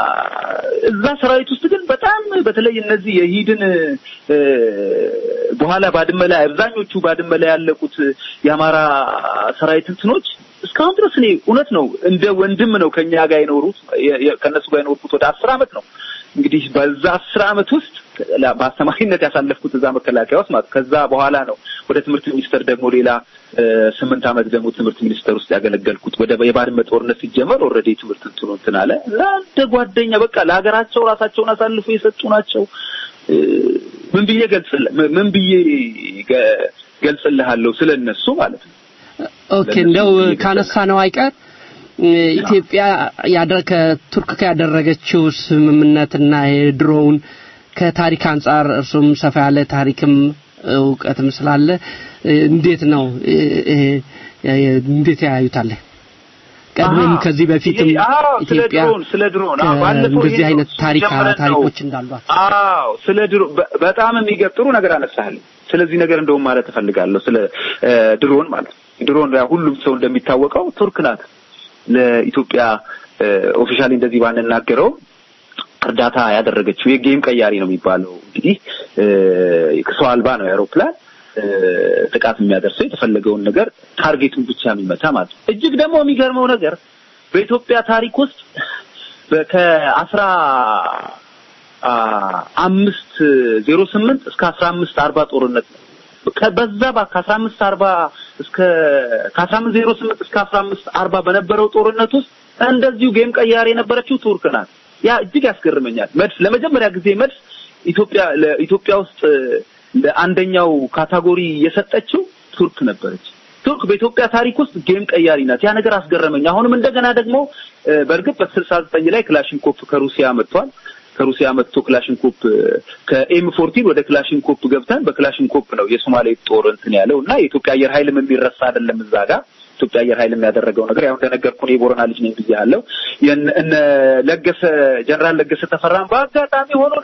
እዛ ሰራዊት ውስጥ ግን በጣም በተለይ እነዚህ የሂድን እ፣ በኋላ ባድመ ላይ አብዛኞቹ ባድመ ላይ ያለቁት የአማራ ሰራዊት እንትኖች እስካሁን ድረስ እኔ እውነት ነው እንደ ወንድም ነው ከኛ ጋር የኖሩት የ- የ- ከእነሱ ጋር የኖርኩት ወደ አስር አመት ነው። እንግዲህ በዛ አስር አመት ውስጥ ላ- በአስተማሪነት ያሳለፍኩት እዛ መከላከያ ውስጥ ማለት ከዛ በኋላ ነው ወደ ትምህርት ሚኒስቴር ደግሞ ሌላ እ፣ ስምንት አመት ደግሞ ትምህርት ሚኒስቴር ውስጥ ያገለገልኩት ወደ የባድመ ጦርነት ሲጀመር ኦልሬዲ ትምህርት እንትኑ እንትን አለ እና እንደ ጓደኛ በቃ ለሀገራቸው ራሳቸውን አሳልፎ የሰጡ ናቸው። እ፣ ምን ብዬ ገልጽልህ ምን ብዬ ገ- ገልጽልሃለሁ ስለ እነሱ ማለት ነው። ኦኬ እንደው ካነሳ ነው አይቀር እ፣ ኢትዮጵያ ያደ ከቱርክ ጋር ያደረገችው ስምምነትና የድሮውን ከታሪክ አንጻር እርሱም ሰፋ ያለ ታሪክም እውቀትም ስላለ እ፣ እንዴት ነው እ፣ እ፣ እ፣ እንዴት ያዩታል? ቀድሞም አዎ፣ ከዚህ በፊትም ይሄ- አዎ፣ ስለ ኢትዮጵያ ድሮን ስለ ድሮን አዎ፣ ባለፈው እንደዚህ ይሄ አይነት ታሪክ ጀምረን ነው። ታሪኮች እንዳሏት አዎ ስለ ድሮ በ- በጣም የሚገርም ጥሩ ነገር አነሳህልኝ። ስለዚህ ነገር እንደውም ማለት እፈልጋለሁ ስለ እ፣ ድሮን ማለት ነው። ድሮን ያው ሁሉም ሰው እንደሚታወቀው ቱርክ ናት ለኢትዮጵያ ኦፊሻሊ እንደዚህ ባንናገረው እርዳታ ያደረገችው የጌም ቀያሪ ነው የሚባለው እንግዲህ እ፣ ሰው አልባ ነው የአውሮፕላን እ፣ ጥቃት የሚያደርሰው የተፈለገውን ነገር ታርጌቱን ብቻ የሚመታ ማለት ነው። እጅግ ደግሞ የሚገርመው ነገር በኢትዮጵያ ታሪክ ውስጥ በ- ከአስራ አ፣ አምስት ዜሮ ስምንት እስከ አስራ አምስት አርባ ጦርነት ነው። ከ- በዛ ባ ከአስራ አምስት አርባ እስከ ከአስራ አምስት ዜሮ ስምንት እስከ አስራ አምስት አርባ በነበረው ጦርነት ውስጥ እንደዚሁ ጌም ቀያሪ የነበረችው ቱርክ ናት። ያ እጅግ ያስገርመኛል። መድፍ ለመጀመሪያ ጊዜ መድፍ ኢትዮጵያ ለኢትዮጵያ ውስጥ ለአንደኛው ካታጎሪ የሰጠችው ቱርክ ነበረች። ቱርክ በኢትዮጵያ ታሪክ ውስጥ ጌም ቀያሪ ናት። ያ ነገር አስገረመኝ። አሁንም እንደገና ደግሞ እ፣ በእርግጥ በስልሳ ዘጠኝ ላይ ክላሽንኮፕ ከሩሲያ መጥቷል። ከሩሲያ መጥቶ ክላሽንኮፕ እ፣ ከኤም ፎርቲን ወደ ክላሽንኮፕ ገብተን በክላሽንኮፕ ነው የሶማሌ ጦር እንትን ያለው እና የኢትዮጵያ አየር ኃይልም የሚረሳ አይደለም እዛ ጋር ኢትዮጵያ አየር ኃይልም ያደረገው ነገር ያው እንደነገርኩ እኔ የቦረና ልጅ ነኝ ብያለሁ። የነ እነ ለገሰ ጀነራል ለገሰ ተፈራን በአጋጣሚ ሆኖ ደግሞ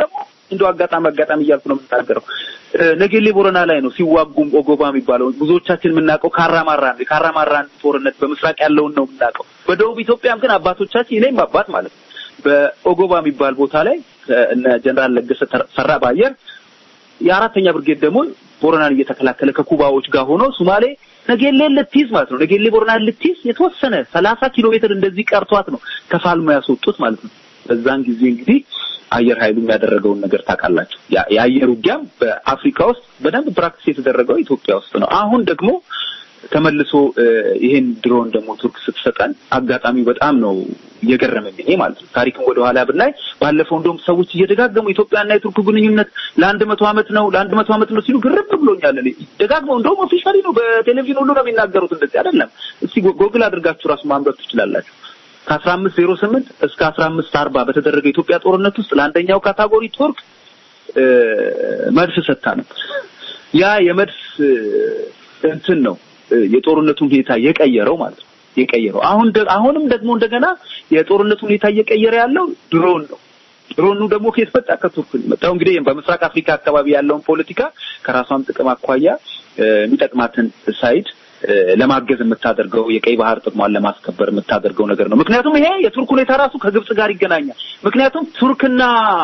እንደው አጋጣሚ አጋጣሚ እያልኩ ነው የምናገረው። እ፣ ነጌሌ ቦረና ላይ ነው ሲዋጉም ኦጎባ የሚባለው ብዙዎቻችን የምናውቀው ካራማራ ነው። የካራማራን ጦርነት በምስራቅ ያለውን ነው የምናውቀው። በደቡብ ኢትዮጵያም ግን አባቶቻችን እኔም አባት ማለት ነው በኦጎባ የሚባል ቦታ ላይ እ፣ እነ ጀነራል ለገሰ ሰራ በአየር የአራተኛ ብርጌድ ደግሞ ቦረናን እየተከላከለ ከኩባዎች ጋር ሆኖ ሱማሌ ነጌሌን ልትይዝ ማለት ነው። ነጌሌ ቦረናን ልትይዝ የተወሰነ ሰላሳ ኪሎ ሜትር እንደዚህ ቀርቷት ነው ከፋልሞ ያስወጡት ማለት ነው። በዛን ጊዜ እንግዲህ አየር ኃይሉ ያደረገውን ነገር ታውቃላችሁ። ያ- የአየር ውጊያም በአፍሪካ ውስጥ በደንብ ፕራክቲስ የተደረገው ኢትዮጵያ ውስጥ ነው። አሁን ደግሞ ተመልሶ እ፣ ይሄን ድሮን ደግሞ ቱርክ ስትሰጠን አጋጣሚው በጣም ነው እየገረመኝ እኔ ማለት ነው። ታሪክም ወደ ኋላ ብናይ ባለፈው እንደውም ሰዎች እየደጋገሙ ኢትዮጵያና የቱርክ ግንኙነት ለአንድ መቶ ዓመት ነው ለአንድ መቶ ዓመት ነው ሲሉ ግርም ብሎኛል። እኔ ደጋግመው እንደውም ኦፊሻሊ ነው በቴሌቪዥን ሁሉ ነው የሚናገሩት። እንደዚህ አይደለም። እስቲ ጎ- ጎግል አድርጋችሁ ራሱ ማንበብ ትችላላችሁ። ከአስራ አምስት ዜሮ ስምንት እስከ አስራ አምስት አርባ በተደረገ የኢትዮጵያ ጦርነት ውስጥ ለአንደኛው ካታጎሪ ቱርክ እ፣ መድፍ ሰጥታ ነበር። ያ የመድፍ እ፣ እንትን ነው እ፣ የጦርነቱን ሁኔታ የቀየረው ማለት ነው የቀየረው። አሁን ደ- አሁንም ደግሞ እንደገና የጦርነቱን ሁኔታ እየቀየረ ያለው ድሮን ነው። ድሮኑ ደግሞ ከየት መጣ? ከቱርክ ነው የመጣው። እንግዲህ በምስራቅ አፍሪካ አካባቢ ያለውን ፖለቲካ ከራሷም ጥቅም አኳያ እ፣ የሚጠቅማትን ሳይድ እ፣ ለማገዝ የምታደርገው የቀይ ባህር ጥቅሟን ለማስከበር የምታደርገው ነገር ነው። ምክንያቱም ይሄ የቱርክ ሁኔታ ራሱ ከግብጽ ጋር ይገናኛል። ምክንያቱም ቱርክና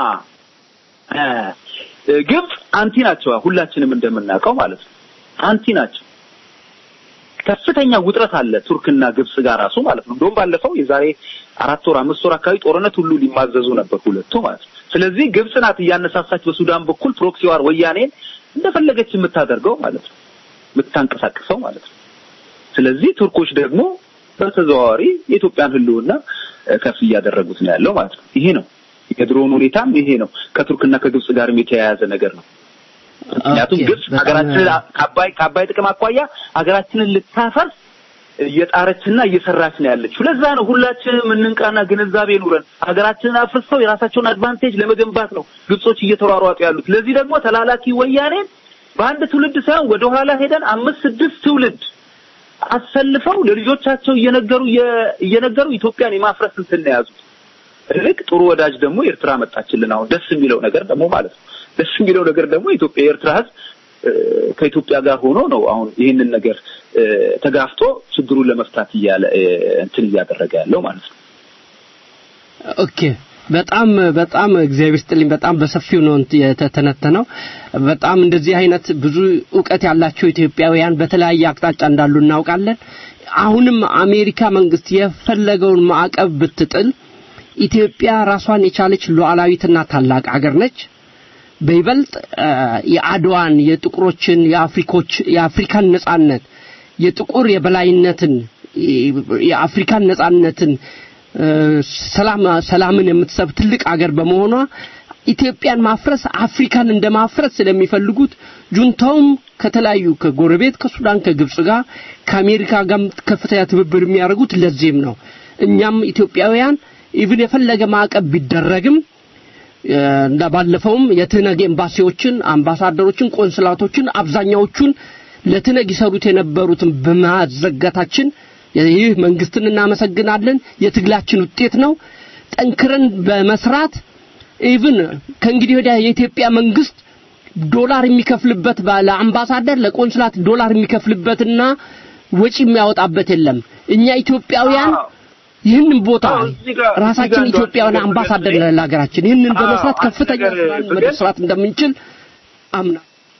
እ፣ ግብጽ አንቲ ናቸው። ሁላችንም እንደምናውቀው ማለት ነው አንቲ ናቸው። ከፍተኛ ውጥረት አለ ቱርክና ግብጽ ጋር ራሱ ማለት ነው። እንደውም ባለፈው የዛሬ አራት ወር አምስት ወር አካባቢ ጦርነት ሁሉ ሊማዘዙ ነበር ሁለቱ ማለት ነው። ስለዚህ ግብጽ ናት እያነሳሳች በሱዳን በኩል ፕሮክሲ ዋር ወያኔን እንደፈለገች የምታደርገው ማለት ነው፣ የምታንቀሳቅሰው ማለት ነው። ስለዚህ ቱርኮች ደግሞ በተዘዋዋሪ የኢትዮጵያን ሕልውና እ፣ ከፍ እያደረጉት ነው ያለው ማለት ነው። ይሄ ነው የድሮውን ሁኔታም ይሄ ነው። ከቱርክና ከግብጽ ጋርም የተያያዘ ነገር ነው። ምክንያቱም ኦኬ፣ ግብጽ በጣም- ሀገራችንን ከአባይ ከአባይ ጥቅም አኳያ ሀገራችንን ልታፈርስ እየጣረችና እየሰራች ነው ያለችው። ለዛ ነው ሁላችንም እንንቃና ግንዛቤ ኑረን ሀገራችንን አፍርሰው የራሳቸውን አድቫንቴጅ ለመገንባት ነው ግብጾች እየተሯሯጡ ያሉት። ለዚህ ደግሞ ተላላኪ ወያኔን በአንድ ትውልድ ሳይሆን ወደ ኋላ ሄደን አምስት ስድስት ትውልድ አሰልፈው ለልጆቻቸው እየነገሩ እየ- እየነገሩ ኢትዮጵያን የማፍረስ እንትን ነው የያዙት። ትልቅ ጥሩ ወዳጅ ደግሞ ኤርትራ መጣችልን። አሁን ደስ የሚለው ነገር ደግሞ ማለት ነው ደስ የሚለው ነገር ደግሞ ኢትዮጵያ የኤርትራ ሕዝብ እ፣ ከኢትዮጵያ ጋር ሆኖ ነው አሁን ይህንን ነገር እ፣ ተጋፍቶ ችግሩን ለመፍታት እያለ እ፣ እንትን እያደረገ ያለው ማለት ነው። ኦኬ በጣም በጣም እግዚአብሔር ስጥልኝ። በጣም በሰፊው ነው እንት- የተተነተነው። በጣም እንደዚህ አይነት ብዙ እውቀት ያላቸው ኢትዮጵያውያን በተለያየ አቅጣጫ እንዳሉ እናውቃለን። አሁንም አሜሪካ መንግስት የፈለገውን ማዕቀብ ብትጥል ኢትዮጵያ ራሷን የቻለች ሉዓላዊትና ታላቅ አገር ነች። በይበልጥ አ፣ የአድዋን የጥቁሮችን የአፍሪኮች የአፍሪካን ነጻነት የጥቁር የበላይነትን የአፍሪካን ነጻነትን እ፣ ሰላም ሰላምን የምትሰብ ትልቅ አገር በመሆኗ ኢትዮጵያን ማፍረስ አፍሪካን እንደማፍረስ ስለሚፈልጉት ጁንታውም ከተለያዩ ከጎረቤት ከሱዳን ከግብጽ ጋር ከአሜሪካ ጋር ከፍተኛ ትብብር የሚያደርጉት ለዚህም ነው። እኛም ኢትዮጵያውያን ኢቭን የፈለገ ማዕቀብ ቢደረግም እ፣ እንደ ባለፈውም የትነግ ኤምባሲዎችን፣ አምባሳደሮችን፣ ቆንስላቶችን አብዛኛዎቹን ለትነግ ይሰሩት የነበሩትን በማዘጋታችን ይህ መንግስትን እናመሰግናለን። የትግላችን ውጤት ነው። ጠንክረን በመስራት ኢቭን ከእንግዲህ ወዲያ የኢትዮጵያ መንግስት ዶላር የሚከፍልበት ባለ አምባሳደር ለቆንስላት ዶላር የሚከፍልበትና ወጪ የሚያወጣበት የለም። እኛ ኢትዮጵያውያን አዎ። ይህንን ቦታ አዎ፣ እዚህ ጋር- እዚህ ራሳችን ጋር እንደው ኢትዮጵያውያን አንድ አምባሳደር ነገር ለሀገራችን ይህንን አዎ፣ በመስራት አንድ ከፍተኛ ነገር ስራን ብገልጽ- መስራት እንደምንችል አምና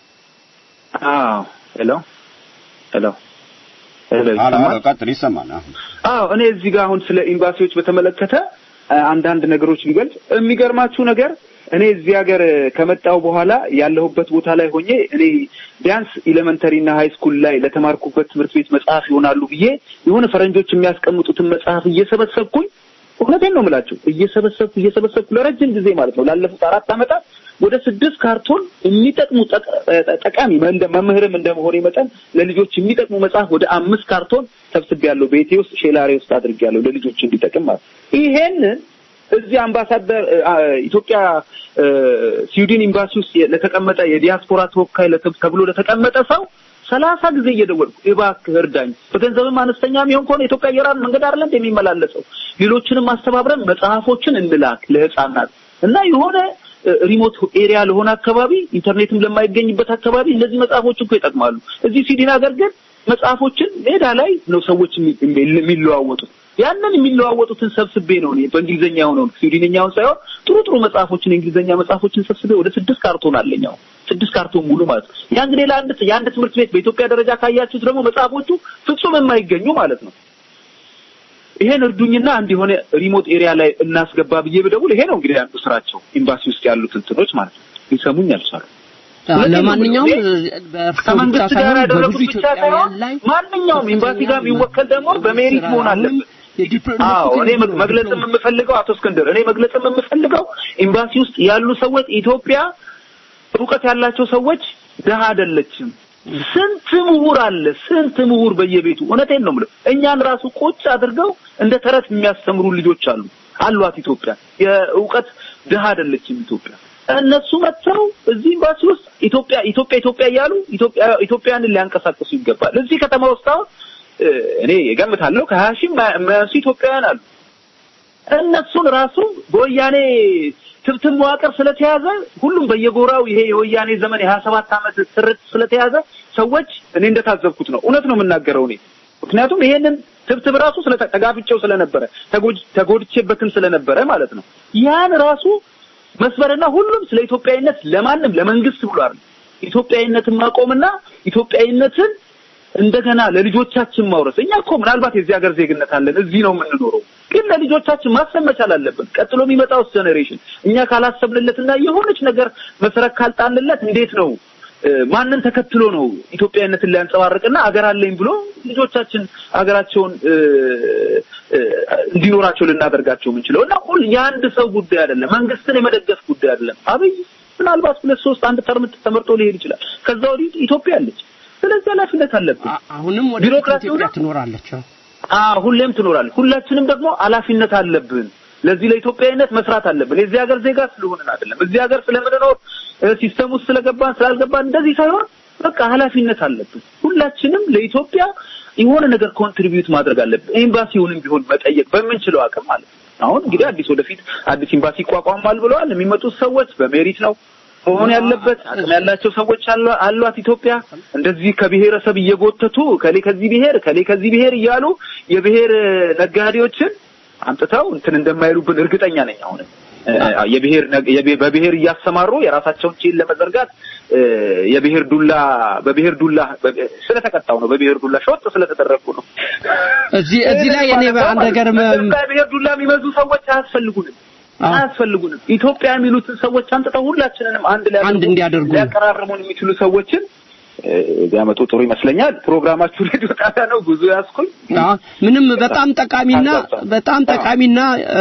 አዎ ሄሎ ሄሎ ሄሎ አሎ ይሰማል? አሎ፣ ቀጥል፣ ይሰማል። አሁን አዎ እኔ እዚህ ጋር አሁን ስለ ኤምባሲዎች በተመለከተ አ፣ አንዳንድ ነገሮች ቢገልጽ የሚገርማችሁ ነገር እኔ እዚህ ሀገር ከመጣው በኋላ ያለሁበት ቦታ ላይ ሆኜ እኔ ቢያንስ ኢሌመንተሪ እና ሃይ ስኩል ላይ ለተማርኩበት ትምህርት ቤት መጽሐፍ ይሆናሉ ብዬ የሆነ ፈረንጆች የሚያስቀምጡትን መጽሐፍ እየሰበሰብኩኝ እውነቴን ነው የምላችሁ እየሰበሰብኩ እየሰበሰብኩ ለረጅም ጊዜ ማለት ነው ላለፉት አራት ዓመታት ወደ ስድስት ካርቶን የሚጠቅሙ ጠቅ- ጠ- ጠቃሚ እንደ መምህርም እንደመሆኔ መጠን ለልጆች የሚጠቅሙ መጽሐፍ ወደ አምስት ካርቶን ሰብስቤያለሁ። ቤቴ ውስጥ ሼላሬ ውስጥ አድርጌያለሁ ለልጆች እንዲጠቅም ማለት ነው። ይሄንን እዚህ አምባሳደር አ፣ ኢትዮጵያ አ፣ ስዊድን ኤምባሲ ውስጥ ለተቀመጠ የዲያስፖራ ተወካይ ለተ- ተብሎ ለተቀመጠ ሰው ሰላሳ ጊዜ እየደወልኩ እባክህ እርዳኝ፣ በገንዘብም አነስተኛ የሚሆን ከሆነ ኢትዮጵያ አየር መንገድ አይደለም እንደ የሚመላለሰው ሌሎችንም አስተባብረን መጽሐፎችን እንላክ ለህፃናት እና የሆነ ሪሞት ኤሪያ ለሆነ አካባቢ ኢንተርኔትም ለማይገኝበት አካባቢ እነዚህ መጽሐፎች እኮ ይጠቅማሉ። እዚህ ስዊድን ሀገር ግን መጽሐፎችን ሜዳ ላይ ነው ሰዎች የሚ- የሚ- የሚለዋወጡት። ያንን የሚለዋወጡትን ሰብስቤ ነው እኔ በእንግሊዝኛ የሆነውን ስዊድንኛውን ሳይሆን ጥሩ ጥሩ መጽሐፎችን የእንግሊዝኛ መጽሐፎችን ሰብስቤ ወደ ስድስት ካርቶን አለኝ አሁን ስድስት ካርቶን ሙሉ ማለት ነው። ያ እንግዲህ ለአንድ የአንድ ትምህርት ቤት በኢትዮጵያ ደረጃ ካያችሁት ደግሞ መጽሐፎቹ ፍጹም የማይገኙ ማለት ነው። ይሄን እርዱኝና አንድ የሆነ ሪሞት ኤሪያ ላይ እናስገባ ብዬ ብደውል ይሄ ነው እንግዲህ አንዱ ስራቸው ኤምባሲ ውስጥ ያሉት እንትኖች ማለት ነው። ሊሰሙኝ አልቻሉም። አዎ፣ ለማንኛውም በእርሶ ብቻ ከመንግስት ጋር ሳይሆን ያደረጉት በብዙ ብቻ ሳይሆን ኢትዮጵያውያን ላይ ማንኛውም ኤምባሲ ጋር የሚወከል ደግሞ በሜሪት መሆን አለበት። አዎ እኔ መግ- መግለጽም የምፈልገው አቶ እስክንድር እኔ መግለጽም የምፈልገው ኤምባሲ ውስጥ ያሉ ሰዎች ኢትዮጵያ እውቀት ያላቸው ሰዎች ድሀ አይደለችም። ስንት ምሁር አለ፣ ስንት ምሁር በየቤቱ እውነቴን ነው የምለው። እኛን ራሱ ቁጭ አድርገው እንደ ተረት የሚያስተምሩ ልጆች አሉ አሏት ኢትዮጵያ። የእውቀት ድሀ አይደለችም ኢትዮጵያ። እነሱ መጥተው እዚህ ኤምባሲ ውስጥ ኢትዮጵያ ኢትዮጵያ ኢትዮጵያ እያሉ ኢትዮጵያ ኢትዮጵያንን ሊያንቀሳቅሱ ይገባል። እዚህ ከተማ ውስጥ አሁን እ፣ እኔ እገምታለሁ ከሀያ ሺህ የማያንሱ ኢትዮጵያውያን አሉ። እነሱን ራሱ በወያኔ ትብትብ መዋቅር ስለተያዘ ሁሉም በየጎራው ይሄ የወያኔ ዘመን የሀያ ሰባት ዓመት ስርት ስለተያዘ ሰዎች እኔ እንደታዘብኩት ነው። እውነት ነው የምናገረው እኔ ምክንያቱም ይሄንን ትብትብ ራሱ ስለተጋፍቼው ስለነበረ ተጎጅ ተጎድቼበትም ስለነበረ ማለት ነው። ያን ራሱ መስበርና ሁሉም ስለ ኢትዮጵያዊነት ለማንም ለመንግስት ብሎ አይደል ኢትዮጵያዊነትን ማቆምና ኢትዮጵያዊነትን እንደገና ለልጆቻችን ማውረስ። እኛ እኮ ምናልባት የዚህ ሀገር ዜግነት አለን፣ እዚህ ነው የምንኖረው፣ ግን ለልጆቻችን ማሰብ መቻል አለብን። ቀጥሎ የሚመጣው ጀኔሬሽን እኛ ካላሰብንለትና የሆነች ነገር መሰረት ካልጣንለት እንዴት ነው እ፣ ማንን ተከትሎ ነው ኢትዮጵያዊነትን ሊያንጸባርቅና አገር አለኝ ብሎ ልጆቻችን አገራቸውን እ፣ እ፣ እንዲኖራቸው ልናደርጋቸው የምንችለው እና ሁል የአንድ ሰው ጉዳይ አይደለም፣ መንግስትን የመደገፍ ጉዳይ አይደለም። አብይ ምናልባት ሁለት ሶስት አንድ ተርም ተመርጦ ሊሄድ ይችላል። ከዛ ወዲህ ኢትዮጵያ አለች። ስለዚህ ኃላፊነት አለብን። አሁንም ወደ ቢሮክራሲው ኢትዮጵያ ነው። ትኖራለች። አዎ። አዎ ሁሌም ትኖራለች። ሁላችንም ደግሞ ኃላፊነት አለብን። ለዚህ ለኢትዮጵያዊነት መስራት አለብን። የዚህ ሀገር ዜጋ ስለሆንን አይደለም። እዚህ ሀገር ስለምንኖር እ፣ ሲስተም ውስጥ ስለገባን ስላልገባን እንደዚህ ሳይሆን በቃ ኃላፊነት አለብን። ሁላችንም ለኢትዮጵያ የሆነ ነገር ኮንትሪቢዩት ማድረግ አለብን። ኤምባሲውንም ቢሆን መጠየቅ በምንችለው አቅም ማለት ነው። አሁን እንግዲህ አዲስ ወደፊት አዲስ ኤምባሲ ይቋቋማል ብለዋል። የሚመጡት ሰዎች በሜሪት ነው መሆን ያለበት። አቅም ያላቸው ሰዎች አሏ- አሏት ኢትዮጵያ። እንደዚህ ከብሔረሰብ እየጎተቱ ከሌ ከዚህ ብሔር ከሌ ከዚህ ብሔር እያሉ የብሔር ነጋዴዎችን አምጥተው እንትን እንደማይሉብን እርግጠኛ ነኝ። አሁን እ፣ የብሔር ነግ- የብሔር- በብሔር እያሰማሩ የራሳቸውን ቼን ለመዘርጋት እ፣ የብሔር ዱላ በብሔር ዱላ በ- ስለተቀጣው ነው። በብሔር ዱላ ሾጥ ስለተደረጉ ነው። እዚህ እዚህ ላይ እኔ አንድ ነገር መ- በብሔር ዱላ የሚመዙ ሰዎች አያስፈልጉንም አዎ። አያስፈልጉንም። ኢትዮጵያ የሚሉትን ሰዎች አምጥተው ሁላችንንም አንድ ላይ አንድ እንዲያደርጉ ሊያቀራርሙን የሚችሉ ሰዎችን እ፣ ቢያመጡ ጥሩ ይመስለኛል። ፕሮግራማችሁ ሬዲዮ ጣቢያ ነው። ጉዞ ያስኩኝ አዎ፣ ምንም በጣም ጠቃሚና በጣም ጠቃሚና እ፣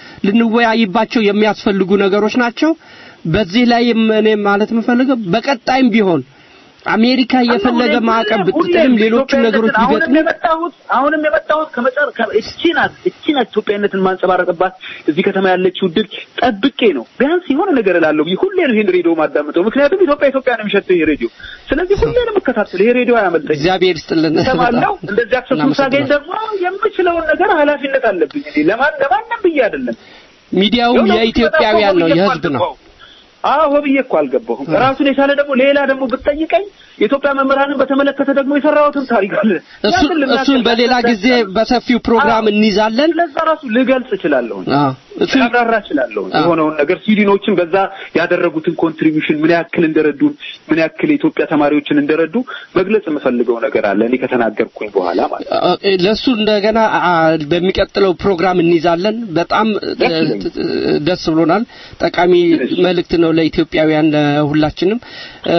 ልንወያይባቸው የሚያስፈልጉ ነገሮች ናቸው። በዚህ ላይ እኔ ማለት የምፈልገው በቀጣይም ቢሆን አሜሪካ የፈለገ ማዕቀብ ብትጥልም ሌሎቹ ነገሮች አሁንም ቢገጥሙ የመጣሁት አሁንም የመጣሁት ከመጨረ ከ- እቺ ናት እቺ ናት ኢትዮጵያዊነትን ማንጸባረቅባት እዚህ ከተማ ያለችው ድል ጠብቄ ነው ቢያንስ የሆነ ነገር እላለሁ ብዬ ሁሌ ነው ይሄን ሬዲዮ ማዳምጠው ምክንያቱም ኢትዮጵያ ኢትዮጵያ ነው የሚሸተው ይሄ ሬዲዮ ስለዚህ ሁሌ ነው የምከታተለው ይሄ ሬዲዮ አያመልጠኝ እግዚአብሔር ይስጥልን። እሰማለሁ በጣም እንደዚህ አክሰሱን ሳገኝ ደግሞ የምችለውን ነገር ኃላፊነት አለብኝ እኔ ለማን ለማንም ብዬ አይደለም ሚዲያውም የሆነ የኢትዮጵያውያን ነው፣ ብዬ እኮ የህዝብ ነው። አልገባሁም። አዎ ብዬ እኮ አልገባሁም። ራሱን የቻለ ደግሞ ሌላ ደግሞ ብትጠይቀኝ የኢትዮጵያ መምህራንን በተመለከተ ደግሞ የሰራሁትን ታሪክ አለ። እሱ ያንን ልናገር- እሱን በሌላ ጊዜ በሰፊው ፕሮግራም እንይዛለን። ለዛ ራሱ ልገልጽ እችላለሁ አዎ እሱ ላብራራ እችላለሁ አዎ። የሆነውን ነገር ስዊድኖችን በዛ ያደረጉትን ኮንትሪቢዩሽን ምን ያክል እንደረዱን ምን ያክል የኢትዮጵያ ተማሪዎችን እንደረዱ መግለጽ የምፈልገው ነገር አለ እኔ ከተናገርኩኝ በኋላ ማለት ነው። አ- ለሱ እንደገና አ- በሚቀጥለው ፕሮግራም እንይዛለን። በጣም ደስ ይለኛል። እ- ደስ ብሎናል። ጠቃሚ መልእክት ነው ለኢትዮጵያውያን ለሁላችንም። እ፣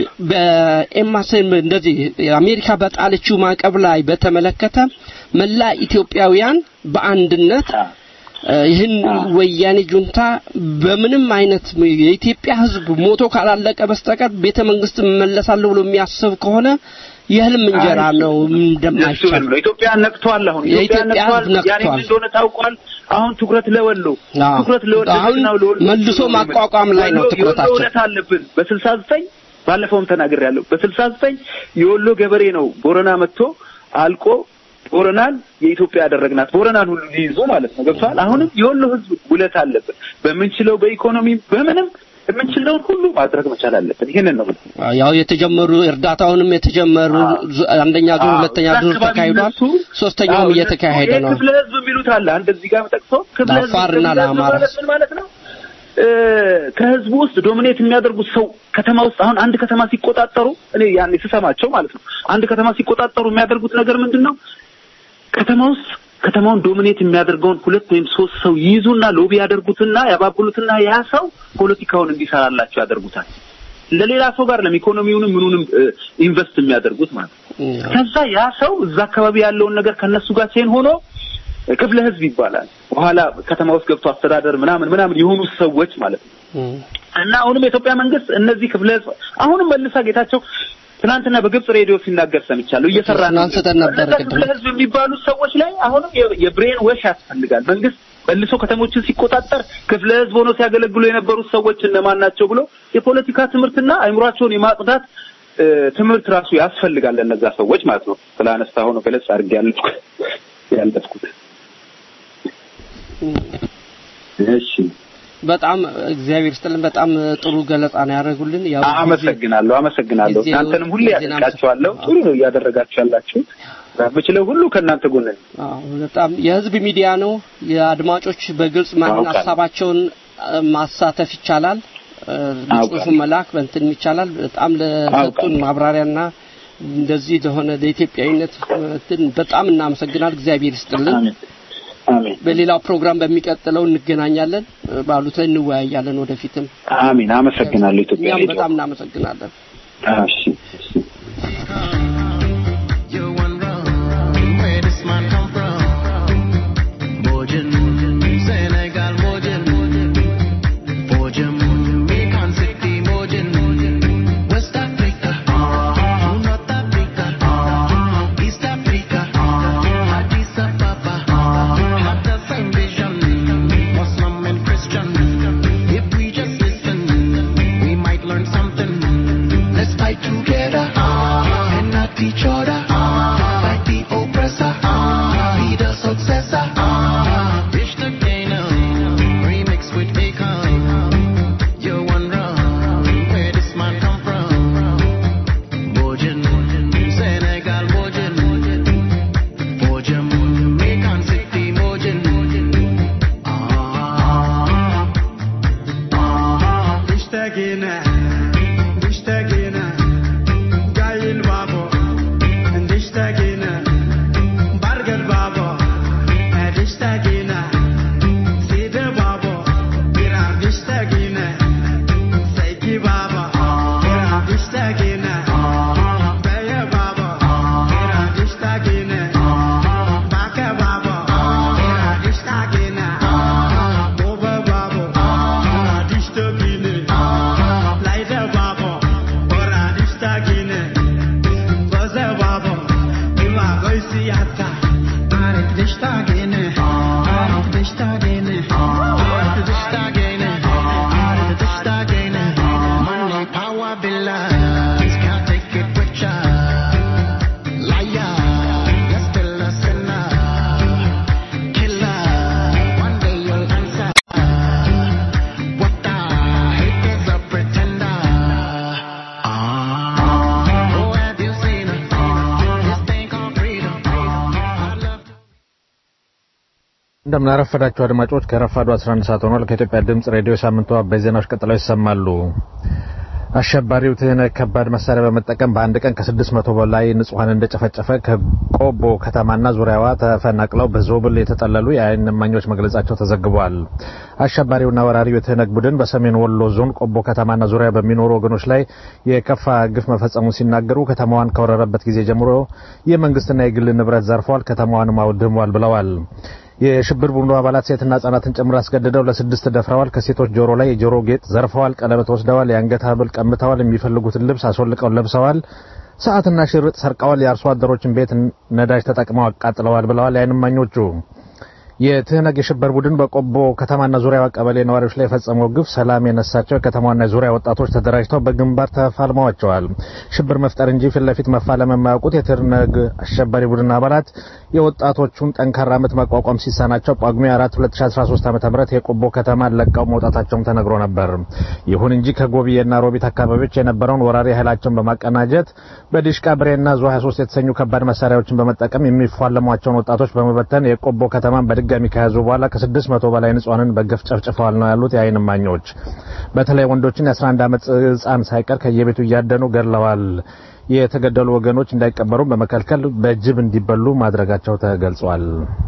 በኤማስም እንደዚህ አሜሪካ በጣለችው ማዕቀብ ላይ በተመለከተ መላ ኢትዮጵያውያን በአንድነት እ፣ ይህን ወያኔ ጁንታ በምንም አይነት የኢትዮጵያ ሕዝብ ሞቶ ካላለቀ በስተቀር ቤተ መንግስት መለሳለሁ ብሎ የሚያስብ ከሆነ የህልም እንጀራ ነው እንደማይቻል እሱንም ነው ኢትዮጵያ ነቅቷል። አሁን ኢትዮጵያ የኢትዮጵያ ነቅቷል። ሕዝብ ያኔ ነቅቷል። ምን እንደሆነ ታውቋል። አሁን ትኩረት ለወሎ አዎ። ትኩረት ለወሎ አሁን ለጀግናው ለወሎ መልሶ ነው ማቋቋም ላይ ነው የወሎ- ትኩረታቸው። የወሎ እውነት አለብን በስልሳ ዘጠኝ ባለፈውም ተናግሬያለሁ። በስልሳ ዘጠኝ የወሎ ገበሬ ነው ቦረና መጥቶ አልቆ ቦረናን የኢትዮጵያ ያደረግናት ቦረናን ሁሉ ሊይዙ ማለት ነው። ገብቷል። አሁንም የወሎ ህዝብ ውለት አለብን። በምንችለው በኢኮኖሚ በምንም የምንችለውን ሁሉ ማድረግ መቻል አለብን። ይሄንን ነው የምልህ። ያው የተጀመሩ እርዳታውንም የተጀመሩ ዙ- አንደኛ ዙር አዎ፣ ሁለተኛ እዛ ዙር አካባቢ ተካሂዷል እነሱ- ሶስተኛውም አዎ፣ እየተካሄደ ይሄ ነው ክፍለ ህዝብ የሚሉት አለ። አንድ እዚህ ጋር ጠቅሶ ክፍለ ህዝብ ለአፋርና ክፍለ ህዝብ ለአማራ ማለት ምን ማለት ነው? እ፣ ከህዝቡ ውስጥ ዶሚኔት የሚያደርጉት ሰው ከተማ ውስጥ አሁን አንድ ከተማ ሲቆጣጠሩ እኔ ያኔ ስሰማቸው ማለት ነው አንድ ከተማ ሲቆጣጠሩ የሚያደርጉት ነገር ምንድን ነው? ከተማ ውስጥ ከተማውን ዶሚኔት የሚያደርገውን ሁለት ወይም ሶስት ሰው ይይዙና ሎቢ ያደርጉትና ያባብሉትና ያ ሰው ፖለቲካውን እንዲሰራላቸው ያደርጉታል። ለሌላ ሰው ጋር ለኢኮኖሚውንም ምኑንም እ፣ ኢንቨስት የሚያደርጉት ማለት ነው። ከዛ ያ ሰው እዛ አካባቢ ያለውን ነገር ከነሱ ጋር ሲሆን ሆኖ ክፍለ ህዝብ ይባላል። በኋላ ከተማ ውስጥ ገብቶ አስተዳደር ምናምን ምናምን የሆኑ ሰዎች ማለት ነው። እና አሁንም የኢትዮጵያ መንግስት እነዚህ ክፍለ ህዝብ አሁንም መልሳ ጌታቸው ትናንትና በግብጽ ሬዲዮ ሲናገር ሰምቻለሁ። እየሰራ ነው። አንስተን ነበር እነዛ ቅድም። ክፍለ ህዝብ የሚባሉ ሰዎች ላይ አሁንም የ- የብሬን ወሽ ያስፈልጋል። መንግስት መልሶ ከተሞችን ሲቆጣጠር ክፍለ ህዝብ ሆነው ሲያገለግሉ የነበሩት ሰዎች እነማን ናቸው ብሎ የፖለቲካ ትምህርትና አእምሯቸውን የማጽዳት እ፣ ትምህርት ራሱ ያስፈልጋል ለእነዛ ሰዎች ማለት ነው። ስለ አነሳ ሆኖ ገለጽ አድርጌ ያለፍኩት ያለፍኩት እሺ በጣም እግዚአብሔር ይስጥልን። በጣም ጥሩ ገለጻ ነው ያደረጉልን። ያው ጊዜ- አመሰግናለሁ አመሰግናለሁ። ጊዜው- እናንተንም ሁሌ ጊዜን ያደርጋችኋለሁ። ጥሩ ነው እያደረጋችሁ ያላችሁት። በምችለው ሁሉ ከእናንተ ጎን ነኝ። አዎ በጣም የህዝብ ሚዲያ ነው። የአድማጮች በግልጽ ማን አውቃለሁ። ሀሳባቸውን እ፣ ማሳተፍ ይቻላል። እ፣ ጽሁፉን መላክ በእንትን ይቻላል። በጣም ለሰጡን አውቃለሁ። ማብራሪያና እንደዚህ ለሆነ ለኢትዮጵያዊነት እንትን በጣም እናመሰግናል። እግዚአብሔር ይስጥልን። አሜን አሜን በሌላው ፕሮግራም በሚቀጥለው እንገናኛለን። እ፣ ባሉት ላይ እንወያያለን ወደፊትም። አሜን። አመሰግናለሁ ኢትዮጵያ እኛም ሬዲዮ። በጣም እናመሰግናለን። እሺ እሺ You one wrong. Where this man come from? Bojan, Senegal, Bojan. Bojan, Jamaican City, Bojan. West Africa, North Africa, East Africa, Addis Ababa. Have the same vision, Muslim and Christian. If we just listen, we might learn something. Let's fight together and not each other. Fight the oppressor, be the successor. Reach the gainer, remix with Akon. You're one wrong, where this man come from? Bojan, Senegal, Bojan. Bojan, Jamaican City, Bojan. Ah, ah. اشتقينا اشتقينا جاي البابا اشتقينا برقر بابا اشتقينا سيد بابا إيران اشتقينا سيكي بابا إيران اشتقينا بيا بابا إيران اشتقينا باكا بابا إيران اشتقينا بوبا بابا إيران اشتقينا لايدا بابا إيران اشتقينا بوزا بابا إما غيسي حتى عارف تشتاقينا عارف تشتاقينا عارف تشتاقينا عارف تشتاقينا Money, power, billions, can't take it with ya. Liar, you're still a sinner. Killer, one day you'll answer. What the hate is a pretender. Ah, oh, have you seen it? This thing called freedom. I love to እንደምናረፈዳችሁ አድማጮች ከረፋዱ 11 ሰዓት ሆኗል። ከኢትዮጵያ ድምጽ ሬዲዮ ሳምንቱ አበይ ዜናዎች ቀጥለው ይሰማሉ። አሸባሪው ትህነግ ከባድ መሳሪያ በመጠቀም በአንድ ቀን ከ600 በላይ ንጹሐን እንደጨፈጨፈ ከቆቦ ከተማና ዙሪያዋ ተፈናቅለው በዞብል የተጠለሉ የአይን እማኞች መግለጻቸው ተዘግቧል። አሸባሪውና ወራሪው የትህነግ ቡድን በሰሜን ወሎ ዞን ቆቦ ከተማና ዙሪያ በሚኖሩ ወገኖች ላይ የከፋ ግፍ መፈጸሙን ሲናገሩ ከተማዋን ከወረረበት ጊዜ ጀምሮ የመንግስትና የግል ንብረት ዘርፏል፣ ከተማዋንም አውድሟል ብለዋል። የሽብር ቡድኑ አባላት ሴትና ህጻናትን ጨምሮ አስገድደው ለስድስት ደፍረዋል። ከሴቶች ጆሮ ላይ የጆሮ ጌጥ ዘርፈዋል፣ ቀለበት ወስደዋል፣ የአንገት ሀብል ቀምተዋል፣ የሚፈልጉትን ልብስ አስወልቀው ለብሰዋል፣ ሰዓትና ሽርጥ ሰርቀዋል፣ የአርሶ አደሮችን ቤት ነዳጅ ተጠቅመው አቃጥለዋል ብለዋል የዓይን እማኞቹ። የትህነግ የሽብር ቡድን በቆቦ ከተማና ዙሪያዋ ቀበሌ ነዋሪዎች ላይ የፈጸመው ግፍ ሰላም የነሳቸው የከተማዋና የዙሪያ ወጣቶች ተደራጅተው በግንባር ተፋልመዋቸዋል። ሽብር መፍጠር እንጂ ፊት ለፊት መፋለም የማያውቁት የትህነግ አሸባሪ ቡድን አባላት የወጣቶቹን ጠንካራ ምት መቋቋም ሲሳናቸው ጳጉሜ 4 2013 ዓ.ም የቆቦ ከተማን ለቀው መውጣታቸውም ተነግሮ ነበር። ይሁን እንጂ ከጎብዬና ሮቢት አካባቢዎች የነበረውን ወራሪ ኃይላቸውን በማቀናጀት በዲሽቃ ብሬና ዙ 23 የተሰኙ ከባድ መሳሪያዎችን በመጠቀም የሚፋለሟቸውን ወጣቶች በመበተን የቆቦ ከተማን በድጋሚ ከያዙ በኋላ ከስድስት መቶ በላይ ንጹሃንን በገፍ ጨፍጭፈዋል ነው ያሉት የዓይን እማኞች። በተለይ ወንዶችን የ11 ዓመት ሕፃን ሳይቀር ከየቤቱ እያደኑ ገድለዋል። የተገደሉ ወገኖች እንዳይቀበሩ በመከልከል በጅብ እንዲበሉ ማድረጋቸው ተገልጿል።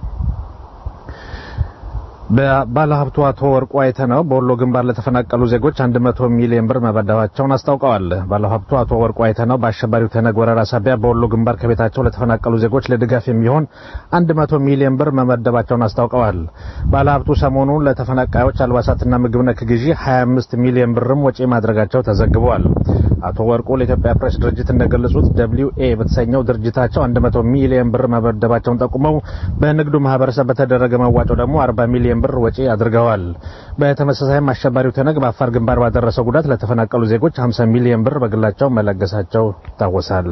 ባለሀብቱ አቶ ወርቁ አይተነው በወሎ ግንባር ለተፈናቀሉ ዜጎች 100 ሚሊዮን ብር መመደባቸውን አስታውቀዋል። ባለሀብቱ አቶ ወርቁ አይተነው በአሸባሪው ትህነግ ወረራ ሳቢያ በወሎ ግንባር ከቤታቸው ለተፈናቀሉ ዜጎች ለድጋፍ የሚሆን 100 ሚሊዮን ብር መመደባቸውን አስታውቀዋል። ባለሀብቱ ሰሞኑን ለተፈናቃዮች አልባሳትና ምግብ ነክ ግዢ 25 ሚሊዮን ብርም ወጪ ማድረጋቸው ተዘግቧል። አቶ ወርቁ ለኢትዮጵያ ፕሬስ ድርጅት እንደገለጹት ደብሊው ኤ በተሰኘው ድርጅታቸው 100 ሚሊዮን ብር መመደባቸውን ጠቁመው በንግዱ ማህበረሰብ በተደረገ መዋጮ ደግሞ 40 ሚሊዮን ብር ወጪ አድርገዋል። በተመሳሳይም አሸባሪው ትህነግ በአፋር ግንባር ባደረሰው ጉዳት ለተፈናቀሉ ዜጎች 50 ሚሊዮን ብር በግላቸው መለገሳቸው ይታወሳል።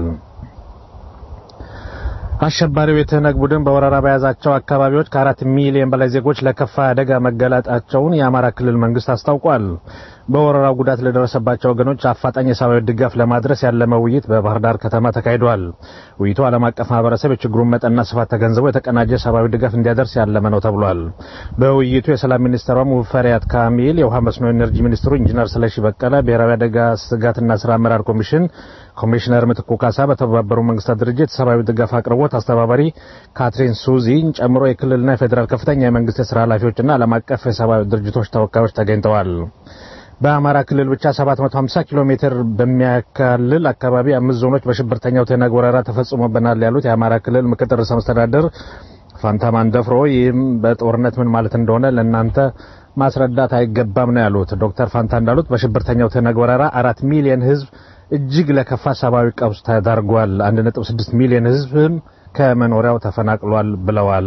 አሸባሪው የትህነግ ቡድን በወረራ በያዛቸው አካባቢዎች ከአራት ሚሊዮን በላይ ዜጎች ለከፋ አደጋ መጋለጣቸውን የአማራ ክልል መንግስት አስታውቋል። በወረራው ጉዳት ለደረሰባቸው ወገኖች አፋጣኝ የሰብአዊ ድጋፍ ለማድረስ ያለመ ውይይት በባህር ዳር ከተማ ተካሂዷል። ውይይቱ ዓለም አቀፍ ማህበረሰብ የችግሩን መጠንና ስፋት ተገንዝቦ የተቀናጀ ሰብአዊ ድጋፍ እንዲያደርስ ያለመ ነው ተብሏል። በውይይቱ የሰላም ሚኒስትሯ ሙፈሪያት ካሚል፣ የውሃ መስኖ ኢነርጂ ሚኒስትሩ ኢንጂነር ስለሺ በቀለ፣ ብሔራዊ አደጋ ስጋትና ስራ አመራር ኮሚሽን ኮሚሽነር ምትኩ ካሳ፣ በተባበሩ መንግስታት ድርጅት የሰብአዊ ድጋፍ አቅርቦት አስተባባሪ ካትሪን ሱዚን ጨምሮ የክልልና የፌዴራል ከፍተኛ የመንግስት የስራ ኃላፊዎችና ዓለም አቀፍ የሰብአዊ ድርጅቶች ተወካዮች ተገኝተዋል። በአማራ ክልል ብቻ 750 ኪሎ ሜትር በሚያካልል አካባቢ አምስት ዞኖች በሽብርተኛው ትህነግ ወረራ ተፈጽሞብናል ያሉት የአማራ ክልል ምክትል ርዕሰ መስተዳድር ፋንታ ማንደፍሮ ይህም በጦርነት ምን ማለት እንደሆነ ለእናንተ ማስረዳት አይገባም ነው ያሉት። ዶክተር ፋንታ እንዳሉት በሽብርተኛው ትህነግ ወረራ አራት ሚሊዮን ህዝብ እጅግ ለከፋ ሰብአዊ ቀውስ ተዳርጓል። 1.6 ሚሊዮን ህዝብም ከመኖሪያው ተፈናቅሏል ብለዋል።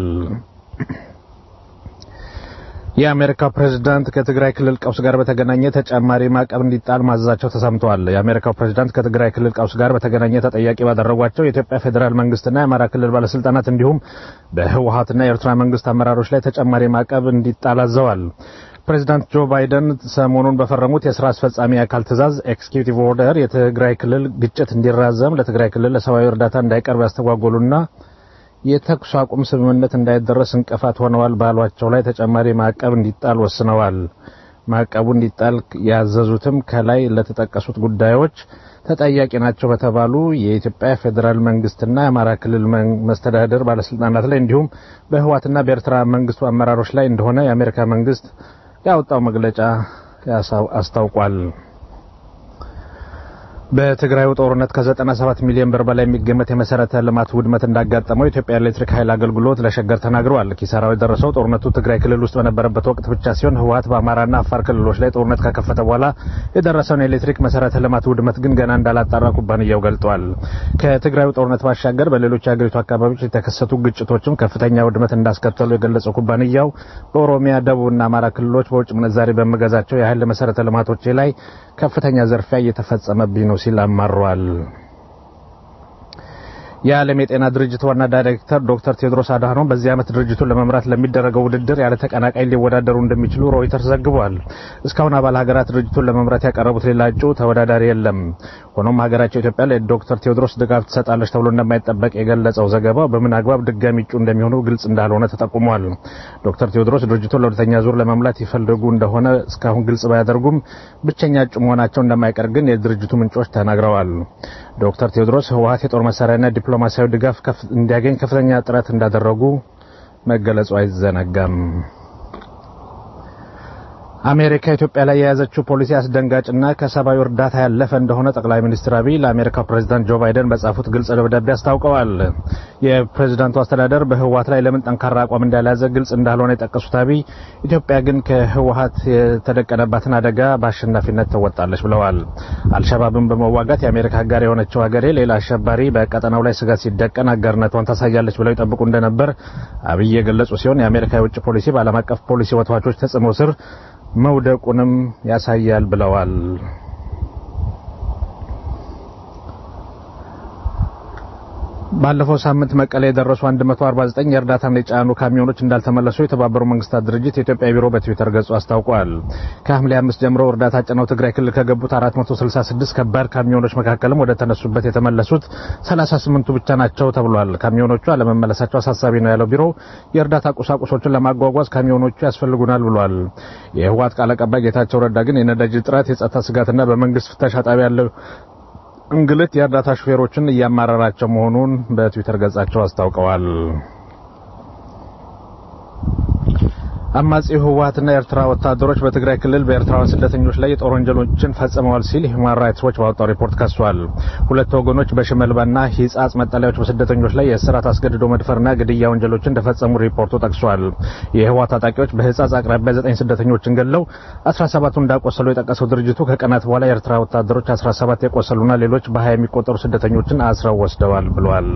የአሜሪካው ፕሬዝዳንት ከትግራይ ክልል ቀውስ ጋር በተገናኘ ተጨማሪ ማዕቀብ እንዲጣል ማዘዛቸው ተሰምተዋል። የአሜሪካው ፕሬዝዳንት ከትግራይ ክልል ቀውስ ጋር በተገናኘ ተጠያቂ ባደረጓቸው የኢትዮጵያ ፌዴራል መንግስትና የአማራ ክልል ባለስልጣናት እንዲሁም በህወሀትና የኤርትራ መንግስት አመራሮች ላይ ተጨማሪ ማዕቀብ እንዲጣል አዘዋል። ፕሬዚዳንት ጆ ባይደን ሰሞኑን በፈረሙት የስራ አስፈጻሚ አካል ትዕዛዝ ኤክስኪዩቲቭ ኦርደር የትግራይ ክልል ግጭት እንዲራዘም ለትግራይ ክልል ለሰብአዊ እርዳታ እንዳይቀርብ ያስተጓጎሉና የተኩስ አቁም ስምምነት እንዳይደረስ እንቅፋት ሆነዋል ባሏቸው ላይ ተጨማሪ ማዕቀብ እንዲጣል ወስነዋል። ማዕቀቡ እንዲጣል ያዘዙትም ከላይ ለተጠቀሱት ጉዳዮች ተጠያቂ ናቸው በተባሉ የኢትዮጵያ ፌዴራል መንግስትና የአማራ ክልል መስተዳደር ባለስልጣናት ላይ እንዲሁም በህዋትና በኤርትራ መንግስቱ አመራሮች ላይ እንደሆነ የአሜሪካ መንግስት ያወጣው መግለጫ አስታውቋል። በትግራዩ ጦርነት ከ97 ሚሊዮን ብር በላይ የሚገመት የመሰረተ ልማት ውድመት እንዳጋጠመው የኢትዮጵያ ኤሌክትሪክ ኃይል አገልግሎት ለሸገር ተናግረዋል። ኪሳራው የደረሰው ጦርነቱ ትግራይ ክልል ውስጥ በነበረበት ወቅት ብቻ ሲሆን ህወሀት በአማራና አፋር ክልሎች ላይ ጦርነት ከከፈተ በኋላ የደረሰውን የኤሌክትሪክ መሰረተ ልማት ውድመት ግን ገና እንዳላጣራ ኩባንያው ገልጧል። ከትግራዩ ጦርነት ባሻገር በሌሎች የሀገሪቱ አካባቢዎች የተከሰቱ ግጭቶችም ከፍተኛ ውድመት እንዳስከተሉ የገለጸው ኩባንያው በኦሮሚያ፣ ደቡብና አማራ ክልሎች በውጭ ምንዛሬ በምገዛቸው የኃይል መሰረተ ልማቶች ላይ ከፍተኛ ዘርፊያ እየተፈጸመብኝ ነው ሲል አማሯል። የዓለም የጤና ድርጅት ዋና ዳይሬክተር ዶክተር ቴድሮስ አድሃኖም በዚህ ዓመት ድርጅቱን ለመምራት ለሚደረገው ውድድር ያለ ተቀናቃኝ ሊወዳደሩ እንደሚችሉ ሮይተርስ ዘግቧል። እስካሁን አባል ሀገራት ድርጅቱን ለመምራት ያቀረቡት ሌላ እጩ ተወዳዳሪ የለም። ሆኖም ሀገራቸው ኢትዮጵያ ለዶክተር ቴዎድሮስ ድጋፍ ትሰጣለች ተብሎ እንደማይጠበቅ የገለጸው ዘገባው በምን አግባብ ድጋሚ እጩ እንደሚሆኑ ግልጽ እንዳልሆነ ተጠቁሟል። ዶክተር ቴዎድሮስ ድርጅቱን ለሁለተኛ ዙር ለመምላት ይፈልጉ እንደሆነ እስካሁን ግልጽ ባያደርጉም ብቸኛ እጩ መሆናቸው እንደማይቀር ግን የድርጅቱ ምንጮች ተናግረዋል። ዶክተር ቴዎድሮስ ህወሀት የጦር መሳሪያና ዲፕሎማሲያዊ ድጋፍ እንዲያገኝ ከፍተኛ ጥረት እንዳደረጉ መገለጹ አይዘነጋም። አሜሪካ ኢትዮጵያ ላይ የያዘችው ፖሊሲ አስደንጋጭና ከሰብአዊ እርዳታ ያለፈ እንደሆነ ጠቅላይ ሚኒስትር አብይ ለአሜሪካው ፕሬዝዳንት ጆ ባይደን በጻፉት ግልጽ ደብዳቤ አስታውቀዋል። የፕሬዝዳንቱ አስተዳደር በህወሀት ላይ ለምን ጠንካራ አቋም እንዳልያዘ ግልጽ እንዳልሆነ የጠቀሱት አብይ ኢትዮጵያ ግን ከህወሀት የተደቀነባትን አደጋ በአሸናፊነት ትወጣለች ብለዋል። አልሸባብን በመዋጋት የአሜሪካ አጋር የሆነችው ሀገሬ ሌላ አሸባሪ በቀጠናው ላይ ስጋት ሲደቀን አጋርነቷን ታሳያለች ብለው ይጠብቁ እንደነበር አብይ የገለጹ ሲሆን የአሜሪካ የውጭ ፖሊሲ በዓለም አቀፍ ፖሊሲ ወትዋቾች ተጽዕኖ ስር መውደቁንም ያሳያል ብለዋል። ባለፈው ሳምንት መቀሌ የደረሱ 149 የእርዳታና የጫኑ ካሚዮኖች እንዳልተመለሱ የተባበሩ መንግስታት ድርጅት የኢትዮጵያ ቢሮ በትዊተር ገጹ አስታውቋል። ከሐምሌ አምስት ጀምሮ እርዳታ ጭነው ትግራይ ክልል ከገቡት 466 ከባድ ካሚዮኖች መካከልም ወደ ተነሱበት የተመለሱት 38ቱ ብቻ ናቸው ተብሏል። ካሚዮኖቹ አለመመለሳቸው አሳሳቢ ነው ያለው ቢሮ የእርዳታ ቁሳቁሶችን ለማጓጓዝ ካሚዮኖቹ ያስፈልጉናል ብሏል። የህወሓት ቃል አቀባይ ጌታቸው ረዳ ግን የነዳጅ እጥረት፣ የጸጥታ ስጋትና በመንግስት ፍተሻ ጣቢያ ያለው እንግልት የእርዳታ ሹፌሮችን እያማረራቸው መሆኑን በትዊተር ገጻቸው አስታውቀዋል። አማጺው ህወሓትና የኤርትራ ወታደሮች በትግራይ ክልል በኤርትራውያን ስደተኞች ላይ የጦር ወንጀሎችን ፈጽመዋል ሲል ሁማን ራይትስ ዎች ባወጣው ሪፖርት ከሷል። ሁለቱ ወገኖች በሽመልባና ሂጻጽ መጠለያዎች በስደተኞች ላይ የእስራት አስገድዶ መድፈርና ግድያ ወንጀሎችን እንደፈጸሙ ሪፖርቱ ጠቅሷል። የህወሓት ታጣቂዎች በሂጻጽ አቅራቢያ ዘጠኝ ስደተኞችን ገለው 17ቱ እንዳቆሰሉ የጠቀሰው ድርጅቱ ከቀናት በኋላ የኤርትራ ወታደሮች 17 የቆሰሉና ሌሎች በ20 የሚቆጠሩ ስደተኞችን አስረው ወስደዋል ብሏል።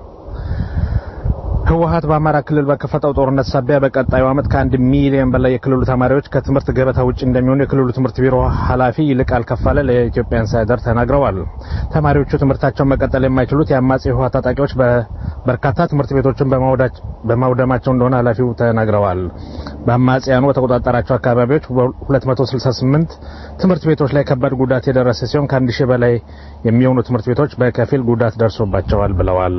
ህወሓት በአማራ ክልል በከፈተው ጦርነት ሳቢያ በቀጣዩ ዓመት ከአንድ ሚሊዮን በላይ የክልሉ ተማሪዎች ከትምህርት ገበታ ውጭ እንደሚሆኑ የክልሉ ትምህርት ቢሮ ኃላፊ ይልቃል ከፋለ ለኢትዮጵያ ኢንሳይደር ተናግረዋል። ተማሪዎቹ ትምህርታቸውን መቀጠል የማይችሉት የአማጺ ህወሓት ታጣቂዎች በርካታ ትምህርት ቤቶችን በማውደማቸው እንደሆነ ኃላፊው ተናግረዋል። በአማጽያኑ በተቆጣጠራቸው አካባቢዎች 268 ትምህርት ቤቶች ላይ ከባድ ጉዳት የደረሰ ሲሆን ከአንድ ሺህ በላይ የሚሆኑ ትምህርት ቤቶች በከፊል ጉዳት ደርሶባቸዋል ብለዋል።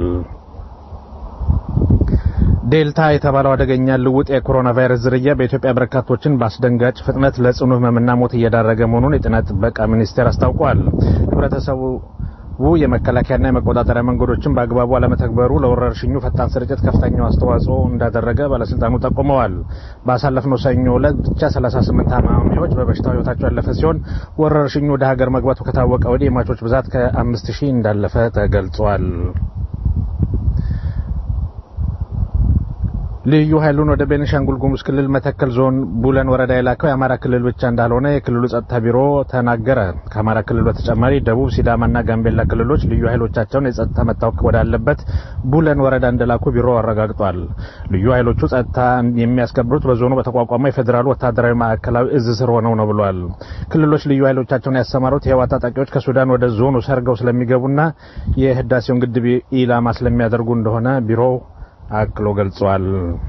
ዴልታ የተባለው አደገኛ ልውጥ የኮሮና ቫይረስ ዝርያ በኢትዮጵያ በርካቶችን በአስደንጋጭ ፍጥነት ለጽኑ ህመምና ሞት እየዳረገ መሆኑን የጤና ጥበቃ ሚኒስቴር አስታውቋል። ህብረተሰቡ የመከላከያና የመቆጣጠሪያ መንገዶችን በአግባቡ አለመተግበሩ ለወረርሽኙ ፈጣን ስርጭት ከፍተኛው አስተዋጽኦ እንዳደረገ ባለስልጣኑ ጠቁመዋል። ባሳለፍነው ሰኞ ዕለት ብቻ 38 ታማሚዎች በበሽታው ህይወታቸው ያለፈ ሲሆን ወረርሽኙ ወደ ሀገር መግባቱ ከታወቀ ወዲህ የሟቾች ብዛት ከአምስት ሺህ እንዳለፈ ተገልጿል። ልዩ ኃይሉን ወደ ቤኒሻንጉል ጉሙዝ ክልል መተከል ዞን ቡለን ወረዳ የላከው የአማራ ክልል ብቻ እንዳልሆነ የክልሉ ጸጥታ ቢሮ ተናገረ። ከአማራ ክልል በተጨማሪ ደቡብ፣ ሲዳማና ጋምቤላ ክልሎች ልዩ ኃይሎቻቸውን የጸጥታ መታወክ ወዳለበት ቡለን ወረዳ እንደላኩ ቢሮ አረጋግጧል። ልዩ ኃይሎቹ ጸጥታ የሚያስከብሩት በዞኑ በተቋቋመው የፌዴራሉ ወታደራዊ ማዕከላዊ እዝ ስር ሆነው ነው ብሏል። ክልሎች ልዩ ኃይሎቻቸውን ያሰማሩት የህወሓት ታጣቂዎች ከሱዳን ወደ ዞኑ ሰርገው ስለሚገቡና የህዳሴውን ግድብ ኢላማ ስለሚያደርጉ እንደሆነ ቢሮው አክሎ ገልጿል።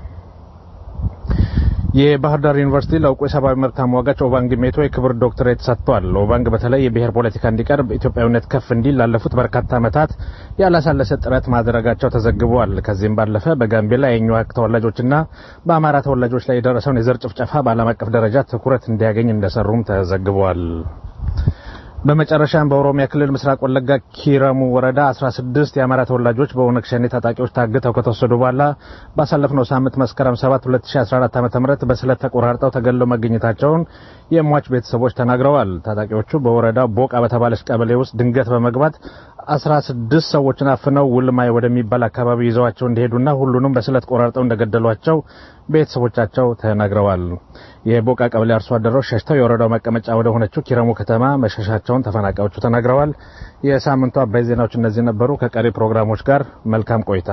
የባህር ዳር ዩኒቨርሲቲ ለእውቁ የሰብአዊ መብት ተሟጋች ኦባንግ ሜቶ የክብር ዶክትሬት ሰጥቷል። ኦባንግ በተለይ የብሔር ፖለቲካ እንዲቀርብ ኢትዮጵያዊነት ከፍ እንዲል ላለፉት በርካታ ዓመታት ያላሳለሰ ጥረት ማድረጋቸው ተዘግቧል። ከዚህም ባለፈ በጋምቤላ የኛዋክ ተወላጆችና በአማራ ተወላጆች ላይ የደረሰውን የዘር ጭፍጨፋ በዓለም አቀፍ ደረጃ ትኩረት እንዲያገኝ እንደሰሩም ተዘግቧል። በመጨረሻም በኦሮሚያ ክልል ምስራቅ ወለጋ ኪረሙ ወረዳ 16 የአማራ ተወላጆች በኦነግ ሸኔ ታጣቂዎች ታግተው ከተወሰዱ በኋላ ባሳለፍነው ሳምንት መስከረም 7 2014 ዓ.ም በስለት ተቆራርጠው ተገለው መገኘታቸውን የሟች ቤተሰቦች ተናግረዋል። ታጣቂዎቹ በወረዳው ቦቃ በተባለች ቀበሌ ውስጥ ድንገት በመግባት 16 ሰዎችን አፍነው ውልማይ ወደሚባል አካባቢ ይዘዋቸው እንደሄዱና ሁሉንም በስለት ቆራርጠው እንደገደሏቸው ቤተሰቦቻቸው ተናግረዋል። የቦቃ ቀበሌ አርሶ አደሮች ሸሽተው የወረዳው መቀመጫ ወደ ሆነችው ኪረሙ ከተማ መሸሻቸውን ተፈናቃዮቹ ተናግረዋል። የሳምንቱ አባይ ዜናዎች እነዚህ ነበሩ። ከቀሪ ፕሮግራሞች ጋር መልካም ቆይታ።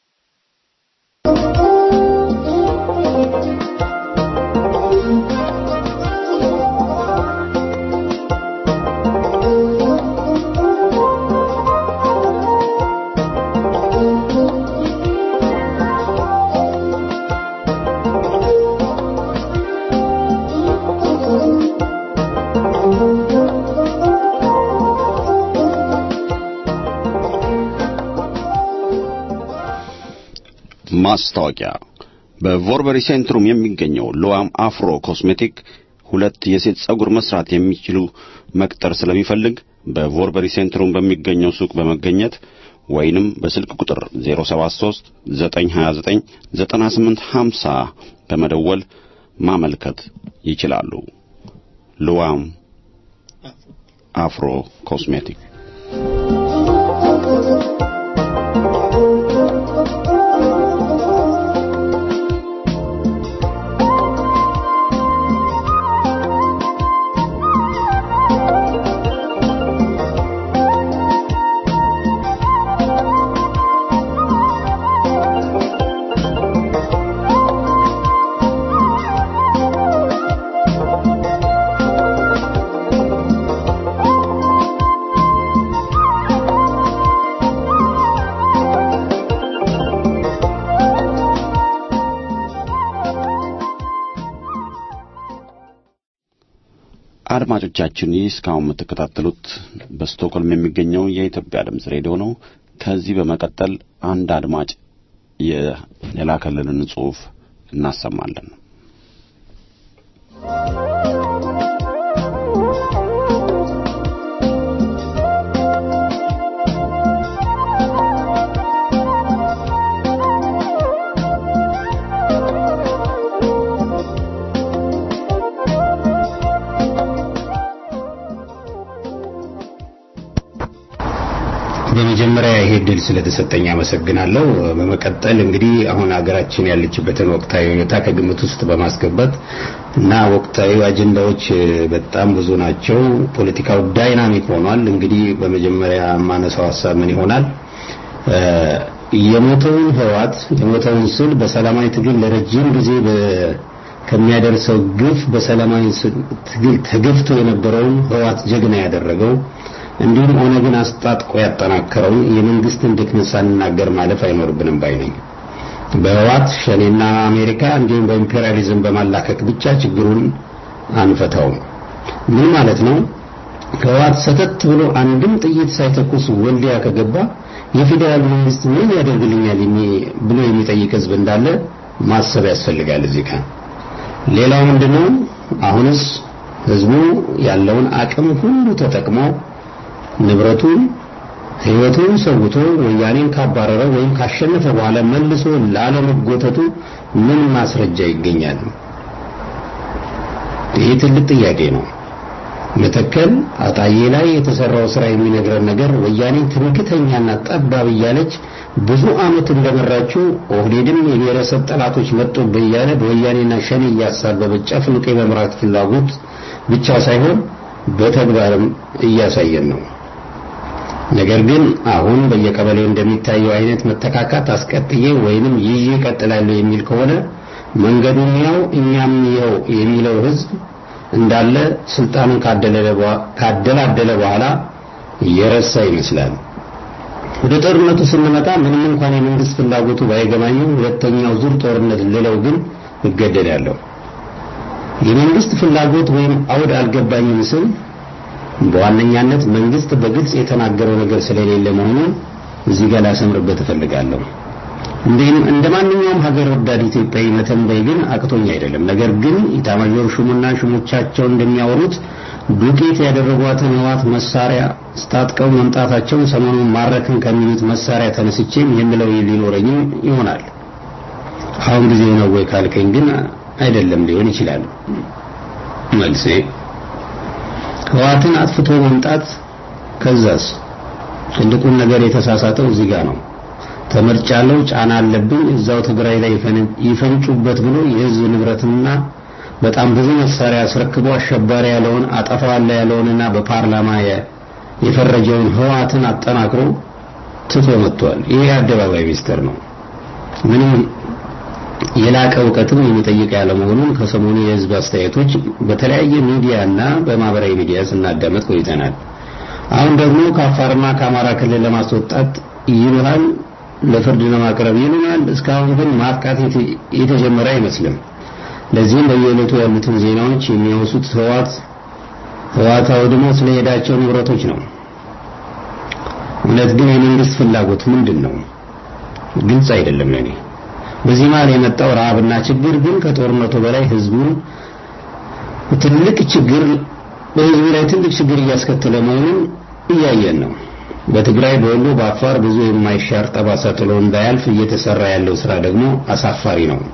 ማስታወቂያ በቮርበሪ ሴንትሩም የሚገኘው ሎዋም አፍሮ ኮስሜቲክ ሁለት የሴት ጸጉር መስራት የሚችሉ መቅጠር ስለሚፈልግ በቮርበሪ ሴንትሩም በሚገኘው ሱቅ በመገኘት ወይንም በስልክ ቁጥር 073 929 9850 በመደወል ማመልከት ይችላሉ። ልዋም አፍሮ ኮስሜቲክ አድማጮቻችን ይህ እስካሁን የምትከታተሉት በስቶክሆልም የሚገኘው የኢትዮጵያ ድምፅ ሬዲዮ ነው። ከዚህ በመቀጠል አንድ አድማጭ የ- የላከልንን ጽሑፍ እናሰማለን። በመጀመሪያ ይሄ ድል ስለተሰጠኝ አመሰግናለሁ። በመቀጠል እንግዲህ አሁን ሀገራችን ያለችበትን ወቅታዊ ሁኔታ ከግምት ውስጥ በማስገባት እና ወቅታዊ አጀንዳዎች በጣም ብዙ ናቸው። ፖለቲካው ዳይናሚክ ሆኗል። እንግዲህ በመጀመሪያ የማነሳው ሀሳብ ምን ይሆናል? የሞተውን ህዋት የሞተውን ስል በሰላማዊ ትግል ለረጅም ጊዜ በ- ከሚያደርሰው ግፍ በሰላማዊ ስ- ትግል ተገፍቶ የነበረውን ህዋት ጀግና ያደረገው እንዲሁም ኦነግን አስጣጥቆ ያጠናከረውን የመንግስትን ድክመት ሳንናገር ማለፍ አይኖርብንም ባይ ነኝ። በህዋት ሸኔና አሜሪካ እንዲሁም በኢምፔሪያሊዝም በማላከክ ብቻ ችግሩን አንፈታውም። ምን ማለት ነው? ህዋት ሰተት ብሎ አንድም ጥይት ሳይተኩስ ወልዲያ ከገባ የፌዴራል መንግስት ምን ያደርግልኛል የሚ- ብሎ የሚጠይቅ ህዝብ እንዳለ ማሰብ ያስፈልጋል። እዚህ ጋር ሌላው ምንድነው? አሁንስ ህዝቡ ያለውን አቅም ሁሉ ተጠቅሞ ንብረቱን ህይወቱን ሰውቶ ወያኔን ካባረረ ወይም ካሸነፈ በኋላ መልሶ ላለመጎተቱ ምን ማስረጃ ይገኛል? ይህ ትልቅ ጥያቄ ነው። መተከል አጣዬ ላይ የተሰራው ስራ የሚነግረን ነገር ወያኔ ትምክተኛና ጠባብ እያለች ብዙ አመት እንደመራችው ኦህዴድም የብሔረሰብ ጠላቶች መጡብህ እያለ በወያኔና ሸኔ እያሳበበ ጨፍልቆ የመምራት ፍላጎት ብቻ ሳይሆን በተግባርም እያሳየን ነው። ነገር ግን አሁን በየቀበሌው እንደሚታየው አይነት መተካካት አስቀጥዬ ወይንም ይዤ እቀጥላለሁ የሚል ከሆነ መንገዱን ያው እኛም ያው የሚለው ህዝብ እንዳለ ስልጣኑን ካደለለ በኋ- ካደላደለ በኋላ የረሳ ይመስላል። ወደ ጦርነቱ ስንመጣ ምንም እንኳን የመንግስት ፍላጎቱ ባይገባኝም ሁለተኛው ዙር ጦርነት ልለው ግን እገደዳለሁ። የመንግስት ፍላጎት ወይም አውድ አልገባኝም ስል በዋነኛነት መንግስት በግልጽ የተናገረው ነገር ስለሌለ መሆኑን እዚህ ጋር ላሰምርበት እፈልጋለሁ። እንዲህም እንደ ማንኛውም ሀገር ወዳድ ኢትዮጵያዊ መተንበይ ግን አቅቶኝ አይደለም። ነገር ግን ኢታማዦር ሹሙና ሹሞቻቸው እንደሚያወሩት ዱቄት ያደረጓትን ህዋት መሳሪያ ስታጥቀው መምጣታቸውን ሰሞኑን ማረክን ከሚሉት መሳሪያ ተነስቼም የምለው ሊኖረኝም ይሆናል። አሁን ጊዜው ነው ወይ ካልከኝ ግን አይደለም ሊሆን ይችላል። መልሴ ህዋትን አጥፍቶ መምጣት ከዛስ ትልቁን ነገር የተሳሳተው እዚህ ጋር ነው። ተመርጫለሁ፣ ጫና አለብኝ፣ እዛው ትግራይ ላይ ይፈን- ይፈንጩበት ብሎ የህዝብ ንብረትና በጣም ብዙ መሳሪያ አስረክቦ አሸባሪ ያለውን አጠፋዋለሁ ያለውንና በፓርላማ የ- የፈረጀውን ህዋትን አጠናክሮ ትቶ መጥቷል። ይሄ የአደባባይ ሚስጥር ነው። ምንም የላቀ እውቀትም የሚጠይቅ ያለመሆኑን ከሰሞኑ የህዝብ አስተያየቶች በተለያየ ሚዲያና በማህበራዊ ሚዲያ ስናዳመጥ ቆይተናል። አሁን ደግሞ ከአፋርና ከአማራ ክልል ለማስወጣት ይሉሃል፣ ለፍርድ ለማቅረብ ይሉናል። እስካሁን ግን ማጥቃት የተ- የተጀመረ አይመስልም። ለዚህም በየዕለቱ ያሉትን ዜናዎች የሚያወሱት ህዋት ህዋት አውድሞ ስለሄዳቸው ንብረቶች ነው። እውነት ግን የመንግስት ፍላጎት ምንድን ነው? ግልጽ አይደለም ለኔ። በዚህ መሀል የመጣው ረሃብና ችግር ግን ከጦርነቱ በላይ ህዝቡን ትልቅ ችግር በህዝቡ ላይ ትልቅ ችግር እያስከተለ መሆኑን እያየን ነው። በትግራይ፣ በወሎ፣ በአፋር ብዙ የማይሻር ጠባሳ ጥሎ እንዳያልፍ እየተሰራ ያለው ስራ ደግሞ አሳፋሪ ነው።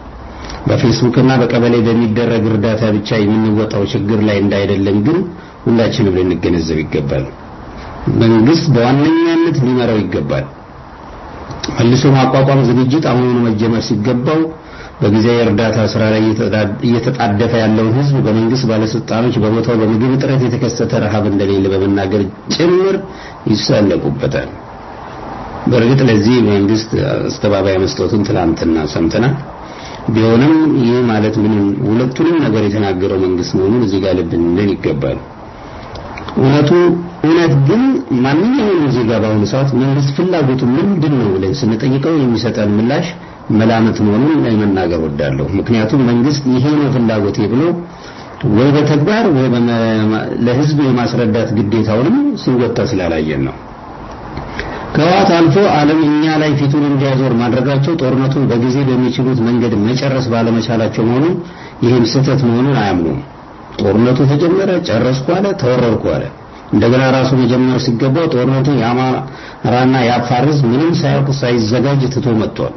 በፌስቡክ እና በቀበሌ በሚደረግ እርዳታ ብቻ የምንወጣው ችግር ላይ እንዳይደለም ግን ሁላችንም ልንገነዘብ ይገባል። መንግስት በዋነኛነት ሊመራው ይገባል። መልሶ ማቋቋም ዝግጅት አሁኑኑ መጀመር ሲገባው በጊዜያዊ እርዳታ ስራ ላይ እየተጣደፈ ያለውን ህዝብ በመንግስት ባለስልጣኖች በቦታው በምግብ እጥረት የተከሰተ ረሃብ እንደሌለ በመናገር ጭምር ይሳለቁበታል። በእርግጥ ለዚህ መንግስት አስተባባይ መስጠቱን ትላንትና ሰምተናል። ቢሆንም ይህ ማለት ምንም ሁለቱንም ነገር የተናገረው መንግስት መሆኑን እዚህ ጋር ልብ ልንል ይገባል። እውነቱ እውነት ግን ማንኛውም ዜጋ በአሁኑ ሰዓት መንግስት ፍላጎቱ ምንድን ነው ብለን ስንጠይቀው የሚሰጠን ምላሽ መላመት መሆኑን መናገር ወዳለሁ። ምክንያቱም መንግስት ይሄ ነው ፍላጎቴ ብሎ ወይ በተግባር ወይ ለህዝብ የማስረዳት ግዴታውንም ሲወጣ ስላላየን ነው። ከህወሓት አልፎ ዓለም እኛ ላይ ፊቱን እንዲያዞር ማድረጋቸው ጦርነቱን በጊዜ በሚችሉት መንገድ መጨረስ ባለመቻላቸው መሆኑን ይህም ስህተት መሆኑን አያምኑም። ጦርነቱ ተጀመረ፣ ጨረስኩ አለ፣ ተወረርኩ አለ። እንደገና ራሱ መጀመር ሲገባው ጦርነቱን የአማራና የአፋር ህዝብ ምንም ሳያውቅ ሳይዘጋጅ ትቶ መጥቷል።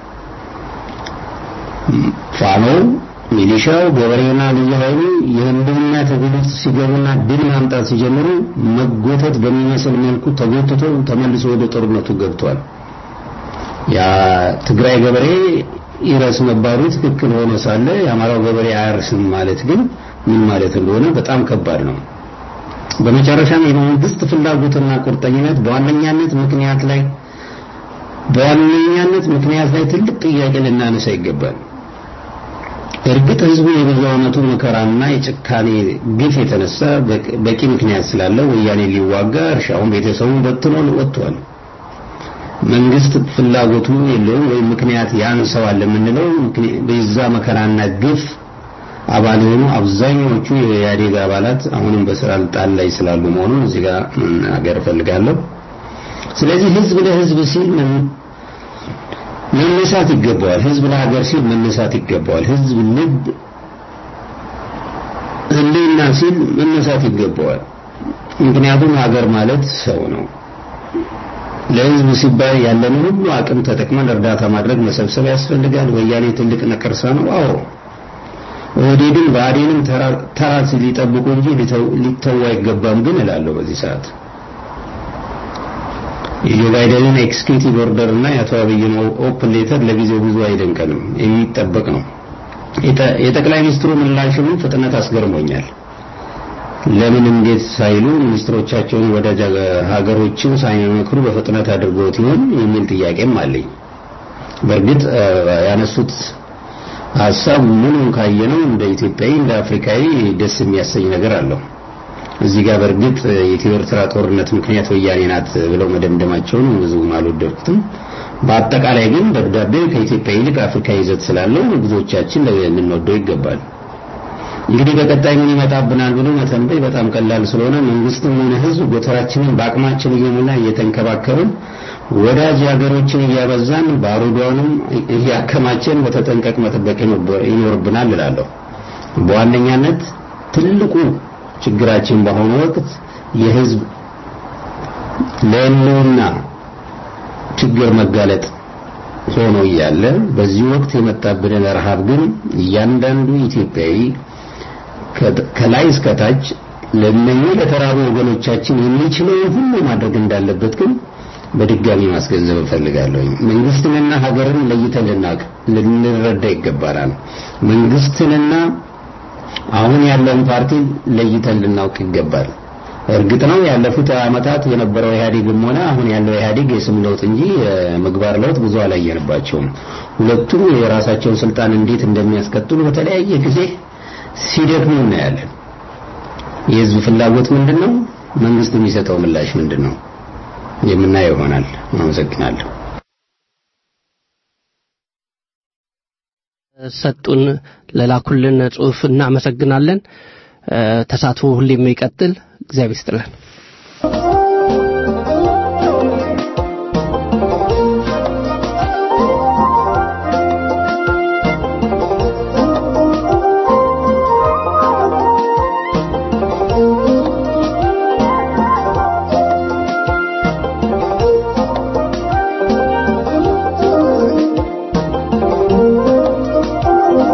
ፋኖው፣ ሚሊሻው፣ ገበሬውና ልዩ ኃይሉ የህልውና ትግል ውስጥ ሲገቡና ድል ማምጣት ሲጀምሩ መጎተት በሚመስል መልኩ ተጎትቶ ተመልሶ ወደ ጦርነቱ ገብቷል። ያ ትግራይ ገበሬ ይረስ መባሉ ትክክል ሆኖ ሳለ የአማራው ገበሬ አያርስም ማለት ግን ምን ማለት እንደሆነ በጣም ከባድ ነው። በመጨረሻም የመንግስት ፍላጎትና ቁርጠኝነት በዋነኛነት ምክንያት ላይ በዋነኛነት ምክንያት ላይ ትልቅ ጥያቄ ልናነሳ ይገባል። እርግጥ ህዝቡ የብዙ ዓመቱ መከራና የጭካኔ ግፍ የተነሳ በቂ ምክንያት ስላለው ወያኔ ሊዋጋ እርሻውን ቤተሰቡን በትኖ ወጥቷል። መንግስት ፍላጎቱ የለውም ወይም ምክንያት ያንሰዋል የምንለው በዛ መከራና ግፍ አባል የሆኑ አብዛኛዎቹ የኢህአዴግ አባላት አሁንም በስልጣን ላይ ስላሉ መሆኑን እዚህ ጋር መናገር እፈልጋለሁ። ስለዚህ ህዝብ ለህዝብ ሲል መነሳት ይገባዋል። ህዝብ ለሀገር ሲል መነሳት ይገባዋል። ህዝብ ልብ ህሊና ሲል መነሳት ይገባዋል። ምክንያቱም ሀገር ማለት ሰው ነው። ለህዝብ ሲባል ያለን ሁሉ አቅም ተጠቅመን እርዳታ ማድረግ መሰብሰብ ያስፈልጋል። ወያኔ ትልቅ ነቀርሳ ነው። አዎ ኦህዴድን ብአዴንም ተራ ሊጠብቁ እንጂ ሊተው አይገባም ግን እላለሁ በዚህ ሰዓት የጆ ባይደንን ኤክስኪዩቲቭ ኦርደር እና የአቶ አብይን ኦፕን ሌተር ለጊዜው ብዙ አይደንቀንም፣ የሚጠበቅ ነው። የጠቅላይ ሚኒስትሩ ምላሽም ፍጥነት አስገርሞኛል። ለምን እንዴት ሳይሉ ሚኒስትሮቻቸውን ወዳጅ ሀገሮችን ሳይመክሩ በፍጥነት አድርገውት ይሆን የሚል ጥያቄም አለኝ። በእርግጥ ያነሱት ሀሳብ ምኑን ካየነው እንደ ኢትዮጵያዊ እንደ አፍሪካዊ ደስ የሚያሰኝ ነገር አለው። እዚህ ጋር በእርግጥ የኢትዮ ኤርትራ ጦርነት ምክንያት ወያኔ ናት ብለው መደምደማቸውን ብዙም አልወደድኩትም። በአጠቃላይ ግን ደብዳቤው ከኢትዮጵያ ይልቅ አፍሪካ ይዘት ስላለው ብዙዎቻችን ልንወደው ይገባል። እንግዲህ በቀጣይ ምን ይመጣብናል ብሎ መተንበይ በጣም ቀላል ስለሆነ መንግስትም ሆነ ህዝብ ጎተራችንን በአቅማችን እየሞላ እየተንከባከብን ወዳጅ ሀገሮችን እያበዛን ባሩዷንም እያከማቸን በተጠንቀቅ መጠበቅ ይኖርብናል እላለሁ። በዋነኛነት ትልቁ ችግራችን በአሁኑ ወቅት የህዝብ ለህልውና ችግር መጋለጥ ሆኖ እያለ በዚህ ወቅት የመጣብንን ረሃብ ግን እያንዳንዱ ኢትዮጵያዊ ከላይ እስከ ታች ለእነኚህ ለተራቡ ወገኖቻችን የሚችለውን ሁሉ ማድረግ እንዳለበት ግን በድጋሚ ማስገንዘብ እፈልጋለሁ። መንግስትንና ሀገርን ለይተን ልናውቅ ልንረዳ ይገባናል። መንግስትንና አሁን ያለውን ፓርቲ ለይተን ልናውቅ ይገባል። እርግጥ ነው ያለፉት ዓመታት የነበረው ኢህአዴግም ሆነ አሁን ያለው ኢህአዴግ የስም ለውጥ እንጂ የምግባር ለውጥ ብዙ አላየንባቸውም። ሁለቱም የራሳቸውን ስልጣን እንዴት እንደሚያስቀጥሉ በተለያየ ጊዜ ሲደክሙ እናያለን። የህዝብ ፍላጎት ምንድን ነው? መንግስት የሚሰጠው ምላሽ ምንድን ነው? የምናየው ይሆናል። አመሰግናለሁ። ሰጡን ለላኩልን ጽሁፍ እናመሰግናለን። ተሳትፎ ሁሌም ይቀጥል። እግዚአብሔር ይስጥልን። Thank you.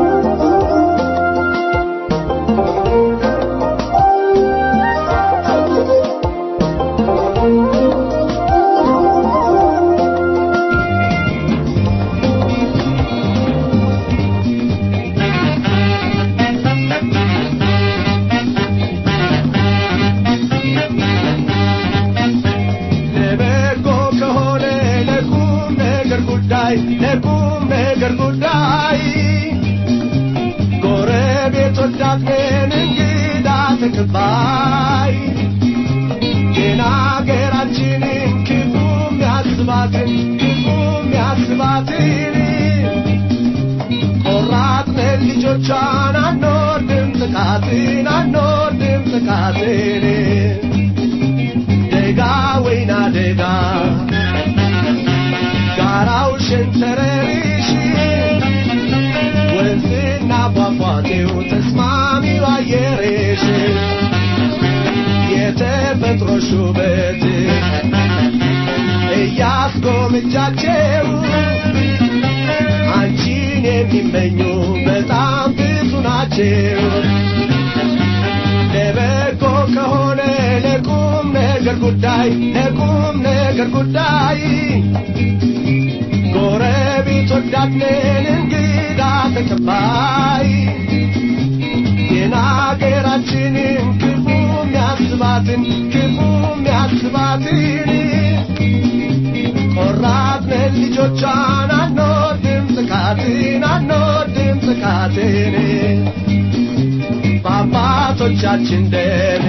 ጉዳይ ለቁም ነገር ጉዳይ ጎረቤት ወዳድነን እንግዳ ተቀባይ ግን አገራችንን ክፉ የሚያስባትን ክፉ የሚያስባትን ቆራጥነን ልጆቿን አንወድም ጥቃትን አንወድም ጥቃትን ደጋ ወይና ደጋ ጋራው ሸንተረሪሽ ወንዝና ፏፏቴው ተስማሚው አየርሽ የተፈጥሮ ሹበት እያስጎምጃቸው አንቺን የሚመኙ በጣም ብዙ ናቸው። ለበጎ ከሆነ ለቁም ነገር ጉዳይ ለቁም ነገር ጉዳይ ጎረቤት ወዳድነን እንግዳ ተቀባይ ግን አገራችንን ክፉ የሚያስባትን ክፉ የሚያስባትን ቆራጥነን ልጆቿን አንወድም ጥቃትን አንወድም ጥቃትን በአባቶቻችን ደም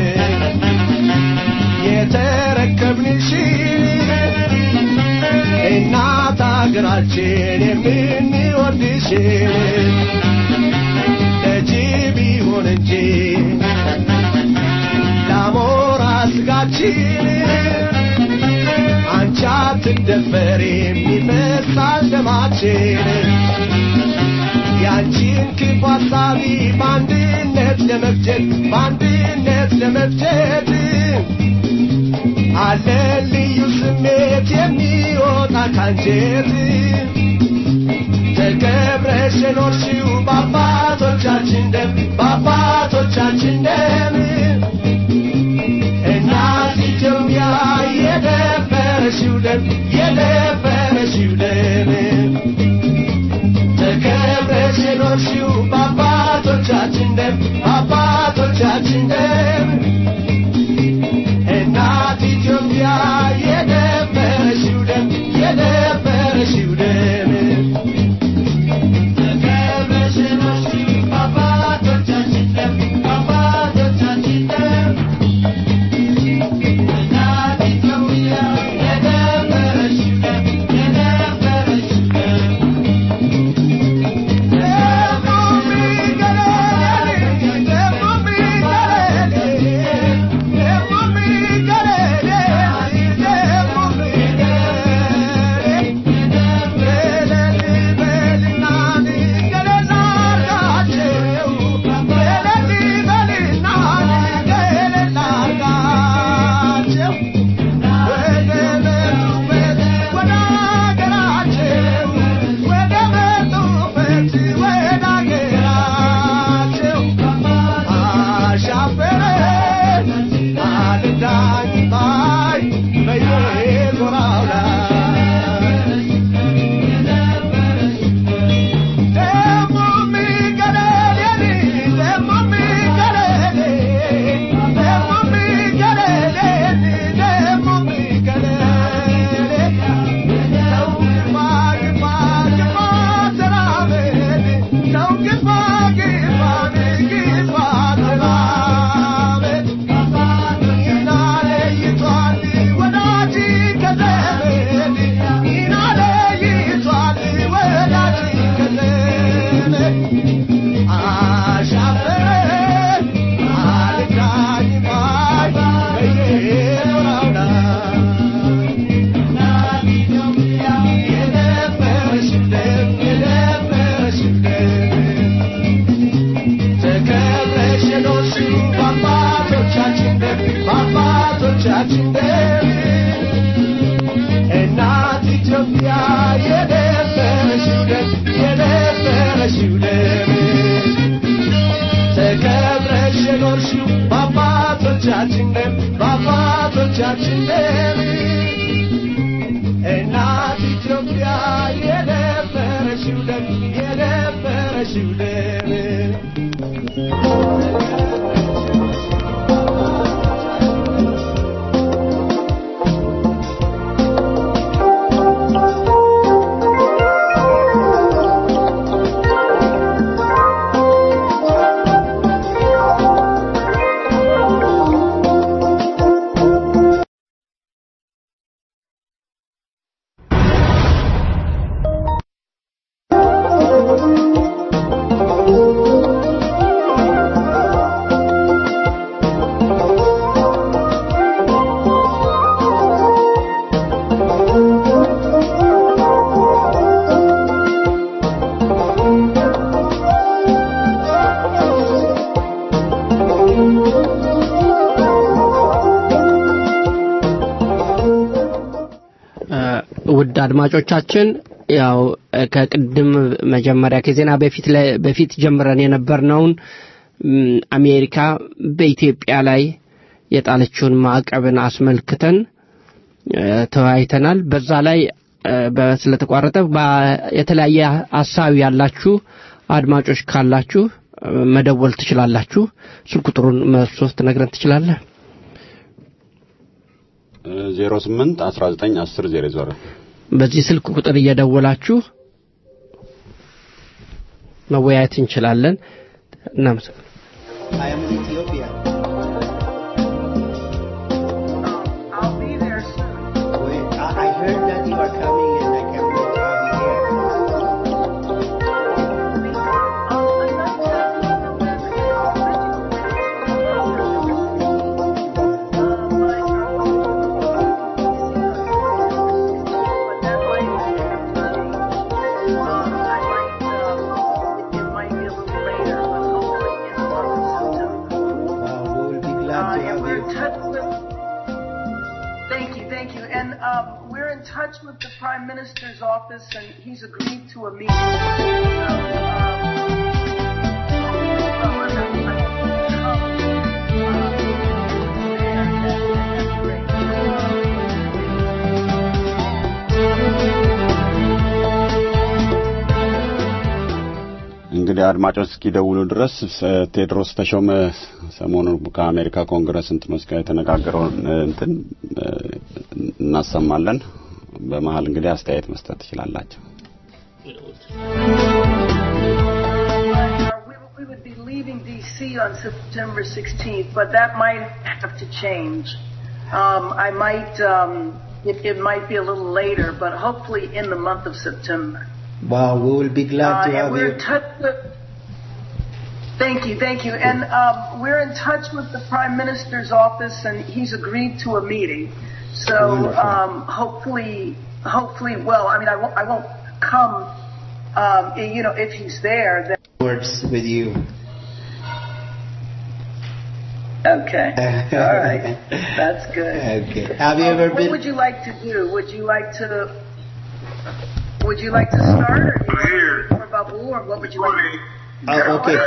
የተረከብንሽን እናት አገራችን የምንወድሽን ለጅብ ይሁን እንጂ ለአሞራ ስጋችን አንቺ አትደፈሪም ይፈሳል ደማችን ያንቺን ክፉ ሐሳቢ በአንድነት ለመፍጀት በአንድነት ለመፍጀት አለ ልዩ ስሜት የሚወጣ ካንጀት ተከብረሽ የኖርሽው በአባቶቻችን ደም በአባቶቻችን ደም እናት ኢትዮጵያ የደፈረሽው ደም የደፈረሽው ደም ተከብረሽ የኖርሽው በአባቶቻችን ደም በአባቶቻችን ደም እናት ኢትዮጵያ የደፈረሽው ደም የደፈረሽው ደም ተከብረሽ የኖርሽው በአባቶቻችን ደም በአባቶቻችን ደም እናት ኢትዮጵያ የደፈረሽው ደም የደፈረሽው ደም በአባቶቻችን ደም እናት ኢትዮጵያ የደፈረሽው ደም የደፈረሽው ደም ተከብረሽ የኖርሽው በአባቶቻችን ደም በአባቶቻችን ደም እናት ኢትዮጵያ የደፈረሽው ደም የደፈረሽው ደም አድማጮቻችን ያው እ፣ ከቅድም መጀመሪያ ከዜና በፊት ላይ በፊት ጀምረን የነበርነውን እም፣ አሜሪካ በኢትዮጵያ ላይ የጣለችውን ማዕቀብን አስመልክተን እ፣ ተወያይተናል። በዛ ላይ እ፣ በ- ስለተቋረጠ በ- የተለያየ ሀሳብ ያላችሁ አድማጮች ካላችሁ እ፣ መደወል ትችላላችሁ። ስልክ ቁጥሩን መስሎት ነግረን ትችላለህ? ዜሮ ስምንት አስራ ዘጠኝ አስር ዜሮ ዜሮ በዚህ ስልክ ቁጥር እየደወላችሁ መወያየት እንችላለን። እናመሰግናለን። I am in Ethiopia. I'll be there soon. Wait, I, I heard that you are coming and I can't wait to have you here. Wow, we will be glad to Uh, and have we're you. in touch with. Thank you, thank you. And um, we're in touch with the Prime Minister's office, and he's agreed to a meeting. So, እንግዲህ አድማጮች እስኪደውሉ ድረስ እ፣ ቴድሮስ ተሾመ ሰሞኑን ከአሜሪካ ኮንግረስ እንትኖች ጋር የተነጋገረውን እ፣ እንትን እ፣ እናሰማለን። በመሀል እንግዲህ አስተያየት መስጠት ትችላላቸው። we, we would be leaving D.C. on September 16th, but that might have to change. Um, I might, um, it, it might be a little later, but hopefully in the month of September. Wow, we will be glad Uh, to and have we're you. in touch with. Thank you, thank you. And um, we're in touch with the Prime Minister's office, and he's agreed to a meeting. So Wonderful. um, hopefully, hopefully, well, I mean, I won't, I won't come. Um, you know, if he's there, then Words with you. okay. All right, that's good. Okay. Have you Um, ever what been? would you like to do? Would you like to? Would you like to start, or do you want to more about Babu, or what would you like? to Oh, okay.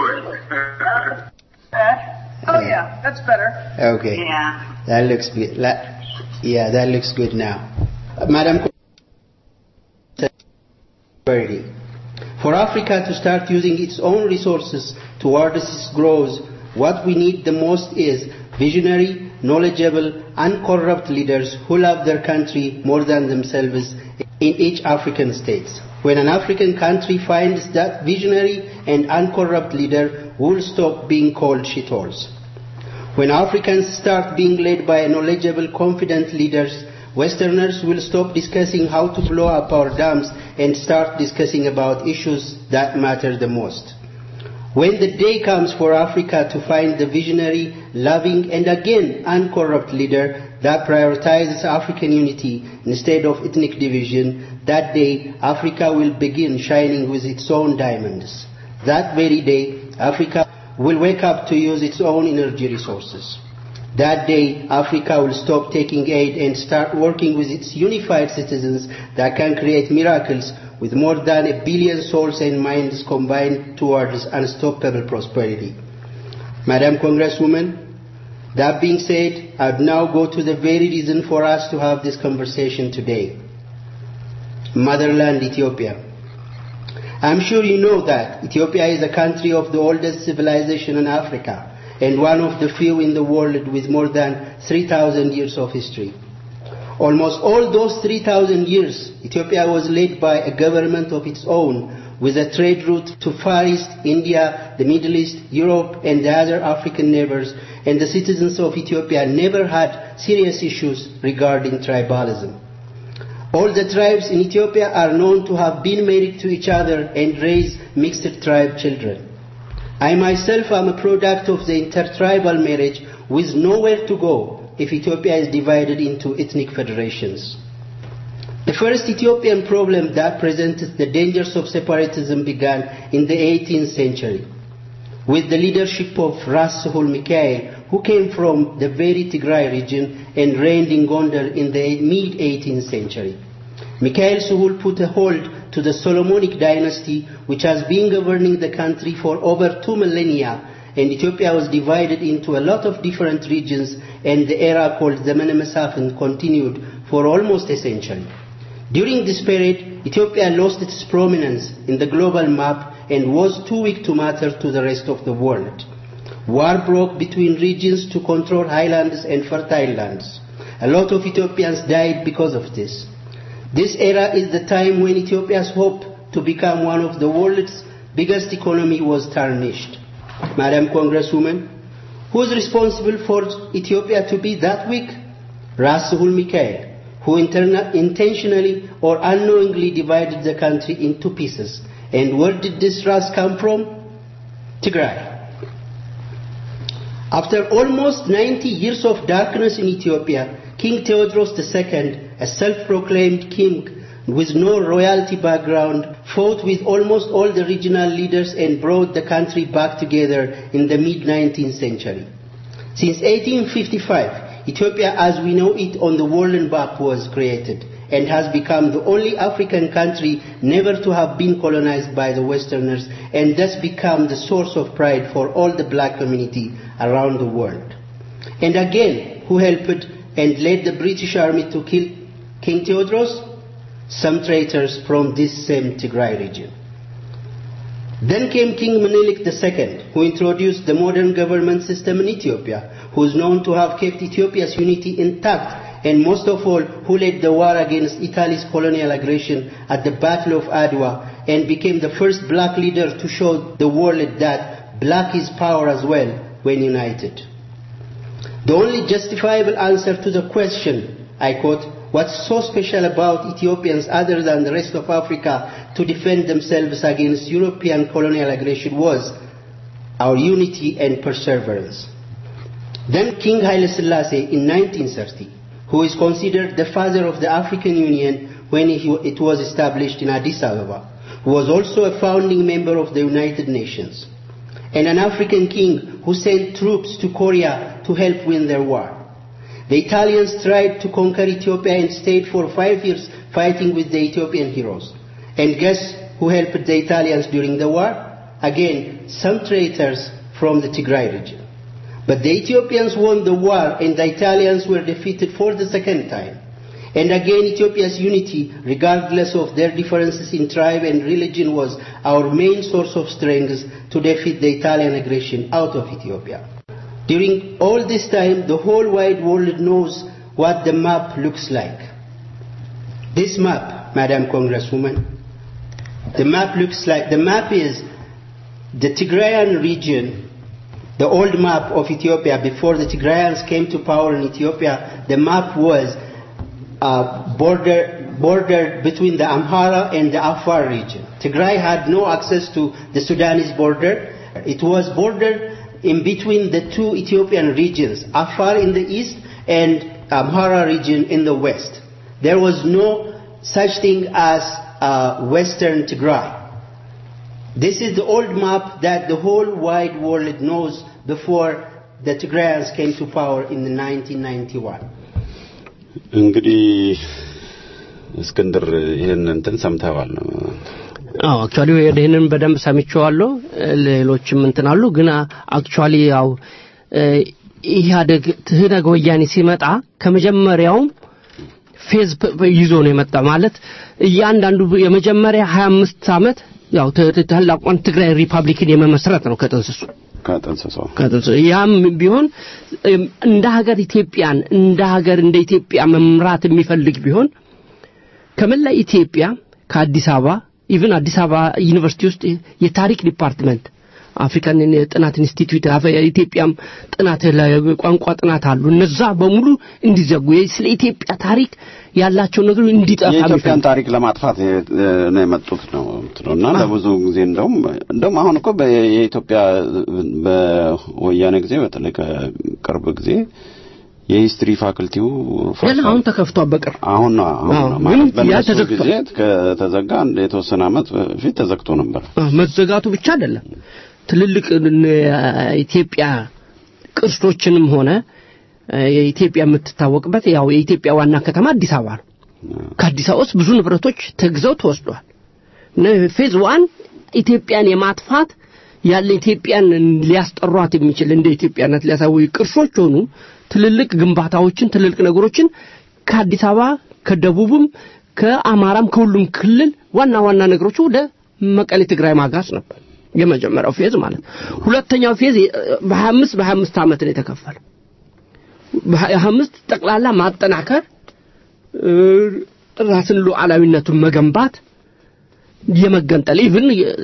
Uh, oh yeah, that's better. Okay. Yeah. That looks good. La- yeah, that looks good now. Uh, Madam Secretary, For Africa to start using its own resources towards its growth, what we need the most is visionary, knowledgeable, uncorrupt leaders who love their country more than themselves in each African state. When an African country finds that visionary and uncorrupt leader, will stop being called shitholes. When Africans start being led by knowledgeable, confident leaders, Westerners will stop discussing how to blow up our dams and start discussing about issues that matter the most. When the day comes for Africa to find the visionary, loving, and again uncorrupt leader that prioritizes African unity instead of ethnic division, that day Africa will begin shining with its own diamonds. That very day, Africa will wake up to use its own energy resources. That day, Africa will stop taking aid and start working with its unified citizens that can create miracles with more than a billion souls and minds combined towards unstoppable prosperity. Madam Congresswoman, that being said, I'd now go to the very reason for us to have this conversation today. Motherland Ethiopia. I'm sure you know that Ethiopia is a country of the oldest civilization in Africa and one of the few in the world with more than 3,000 years of history. Almost all those 3,000 years, Ethiopia was led by a government of its own with a trade route to Far East, India, the Middle East, Europe, and the other African neighbors, and the citizens of Ethiopia never had serious issues regarding tribalism. All the tribes in Ethiopia are known to have been married to each other and raised mixed tribe children. I myself am a product of the intertribal marriage with nowhere to go if Ethiopia is divided into ethnic federations. The first Ethiopian problem that presented the dangers of separatism began in the 18th century with the leadership of Ras Sahul Mikhail, who came from the very Tigray region and reigned in Gondar in the mid 18th century. Mikhail Suhul put a hold to the Solomonic dynasty, which has been governing the country for over two millennia, and Ethiopia was divided into a lot of different regions, and the era called Zemene Mesafint continued for almost a century. During this period, Ethiopia lost its prominence in the global map and was too weak to matter to the rest of the world. War broke between regions to control highlands and fertile lands. A lot of Ethiopians died because of this. This era is the time when Ethiopia's hope to become one of the world's biggest economy was tarnished. Madam Congresswoman, who is responsible for Ethiopia to be that weak? Ras Suhul Mikhail, who interna- intentionally or unknowingly divided the country into pieces. And where did this Ras come from? Tigray. After almost 90 years of darkness in Ethiopia, King Theodros II, a self-proclaimed king with no royalty background, fought with almost all the regional leaders and brought the country back together in the mid-19th century. Since 1855, Ethiopia as we know it on the world map was created and has become the only African country never to have been colonized by the Westerners and thus become the source of pride for all the black community around the world. And again, who helped and led the British army to kill King Theodros? Some traitors from this same Tigray region. Then came King Menelik II, who introduced the modern government system in Ethiopia, who is known to have kept Ethiopia's unity intact, and most of all, who led the war against Italy's colonial aggression at the Battle of Adwa, and became the first black leader to show the world that black is power as well when united. The only justifiable answer to the question, I quote, What's so special about Ethiopians other than the rest of Africa to defend themselves against European colonial aggression was our unity and perseverance. Then King Haile Selassie in 1930, who is considered the father of the African Union when it was established in Addis Ababa, who was also a founding member of the United Nations, and an African king who sent troops to Korea to help win their war. The Italians tried to conquer Ethiopia and stayed for five years fighting with the Ethiopian heroes. And guess who helped the Italians during the war? Again, some traitors from the Tigray region. But the Ethiopians won the war and the Italians were defeated for the second time. And again, Ethiopia's unity, regardless of their differences in tribe and religion, was our main source of strength to defeat the Italian aggression out of Ethiopia. During all this time, the whole wide world knows what the map looks like. This map, Madam Congresswoman, the map looks like, the map is the Tigrayan region, the old map of Ethiopia before the Tigrayans came to power in Ethiopia, the map was uh, border, border between the Amhara and the Afar region. Tigray had no access to the Sudanese border. It was bordered in between the two Ethiopian regions, Afar in the east and Amhara region in the west. There was no such thing as uh, Western Tigray. This is the old map that the whole wide world knows before the Tigrayans came to power in the 1991. እንግዲህ እስክንድር ይህን እንትን ሰምተዋል አዎ አክቹአሊ ይህንን በደንብ ሰምቼዋለሁ ሌሎችም እንትን አሉ ግን አክቹአሊ ያው ኢህአደግ ትህነግ ወያኔ ሲመጣ ከመጀመሪያውም ፌዝ ይዞ ነው የመጣ ማለት እያንዳንዱ የመጀመሪያ 25 ዓመት ያው ታላቋን ትግራይ ሪፐብሊክን የመመስረት ነው ከጥንስሱ ከጥንስሱ ያም ቢሆን እንደ ሀገር ኢትዮጵያን እንደ ሀገር እንደ ኢትዮጵያ መምራት የሚፈልግ ቢሆን ከመላ ኢትዮጵያ ከአዲስ አበባ ኢቭን አዲስ አበባ ዩኒቨርሲቲ ውስጥ የታሪክ ዲፓርትመንት አፍሪካን ጥናት ኢንስቲትዩት ኢትዮጵያም ጥናት ቋንቋ ጥናት አሉ እነዛ በሙሉ እንዲዘጉ ስለ ኢትዮጵያ ታሪክ ያላቸው ነገር እንዲጠፋ የኢትዮጵያን ታሪክ ለማጥፋት ነው የመጡት ነው እና ለብዙ ጊዜ እንደውም እንደውም አሁን እኮ የኢትዮጵያ በወያኔ ጊዜ በተለይ ከቅርብ ጊዜ የሂስትሪ ፋክልቲው ገና አሁን ተከፍቷል በቅርብ አሁን አሁን ማለት በነሱ ጊዜ ከተዘጋ የተወሰነ አመት በፊት ተዘግቶ ነበር መዘጋቱ ብቻ አይደለም ትልልቅ ኢትዮጵያ ቅርሶችንም ሆነ የኢትዮጵያ የምትታወቅበት ያው የኢትዮጵያ ዋና ከተማ አዲስ አበባ ነው ከአዲስ አበባ ውስጥ ብዙ ንብረቶች ተግዘው ተወስደዋል። ነ- ፌዝ ዋን ኢትዮጵያን የማጥፋት ያለ ኢትዮጵያን ሊያስጠሯት የሚችል እንደ ኢትዮጵያነት ሊያሳውዩ ቅርሶች ሆኑ ትልልቅ ግንባታዎችን ትልልቅ ነገሮችን ከአዲስ አበባ ከደቡብም ከአማራም ከሁሉም ክልል ዋና ዋና ነገሮች ወደ መቀሌ ትግራይ ማጋስ ነበር የመጀመሪያው ፌዝ ማለት ሁለተኛው ፌዝ በሀያ አምስት በሀያ አምስት ዓመት ነው የተከፈለው በሀያ አምስት ጠቅላላ ማጠናከር እ፣ ራስን ሉዓላዊነቱን መገንባት የመገንጠል ኢቭን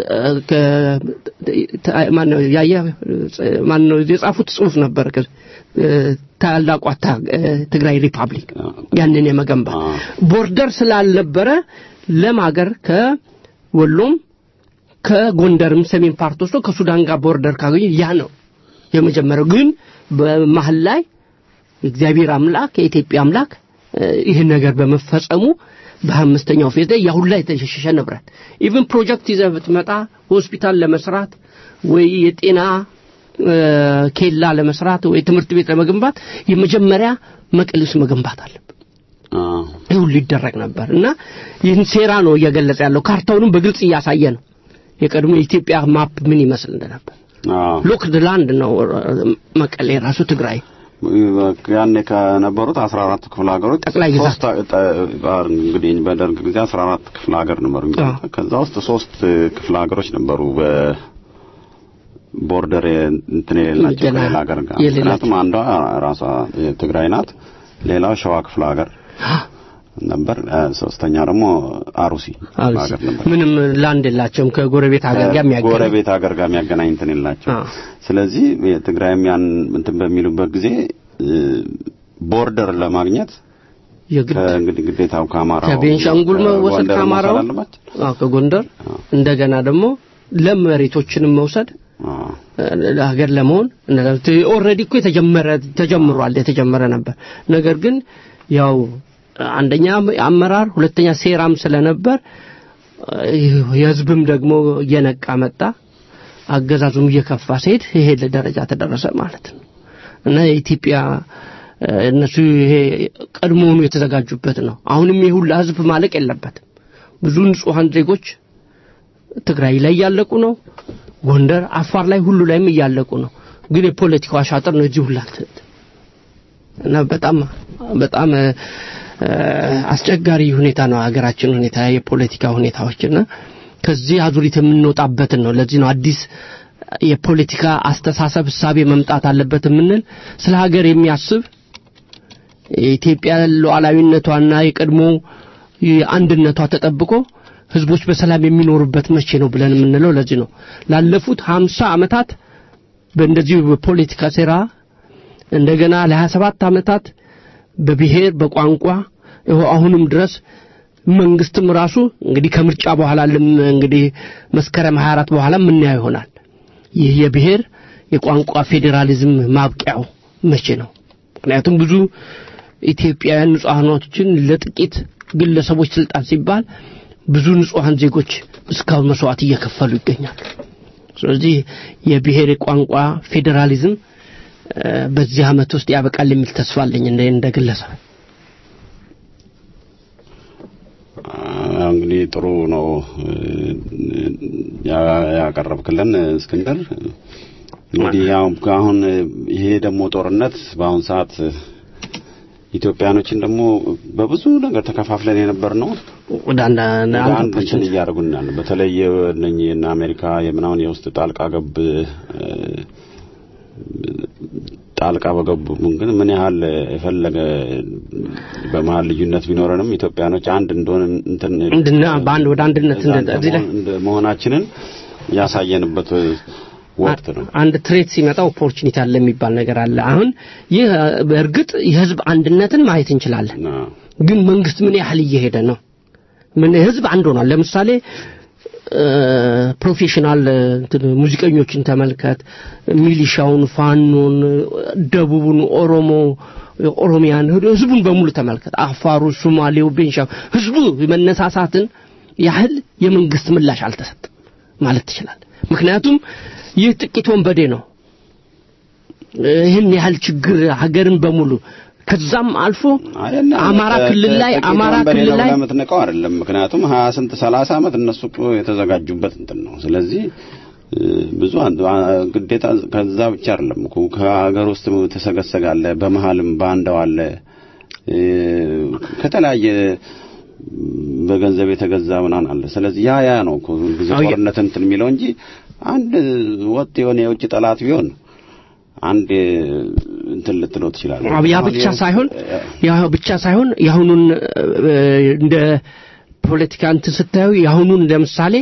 ማነው ያየ ማነው የጻፉት ጽሁፍ ነበር ከ- እ፣ ታላቋ ታ- እ፣ ትግራይ ሪፐብሊክ ያንን የመገንባት ቦርደር ስላልነበረ ለም ሀገር ከወሎም ከጎንደርም ሰሜን ፓርት ወስዶ ከሱዳን ጋር ቦርደር ካገኘ ያ ነው የመጀመሪያው ግን በመሀል ላይ እግዚአብሔር አምላክ የኢትዮጵያ አምላክ እ፣ ይህን ነገር በመፈጸሙ በአምስተኛው ፌዝ ላይ ያሁን ላይ የተሸሸ ንብረት ኢቭን ፕሮጀክት ይዘህ ብትመጣ ሆስፒታል ለመስራት ወይ የጤና እ፣ ኬላ ለመስራት ወይ ትምህርት ቤት ለመገንባት የመጀመሪያ መቀሌ ውስጥ መገንባት አለብን ይህ ሁሉ ይደረግ ነበር እና ይህን ሴራ ነው እየገለጸ ያለው ካርታውንም በግልጽ እያሳየ ነው የቀድሞ የኢትዮጵያ ማፕ ምን ይመስል እንደነበር ሎክድ ላንድ ነው እ፣ መቀሌ ራሱ ትግራይ ያኔ ከነበሩት አስራ አራት ክፍለ ሀገሮች ጠቅላይ ግዛት ሶስት ጠ- እንግዲህ በደርግ ጊዜ አስራ አራት ክፍለ ሀገር ነበሩ እንግዲህ ከዛ ውስጥ ሶስት ክፍለ ሀገሮች ነበሩ በቦርደር እንትን የሌላቸው ገና ከሌላ ሀገር ጋር የሌላቸው። ምክንያቱም አንዷ ራሷ ትግራይ ናት ሌላው ሸዋ ክፍለ ሀገር ነበር እ፣ ሶስተኛ ደግሞ አሩሲ ክፍለ ሀገር ነበር ምንም ላንድ የላቸውም ከጎረቤት ሀገር ጋር የሚያገናኝ ጎረቤት ሀገር ጋር የሚያገናኝ እንትን የላቸው ስለዚህ የትግራይም ያን እንትን በሚሉበት ጊዜ እ፣ ቦርደር ለማግኘት ከእንግዲህ ግዴታው ከአማራው ከቤንሻንጉል መወሰድ ጎንደር ከአማራው መውሰድ አለባቸው። አዎ ከጎንደር እንደገና ደግሞ ለም መሬቶችንም መውሰድ ሀገር ለመሆን ኦልሬዲ እኮ የተጀመረ ተጀምሯል የተጀመረ ነበር ነገር ግን ያው አንደኛ አመራር ሁለተኛ ሴራም ስለነበር የህዝብም ደግሞ እየነቃ መጣ አገዛዙም እየከፋ ሲሄድ ይሄ ደረጃ ተደረሰ ማለት ነው እና የኢትዮጵያ እ፣ እነሱ ይሄ ቀድሞውኑ የተዘጋጁበት ነው አሁንም ይህ ሁላ ህዝብ ማለቅ የለበትም ብዙ ንጹሐን ዜጎች ትግራይ ላይ እያለቁ ነው ጎንደር አፋር ላይ ሁሉ ላይም እያለቁ ነው ግን የፖለቲካው አሻጥር ነው እዚህ ሁላ እንትን እና በጣም በጣም እ፣ እ፣ አስቸጋሪ ሁኔታ ነው ሀገራችን ሁኔታ የፖለቲካ ሁኔታዎችና ከዚህ አዙሪት የምንወጣበትን ነው ለዚህ ነው አዲስ የፖለቲካ አስተሳሰብ እሳቤ መምጣት አለበት የምንል ስለ ሀገር የሚያስብ የኢትዮጵያ ሉዓላዊነቷና የቀድሞ አንድነቷ ተጠብቆ ህዝቦች በሰላም የሚኖሩበት መቼ ነው ብለን የምንለው ለዚህ ነው ላለፉት ሀምሳ ዓመታት በእንደዚሁ በፖለቲካ ሴራ እንደገና ለ27 ዓመታት በብሔር በቋንቋ ይኸው አሁንም ድረስ መንግስትም ራሱ እንግዲህ ከምርጫ በኋላ ልም እንግዲህ መስከረም 24 በኋላ የምናየው ይሆናል ይህ የብሔር የቋንቋ ፌዴራሊዝም ማብቂያው መቼ ነው ምክንያቱም ብዙ ኢትዮጵያውያን ንጹሐኖችን ለጥቂት ግለሰቦች ስልጣን ሲባል ብዙ ንጹሐን ዜጎች እስካሁን መስዋዕት እየከፈሉ ይገኛሉ ስለዚህ የብሔር የቋንቋ ፌዴራሊዝም እ፣ በዚህ አመት ውስጥ ያበቃል የሚል ተስፋ አለኝ እንደ እንደ ግለሰብ አዎ፣ እንግዲህ ጥሩ ነው እ፣ ያ- ያቀረብክልን እስክንድር እንግዲህ ያው አሁን ይሄ ደግሞ ጦርነት በአሁን ሰዓት ኢትዮጵያኖችን ደግሞ በብዙ ነገር ተከፋፍለን የነበር ነው ወደ አንድ ወደ አንድ አንድ እንትን እያደረጉን ያለ በተለይ እነኚህ እነ አሜሪካ የምናምን የውስጥ ጣልቃ ገብ እ፣ ጣልቃ በገቡ ግን ምን ያህል የፈለገ በመሀል ልዩነት ቢኖረንም ኢትዮጵያኖች አንድ እንደሆነ እንትን እንድና በአንድ ወደ አንድነት እዛ እንደ- እዚህ ላይ እንደ መሆናችንን ያሳየንበት ወቅት ነው። አንድ ትሬት ሲመጣ ኦፖርቹኒቲ አለ የሚባል ነገር አለ አሁን ይህ በእርግጥ የህዝብ አንድነትን ማየት እንችላለን ግን መንግስት ምን ያህል እየሄደ ነው ምን ህዝብ አንድ ሆኗል ለምሳሌ እ፣ ፕሮፌሽናል እንትን ሙዚቀኞችን ተመልከት ሚሊሻውን ፋኖን ደቡቡን ኦሮሞ ኦሮሚያን ህዝቡን በሙሉ ተመልከት አፋሩ ሶማሌው ቤንሻ ህዝቡ መነሳሳትን ያህል የመንግስት ምላሽ አልተሰጠም ማለት ትችላል ምክንያቱም ይህ ጥቂት ወንበዴ ነው ይህን ያህል ችግር ሀገርን በሙሉ ከዛም አልፎ አማራ ክልል ላይ አማራ ክልል ላይ የምትንቀው አይደለም። ምክንያቱም ሀያ ስንት ሰላሳ ዓመት እነሱ እኮ የተዘጋጁበት እንትን ነው። ስለዚህ ብዙ ግዴታ ከዛ ብቻ አይደለም እኮ ከሀገር ውስጥ ተሰገሰጋለ፣ በመሀልም ባንዳው አለ ከተለያየ በገንዘብ የተገዛ ምናምን አለ። ስለዚህ ያ ያ ነው እኮ ጊዜ ጦርነት እንትን የሚለው እንጂ አንድ ወጥ የሆነ የውጭ ጠላት ቢሆን አንድ እንትን ልትለው ትችላለህ። ያ ብቻ ሳይሆን ያ ብቻ ሳይሆን የአሁኑን እንደ ፖለቲካ እንትን ስታዩ የአሁኑን ለምሳሌ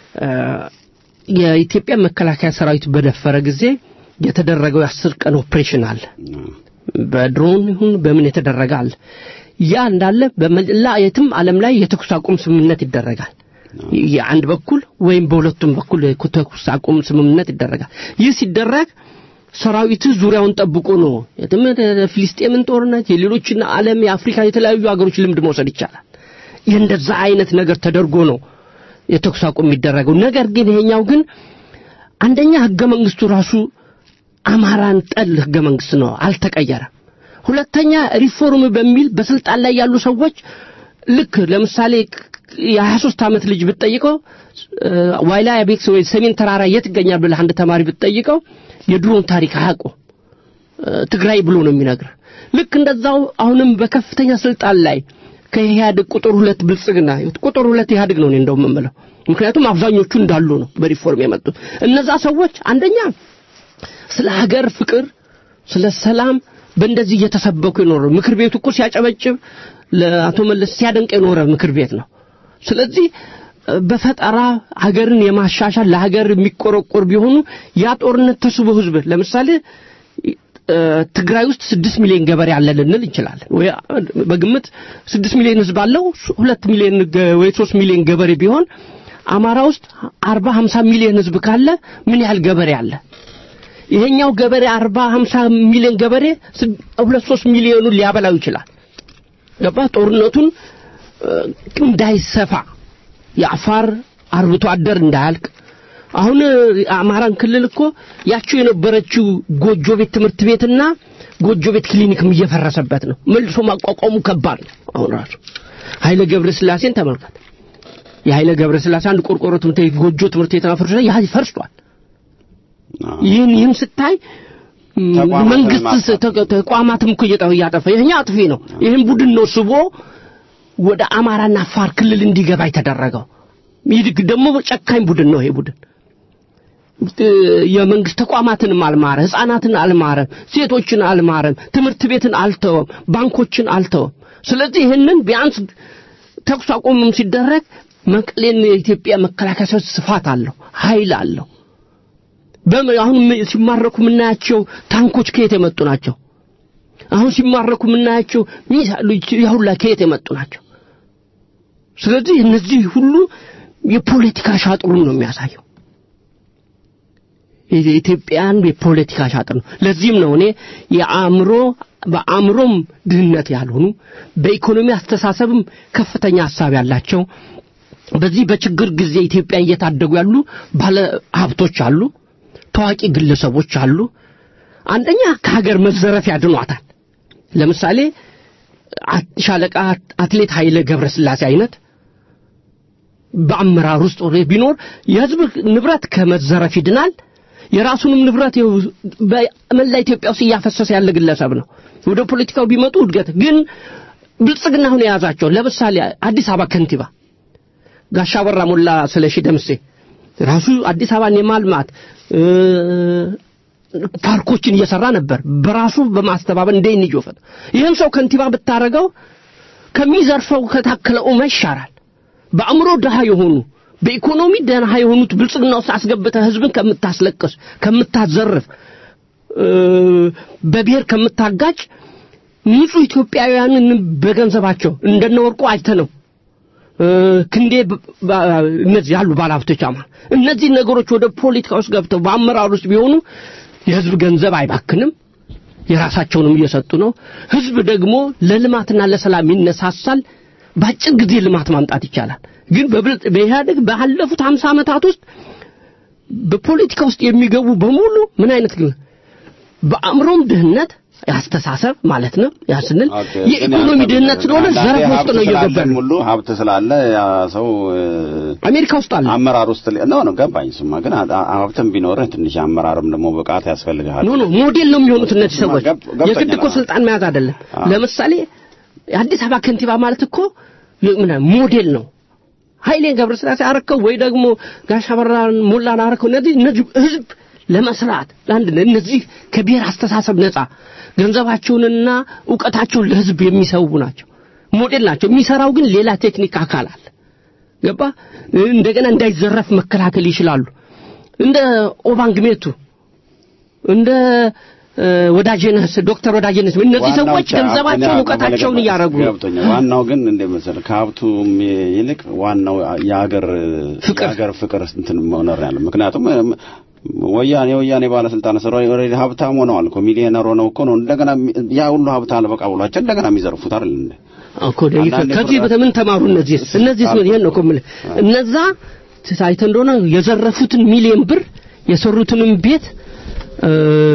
የኢትዮጵያ መከላከያ ሰራዊት በደፈረ ጊዜ የተደረገው የአስር ቀን ኦፕሬሽን አለ። በድሮን ይሁን በምን የተደረገ አለ። ያ እንዳለ በመላ የትም ዓለም ላይ የተኩስ አቁም ስምምነት ይደረጋል። የአንድ በኩል ወይም በሁለቱም በኩል የተኩስ አቁም ስምምነት ይደረጋል። ይህ ሲደረግ ሰራዊት ዙሪያውን ጠብቆ ነው የትም ፍልስጤምን ጦርነት የሌሎችን ዓለም የአፍሪካ የተለያዩ ሀገሮች ልምድ መውሰድ ይቻላል። የእንደዛ አይነት ነገር ተደርጎ ነው የተኩስ አቁም የሚደረገው። ነገር ግን ይሄኛው ግን አንደኛ ህገ መንግስቱ ራሱ አማራን ጠል ህገ መንግስት ነው፣ አልተቀየረም። ሁለተኛ ሪፎርም በሚል በስልጣን ላይ ያሉ ሰዎች ልክ ለምሳሌ የ23 ዓመት ልጅ ብትጠይቀው ዋይላ ቤክስ ወይ ሰሜን ተራራ የት ይገኛል ብለህ አንድ ተማሪ ብትጠይቀው የድሮን ታሪክ አያውቀው ትግራይ ብሎ ነው የሚነግር። ልክ እንደዛው አሁንም በከፍተኛ ስልጣን ላይ ከኢህአዴግ ቁጥር ሁለት ብልጽግና ቁጥር ሁለት ኢህአዴግ ነው እኔ እንደውም የምለው። ምክንያቱም አብዛኞቹ እንዳሉ ነው በሪፎርም የመጡት እነዛ ሰዎች አንደኛ ስለ ሀገር ፍቅር፣ ስለ ሰላም በእንደዚህ እየተሰበኩ የኖረ ምክር ቤቱ እኮ ሲያጨበጭብ ለአቶ መለስ ሲያደንቅ የኖረ ምክር ቤት ነው። ስለዚህ በፈጠራ ሀገርን የማሻሻል ለሀገር የሚቆረቆር ቢሆኑ ያ ጦርነት ተስቦ ህዝብ ለምሳሌ ትግራይ ውስጥ ስድስት ሚሊዮን ገበሬ አለ ልንል እንችላለን። ወይ በግምት ስድስት ሚሊዮን ህዝብ አለው ሁለት ሚሊዮን ወይ ሶስት ሚሊዮን ገበሬ ቢሆን አማራ ውስጥ አርባ ሀምሳ ሚሊዮን ህዝብ ካለ ምን ያህል ገበሬ አለ? ይሄኛው ገበሬ አርባ ሀምሳ ሚሊዮን ገበሬ ሁለት ሶስት ሚሊዮኑን ሊያበላው ይችላል። ገባ ጦርነቱን እንዳይሰፋ የአፋር አርብቶ አደር እንዳያልቅ አሁን አማራን ክልል እኮ ያቸው የነበረችው ጎጆ ቤት ትምህርት ቤትና ጎጆ ቤት ክሊኒክም እየፈረሰበት ነው። መልሶ ማቋቋሙ ከባድ ነው። አሁን ራሱ ኃይለ ገብረ ስላሴን ተመልከት። የኃይለ ገብረ ስላሴ አንድ ቆርቆሮ ትምህርት ቤት ጎጆ ትምህርት ቤት ፈርሶ ያ ፈርሷል። ይህን ይህን ስታይ መንግስት ተቋማትም እኮ እያጠፋ ይሄኛ አጥፊ ነው። ይህን ቡድን ነው ስቦ ወደ አማራና አፋር ክልል እንዲገባ የተደረገው። ይህ ደግሞ ጨካኝ ቡድን ነው። ይሄ ቡድን የመንግስት ተቋማትንም አልማረ፣ ህፃናትን አልማረም፣ ሴቶችን አልማረም፣ ትምህርት ቤትን አልተወም፣ ባንኮችን አልተወም። ስለዚህ ይህንን ቢያንስ ተኩስ አቁምም ሲደረግ መቀሌን የኢትዮጵያ መከላከያ ሰራዊት ስፋት አለው፣ ኃይል አለው። አሁን ሲማረኩ የምናያቸው ታንኮች ከየት የመጡ ናቸው? አሁን ሲማረኩ የምናያቸው ሚሳይሎች ያሁላ ከየት የመጡ ናቸው? ስለዚህ እነዚህ ሁሉ የፖለቲካ ሻጥሩን ነው የሚያሳየው። የኢትዮጵያን የፖለቲካ ሻጥር ነው። ለዚህም ነው እኔ የአእምሮ በአእምሮም ድህነት ያልሆኑ በኢኮኖሚ አስተሳሰብም ከፍተኛ ሀሳብ ያላቸው በዚህ በችግር ጊዜ ኢትዮጵያን እየታደጉ ያሉ ባለ ሀብቶች አሉ፣ ታዋቂ ግለሰቦች አሉ። አንደኛ ከሀገር መዘረፍ ያድኗታል። ለምሳሌ ሻለቃ አትሌት ኃይለ ገብረስላሴ አይነት በአመራር ውስጥ ቢኖር የህዝብ ንብረት ከመዘረፍ ይድናል። የራሱንም ንብረት በመላ ኢትዮጵያ ውስጥ እያፈሰሰ ያለ ግለሰብ ነው። ወደ ፖለቲካው ቢመጡ እድገት ግን ብልጽግና አሁን የያዛቸው ለምሳሌ አዲስ አበባ ከንቲባ ጋሻ በራ ሞላ ስለሺ ደምሴ ራሱ አዲስ አበባን የማልማት ፓርኮችን እየሰራ ነበር በራሱ በማስተባበል እንደ ንጆፈት ይህን ሰው ከንቲባ ብታረገው ከሚዘርፈው ከታከለ ኡማ ይሻራል። በአእምሮ ድሃ የሆኑ በኢኮኖሚ ደሃ የሆኑት ብልጽግና ውስጥ አስገብተህ ህዝብን ከምታስለቅስ ከምታዘርፍ በብሔር ከምታጋጭ ንጹህ ኢትዮጵያውያንን በገንዘባቸው እንደነ ወርቁ አይተ ነው ክንዴ እነዚህ ያሉ ባለሀብቶች አማ እነዚህ ነገሮች ወደ ፖለቲካ ውስጥ ገብተው በአመራር ውስጥ ቢሆኑ የህዝብ ገንዘብ አይባክንም፣ የራሳቸውንም እየሰጡ ነው። ህዝብ ደግሞ ለልማትና ለሰላም ይነሳሳል። በአጭር ጊዜ ልማት ማምጣት ይቻላል። ግን በኢህአደግ ባለፉት ሀምሳ ዓመታት ውስጥ በፖለቲካ ውስጥ የሚገቡ በሙሉ ምን አይነት ግን በአእምሮም ድህነት የአስተሳሰብ ማለት ነው ያ ስንል ኦኬ፣ የኢኮኖሚ ግን ድህነት ስለሆነ አንዳንዴ ዘርፍ ውስጥ ሀብት ነው እየገባ ስላለም ነው ሁሉ ሀብት ስላለ ያ ሰው እ፣ አሜሪካ ውስጥ አለ አመራር ውስጥ ሊ- ነው ነው ገባኝ። ስማ ግን አ- አ- ሀብትም ቢኖርህ ትንሽ አመራርም ደግሞ ብቃት ያስፈልግሃል። ኖ ኖ ሞዴል ነው የሚሆኑት እነዚህ ሰዎች ገብ- ገብቶኛል። የግድ እኮ ስልጣን መያዝ አይደለም አዎ። ለምሳሌ የአዲስ አበባ ከንቲባ ማለት እኮ የ- ምን ሞዴል ነው ኃይሌ ገብረስላሴ አረከው ወይ ደግሞ ጋሽ አበራን ሞላን አረከው እነዚህ እነዚህ ህዝብ ለመስራት ለአንድ እነዚህ ከብሔር አስተሳሰብ ነፃ ገንዘባቸውንና እውቀታቸውን ለህዝብ የሚሰው ናቸው ሞዴል ናቸው የሚሰራው ግን ሌላ ቴክኒክ አካል አለ ገባ እንደገና እንዳይዘረፍ መከላከል ይችላሉ እንደ ኦባንግ ሜቱ እንደ እ፣ ወዳጄነህ ዶክተር ወዳጄነህ እነዚህ ዋናው ሰዎች ቻ- ገንዘባቸውን እኔ እውቀታቸውን አመለከት- እያረጉ ነው ገብቶኛል። ዋናው ግን እንደ መሰለህ ከሀብቱም ይልቅ ዋናው የሀገር የሀገር ፍቅር እንትን መኖር ያለ ምክንያቱም እም፣ ወያኔ ወያኔ ባለስልጣን ስራ ኦልሬዲ ሀብታም ሆነዋል እኮ ሚሊዮነር ሆነው እኮ ነው እንደገና የሚ- ያ ሁሉ ሀብት አልበቃ ብሏቸው እንደገና የሚዘርፉት አይደል እንዴ? እኮ ደግሞ አንዳንዴ ከዚህ ፍርሃት- በምን ተማሩ እነዚህ እነዚህ ምን ይሄን ነው እኮ የምልህ እነዛ ታይተ እንደሆነ የዘረፉትን ሚሊዮን ብር የሰሩትንም ቤት እ፣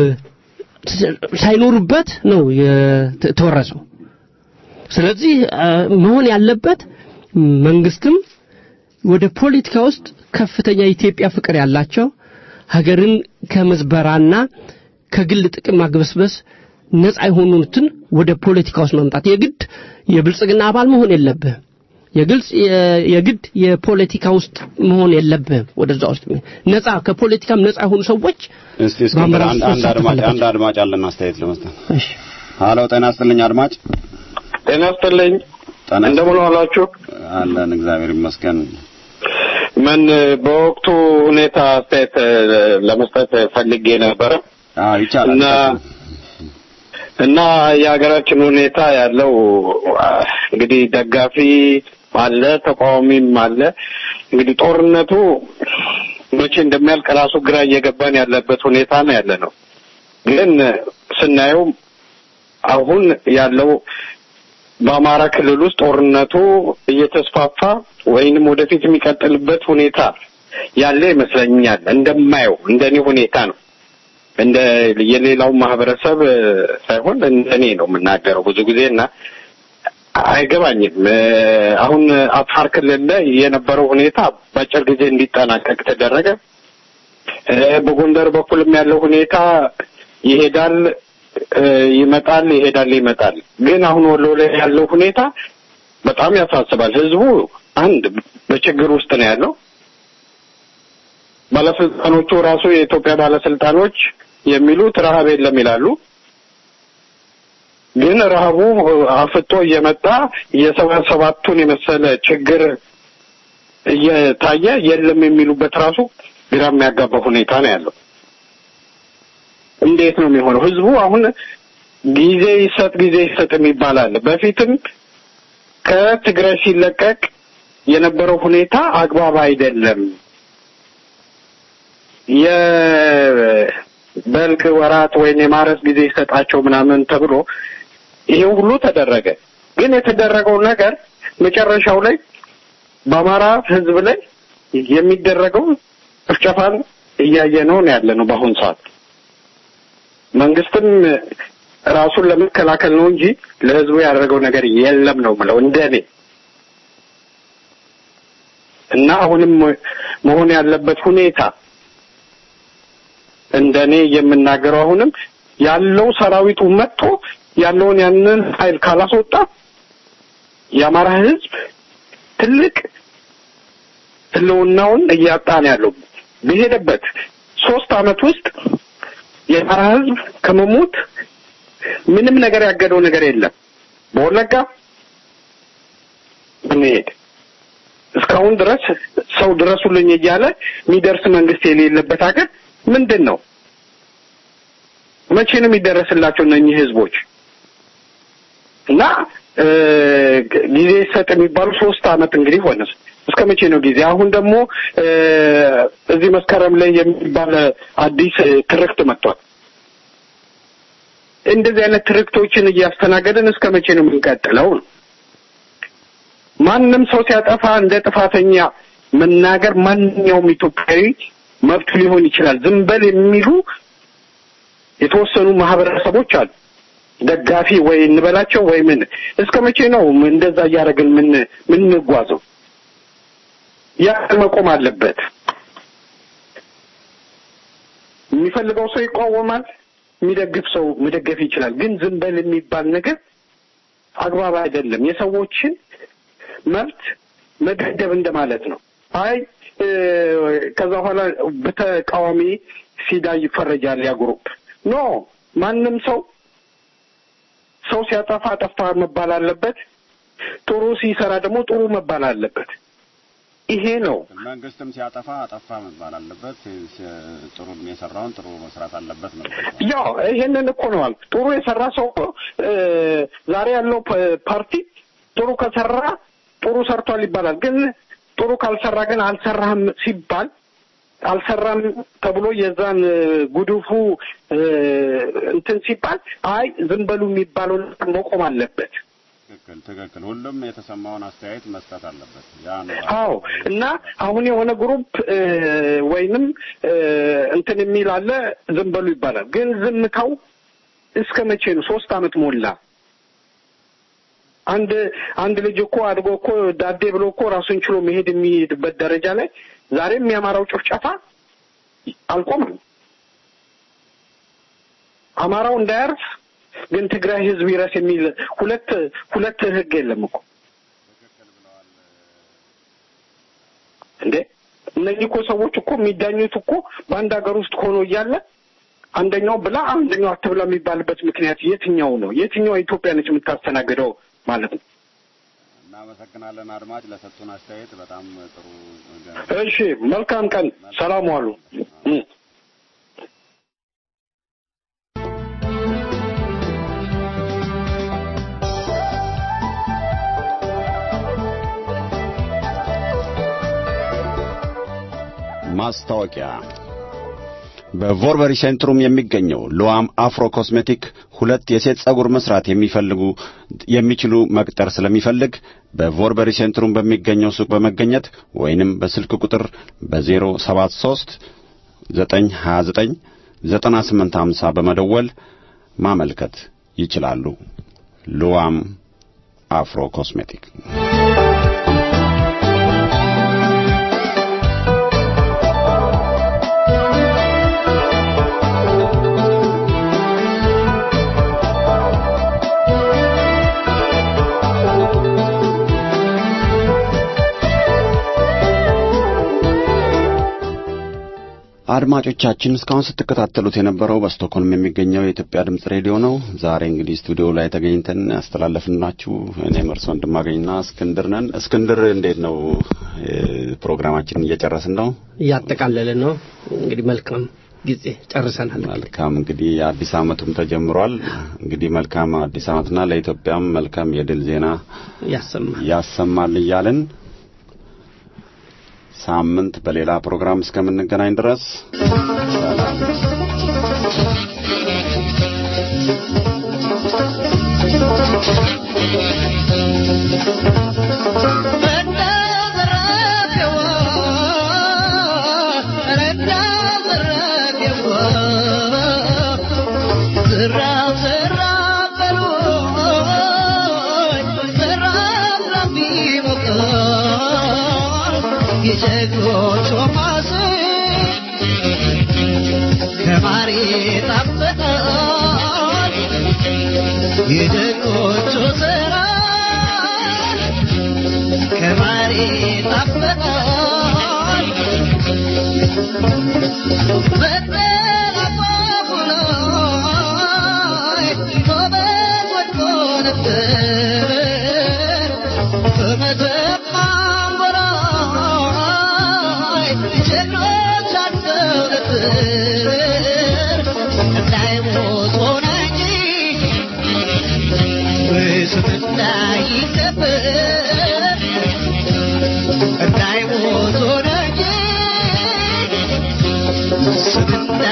ሳይኖሩበት ነው የተወረሰው ስለዚህ እ፣ መሆን ያለበት መንግስትም ወደ ፖለቲካ ውስጥ ከፍተኛ የኢትዮጵያ ፍቅር ያላቸው ሀገርን ከመዝበራና ከግል ጥቅም ማግበስበስ ነፃ የሆኑትን ወደ ፖለቲካ ውስጥ መምጣት የግድ የብልጽግና አባል መሆን የለብህም የግልጽ የ- የግድ የፖለቲካ ውስጥ መሆን የለብህም ወደዛ ውስጥ ነፃ ከፖለቲካም ነፃ የሆኑ ሰዎች እስቲ እስኪ በአመራር አንድ ውስጥ አንድ መሳተፍ አድማጭ አለባቸው። አንድ አድማጭ አለን አስተያየት ለመስጠት ሀሎ ጤና ይስጥልኝ አድማጭ ጤና ይስጥልኝ ጤና እንደምን ዋላችሁ አለን እግዚአብሔር ይመስገን ምን በወቅቱ ሁኔታ አስተያየት እ፣ ለመስጠት ፈልጌ ነበረ አዎ ይቻላል እና እና የሀገራችን ሁኔታ ያለው አ፣ እንግዲህ ደጋፊ አለ ተቃዋሚም አለ እንግዲህ ጦርነቱ መቼ እንደሚያልቅ ራሱ ግራ እየገባን ያለበት ሁኔታ ነው ያለ ነው ግን ስናየው አሁን ያለው በአማራ ክልል ውስጥ ጦርነቱ እየተስፋፋ ወይንም ወደፊት የሚቀጥልበት ሁኔታ ያለ ይመስለኛል እንደማየው እንደኔ ሁኔታ ነው እንደ የሌላው ማህበረሰብ እ፣ ሳይሆን እንደኔ ነው የምናገረው ብዙ ጊዜ እና አይገባኝም እ፣ አሁን አፋር ክልል ላይ የነበረው ሁኔታ በአጭር ጊዜ እንዲጠናቀቅ ተደረገ እ፣ በጎንደር በኩልም ያለው ሁኔታ ይሄዳል እ፣ ይመጣል ይሄዳል ይመጣል ግን አሁን ወሎ ላይ ያለው ሁኔታ በጣም ያሳስባል ህዝቡ አንድ በችግር ውስጥ ነው ያለው ባለስልጣኖቹ ራሱ የኢትዮጵያ ባለስልጣኖች የሚሉት ረሀብ የለም ይላሉ ግን ረሀቡ አፍጦ እየመጣ የሰባ ሰባቱን የመሰለ ችግር እየታየ የለም የሚሉበት ራሱ ግራ የሚያጋባ ሁኔታ ነው ያለው እንዴት ነው የሚሆነው ህዝቡ አሁን ጊዜ ይሰጥ ጊዜ ይሰጥ የሚባል አለ በፊትም ከትግራይ ሲለቀቅ የነበረው ሁኔታ አግባብ አይደለም የበልግ ወራት ወይም የማረስ ጊዜ ይሰጣቸው ምናምን ተብሎ ይሄ ሁሉ ተደረገ ግን የተደረገው ነገር መጨረሻው ላይ በአማራ ህዝብ ላይ የሚደረገው ጭፍጨፋን እያየነው ነው ያለ ነው በአሁን ሰዓት መንግስትም ራሱን ለመከላከል ነው እንጂ ለህዝቡ ያደረገው ነገር የለም ነው ምለው እንደኔ እና አሁንም መሆን ያለበት ሁኔታ እንደኔ የምናገረው አሁንም ያለው ሰራዊቱ መጥቶ ያለውን ያንን ኃይል ካላስወጣ የአማራ ህዝብ ትልቅ ህልውናውን እያጣ ነው ያለው በሄደበት ሶስት አመት ውስጥ የአማራ ህዝብ ከመሞት ምንም ነገር ያገደው ነገር የለም በወለጋ ብንሄድ እስካሁን ድረስ ሰው ድረሱልኝ እያለ የሚደርስ መንግስት የሌለበት ሀገር ምንድን ነው መቼ ነው የሚደረስላቸው እነኚህ ህዝቦች እና እ፣ ጊዜ ይሰጥ የሚባሉ ሶስት አመት እንግዲህ ሆነ እስከ መቼ ነው ጊዜ አሁን ደግሞ እ፣ እዚህ መስከረም ላይ የሚባል አዲስ እ፣ ትርክት መጥቷል እንደዚህ አይነት ትርክቶችን እያስተናገድን እስከ መቼ ነው የምንቀጥለው ነው ማንም ሰው ሲያጠፋ እንደ ጥፋተኛ መናገር ማንኛውም ኢትዮጵያዊ መብቱ ሊሆን ይችላል ዝም በል የሚሉ የተወሰኑ ማህበረሰቦች አሉ ደጋፊ ወይ እንበላቸው ወይ ምን እስከ መቼ ነው እንደዛ እያደረግን ምን ምንጓዘው? ያ መቆም አለበት። የሚፈልገው ሰው ይቃወማል፣ የሚደግፍ ሰው መደገፍ ይችላል። ግን ዝም በል የሚባል ነገር አግባብ አይደለም። የሰዎችን መብት መገደብ እንደማለት ነው። አይ እ፣ ከዛ በኋላ በተቃዋሚ ሲዳ ይፈረጃል ያ ግሩፕ ኖ ማንም ሰው ሰው ሲያጠፋ አጠፋ መባል አለበት። ጥሩ ሲሰራ ደግሞ ጥሩ መባል አለበት። ይሄ ነው መንግስትም ሲያጠፋ አጠፋ መባል አለበት። ሲ- ጥሩ የሰራውን ጥሩ መስራት አለበት ነው። ያው ይሄንን እኮ ነው አልኩት። ጥሩ የሰራ ሰው እኮ እ፣ ዛሬ ያለው ፓ- ፓርቲ ጥሩ ከሰራ ጥሩ ሰርቷል ይባላል። ግን ጥሩ ካልሰራ ግን አልሰራህም ሲባል አልሰራም ተብሎ የዛን እ፣ ጉድፉ እ፣ እንትን ሲባል አይ ዝም በሉ የሚባለው ነገር መቆም አለበት። ትክክል ትክክል። ሁሉም የተሰማውን አስተያየት መስጠት አለበት። ያ ነው አዎ እና አሁን የሆነ ግሩፕ እ፣ ወይንም እ፣ እንትን የሚል አለ ዝም በሉ ይባላል። ግን ዝምታው እስከ መቼ ነው? ሶስት አመት ሞላ። አንድ አንድ ልጅ እኮ አድጎ እኮ ዳዴ ብሎ እኮ ራሱን ችሎ መሄድ የሚሄድበት ደረጃ ላይ ዛሬም የአማራው ጭፍጨፋ አልቆመም። አማራው እንዳያርፍ ግን ትግራይ ህዝብ ይረስ የሚል ሁለት ሁለት ህግ የለም እኮ እንዴ እነዚህ እኮ ሰዎች እኮ የሚዳኙት እኮ በአንድ ሀገር ውስጥ ሆኖ እያለ አንደኛው ብላ አንደኛው አትብላ የሚባልበት ምክንያት የትኛው ነው? የትኛው ኢትዮጵያ ነች የምታስተናግደው ማለት ነው? እናመሰግናለን አድማጭ ለሰጡን አስተያየት በጣም ጥሩ እሺ፣ መልካም ቀን፣ ሰላም ዋሉ። እ። ማስታወቂያ በቮርበሪ ሴንትሩም የሚገኘው ሉዋም አፍሮ ኮስሜቲክ ሁለት የሴት ጸጉር መስራት የሚፈልጉ የሚችሉ መቅጠር ስለሚፈልግ በቮርበሪ ሴንትሩም በሚገኘው ሱቅ በመገኘት ወይንም በስልክ ቁጥር በ073 929 9850 በመደወል ማመልከት ይችላሉ። ሉዋም አፍሮ ኮስሜቲክ አድማጮቻችን እስካሁን ስትከታተሉት የነበረው በስቶክሆልም የሚገኘው የኢትዮጵያ ድምጽ ሬዲዮ ነው። ዛሬ እንግዲህ ስቱዲዮ ላይ ተገኝተን ያስተላለፍንላችሁ እኔ መርሶ ወንድማገኝና እስክንድር ነን። እስክንድር እንዴት ነው? እ፣ ፕሮግራማችንን እየጨረስን ነው። እያጠቃለልን ነው። እንግዲህ መልካም ጊዜ ጨርሰናል። መልካም እንግዲህ አዲስ ዓመቱም ተጀምሯል። እንግዲህ መልካም አዲስ ዓመትና ለኢትዮጵያም መልካም የድል ዜና ያሰማል ያሰማል እያልን ሳምንት በሌላ ፕሮግራም እስከምንገናኝ ድረስ ሰላም። የጀግኖች ማስ ከማር ይጣፍጣል የጀግኖቹ ስራ ከማር ይጣፍጣል በጠላፋፉ ላይ ጎበዝ ወድቆ ነበር በመተማም በላይ ጀግኖች አልፈው ነበር እንዳይሞት ሆነ እንጂ ስም እንዳይከበር እንዳይሞት ሆነ እንጂ ስም እንዳይከበር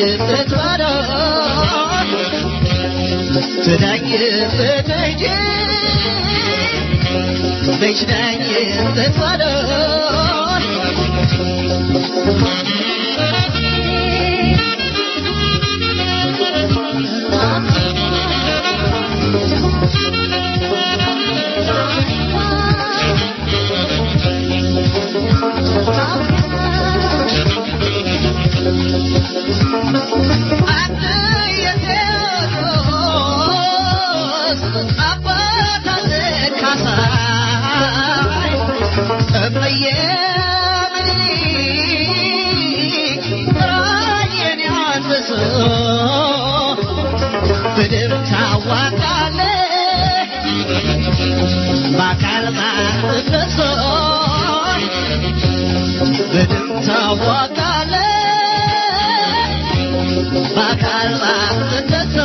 ትዳኝበት ትዳኝበት እንጂ ልጅ ዳኝበት አንድ የቴዎድሮስ አባት አለ ካሳይ እመዬ ምኒልክ ራእየን ያንበሶ ምድር ታዋቃለህ በአካል ማንበሶ ምድር ታዋቃለህ በአካል ማንበሶ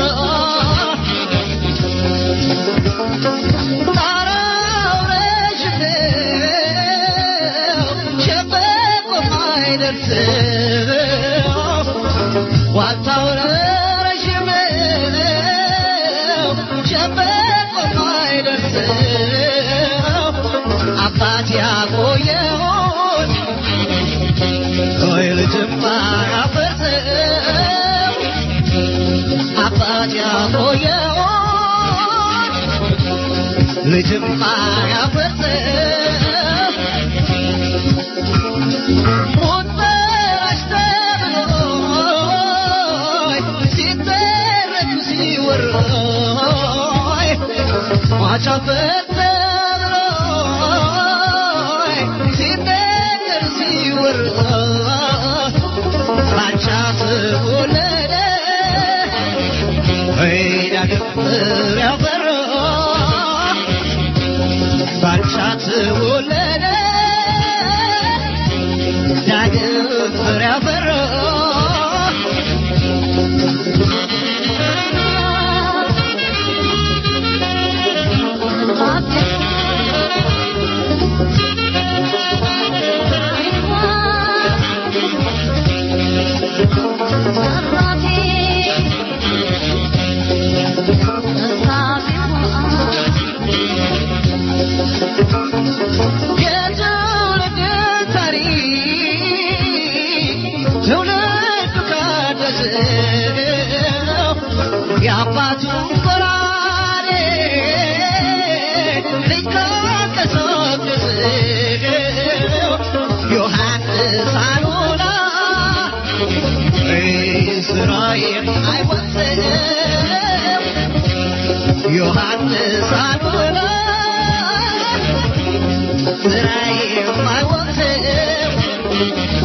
ጣራው ረዥም ነው፣ ሸምበቆ የማይደርሰው ዋልታው ረዥም ነው፣ ሸምበቆ የማይደርሰው አባት ያቆየውን ወይ ልጅም አያፈርሰው አባት ያቆየውን ልጅም አያፈርሰው ሞት በራሽ ተብሎ ሲተረቱ ሲወራይ ሟች አፈር ተብሎ ሲነገር ሲወራ ባቻ ተወለደ ወይዳ ገበር ያፈራ ባቻ ተወለደ ዳግም ፍሬ አፈራ የትውልድ ታሪክ ትውልድ ካደሰው የአባቱን ጎራዴ ልጅ ካንቀሳቀሰው ዮሐንስ አሉላ እስራኤል አይወሰው ዮሐንስ አሉላ እስራኤል አይወሰው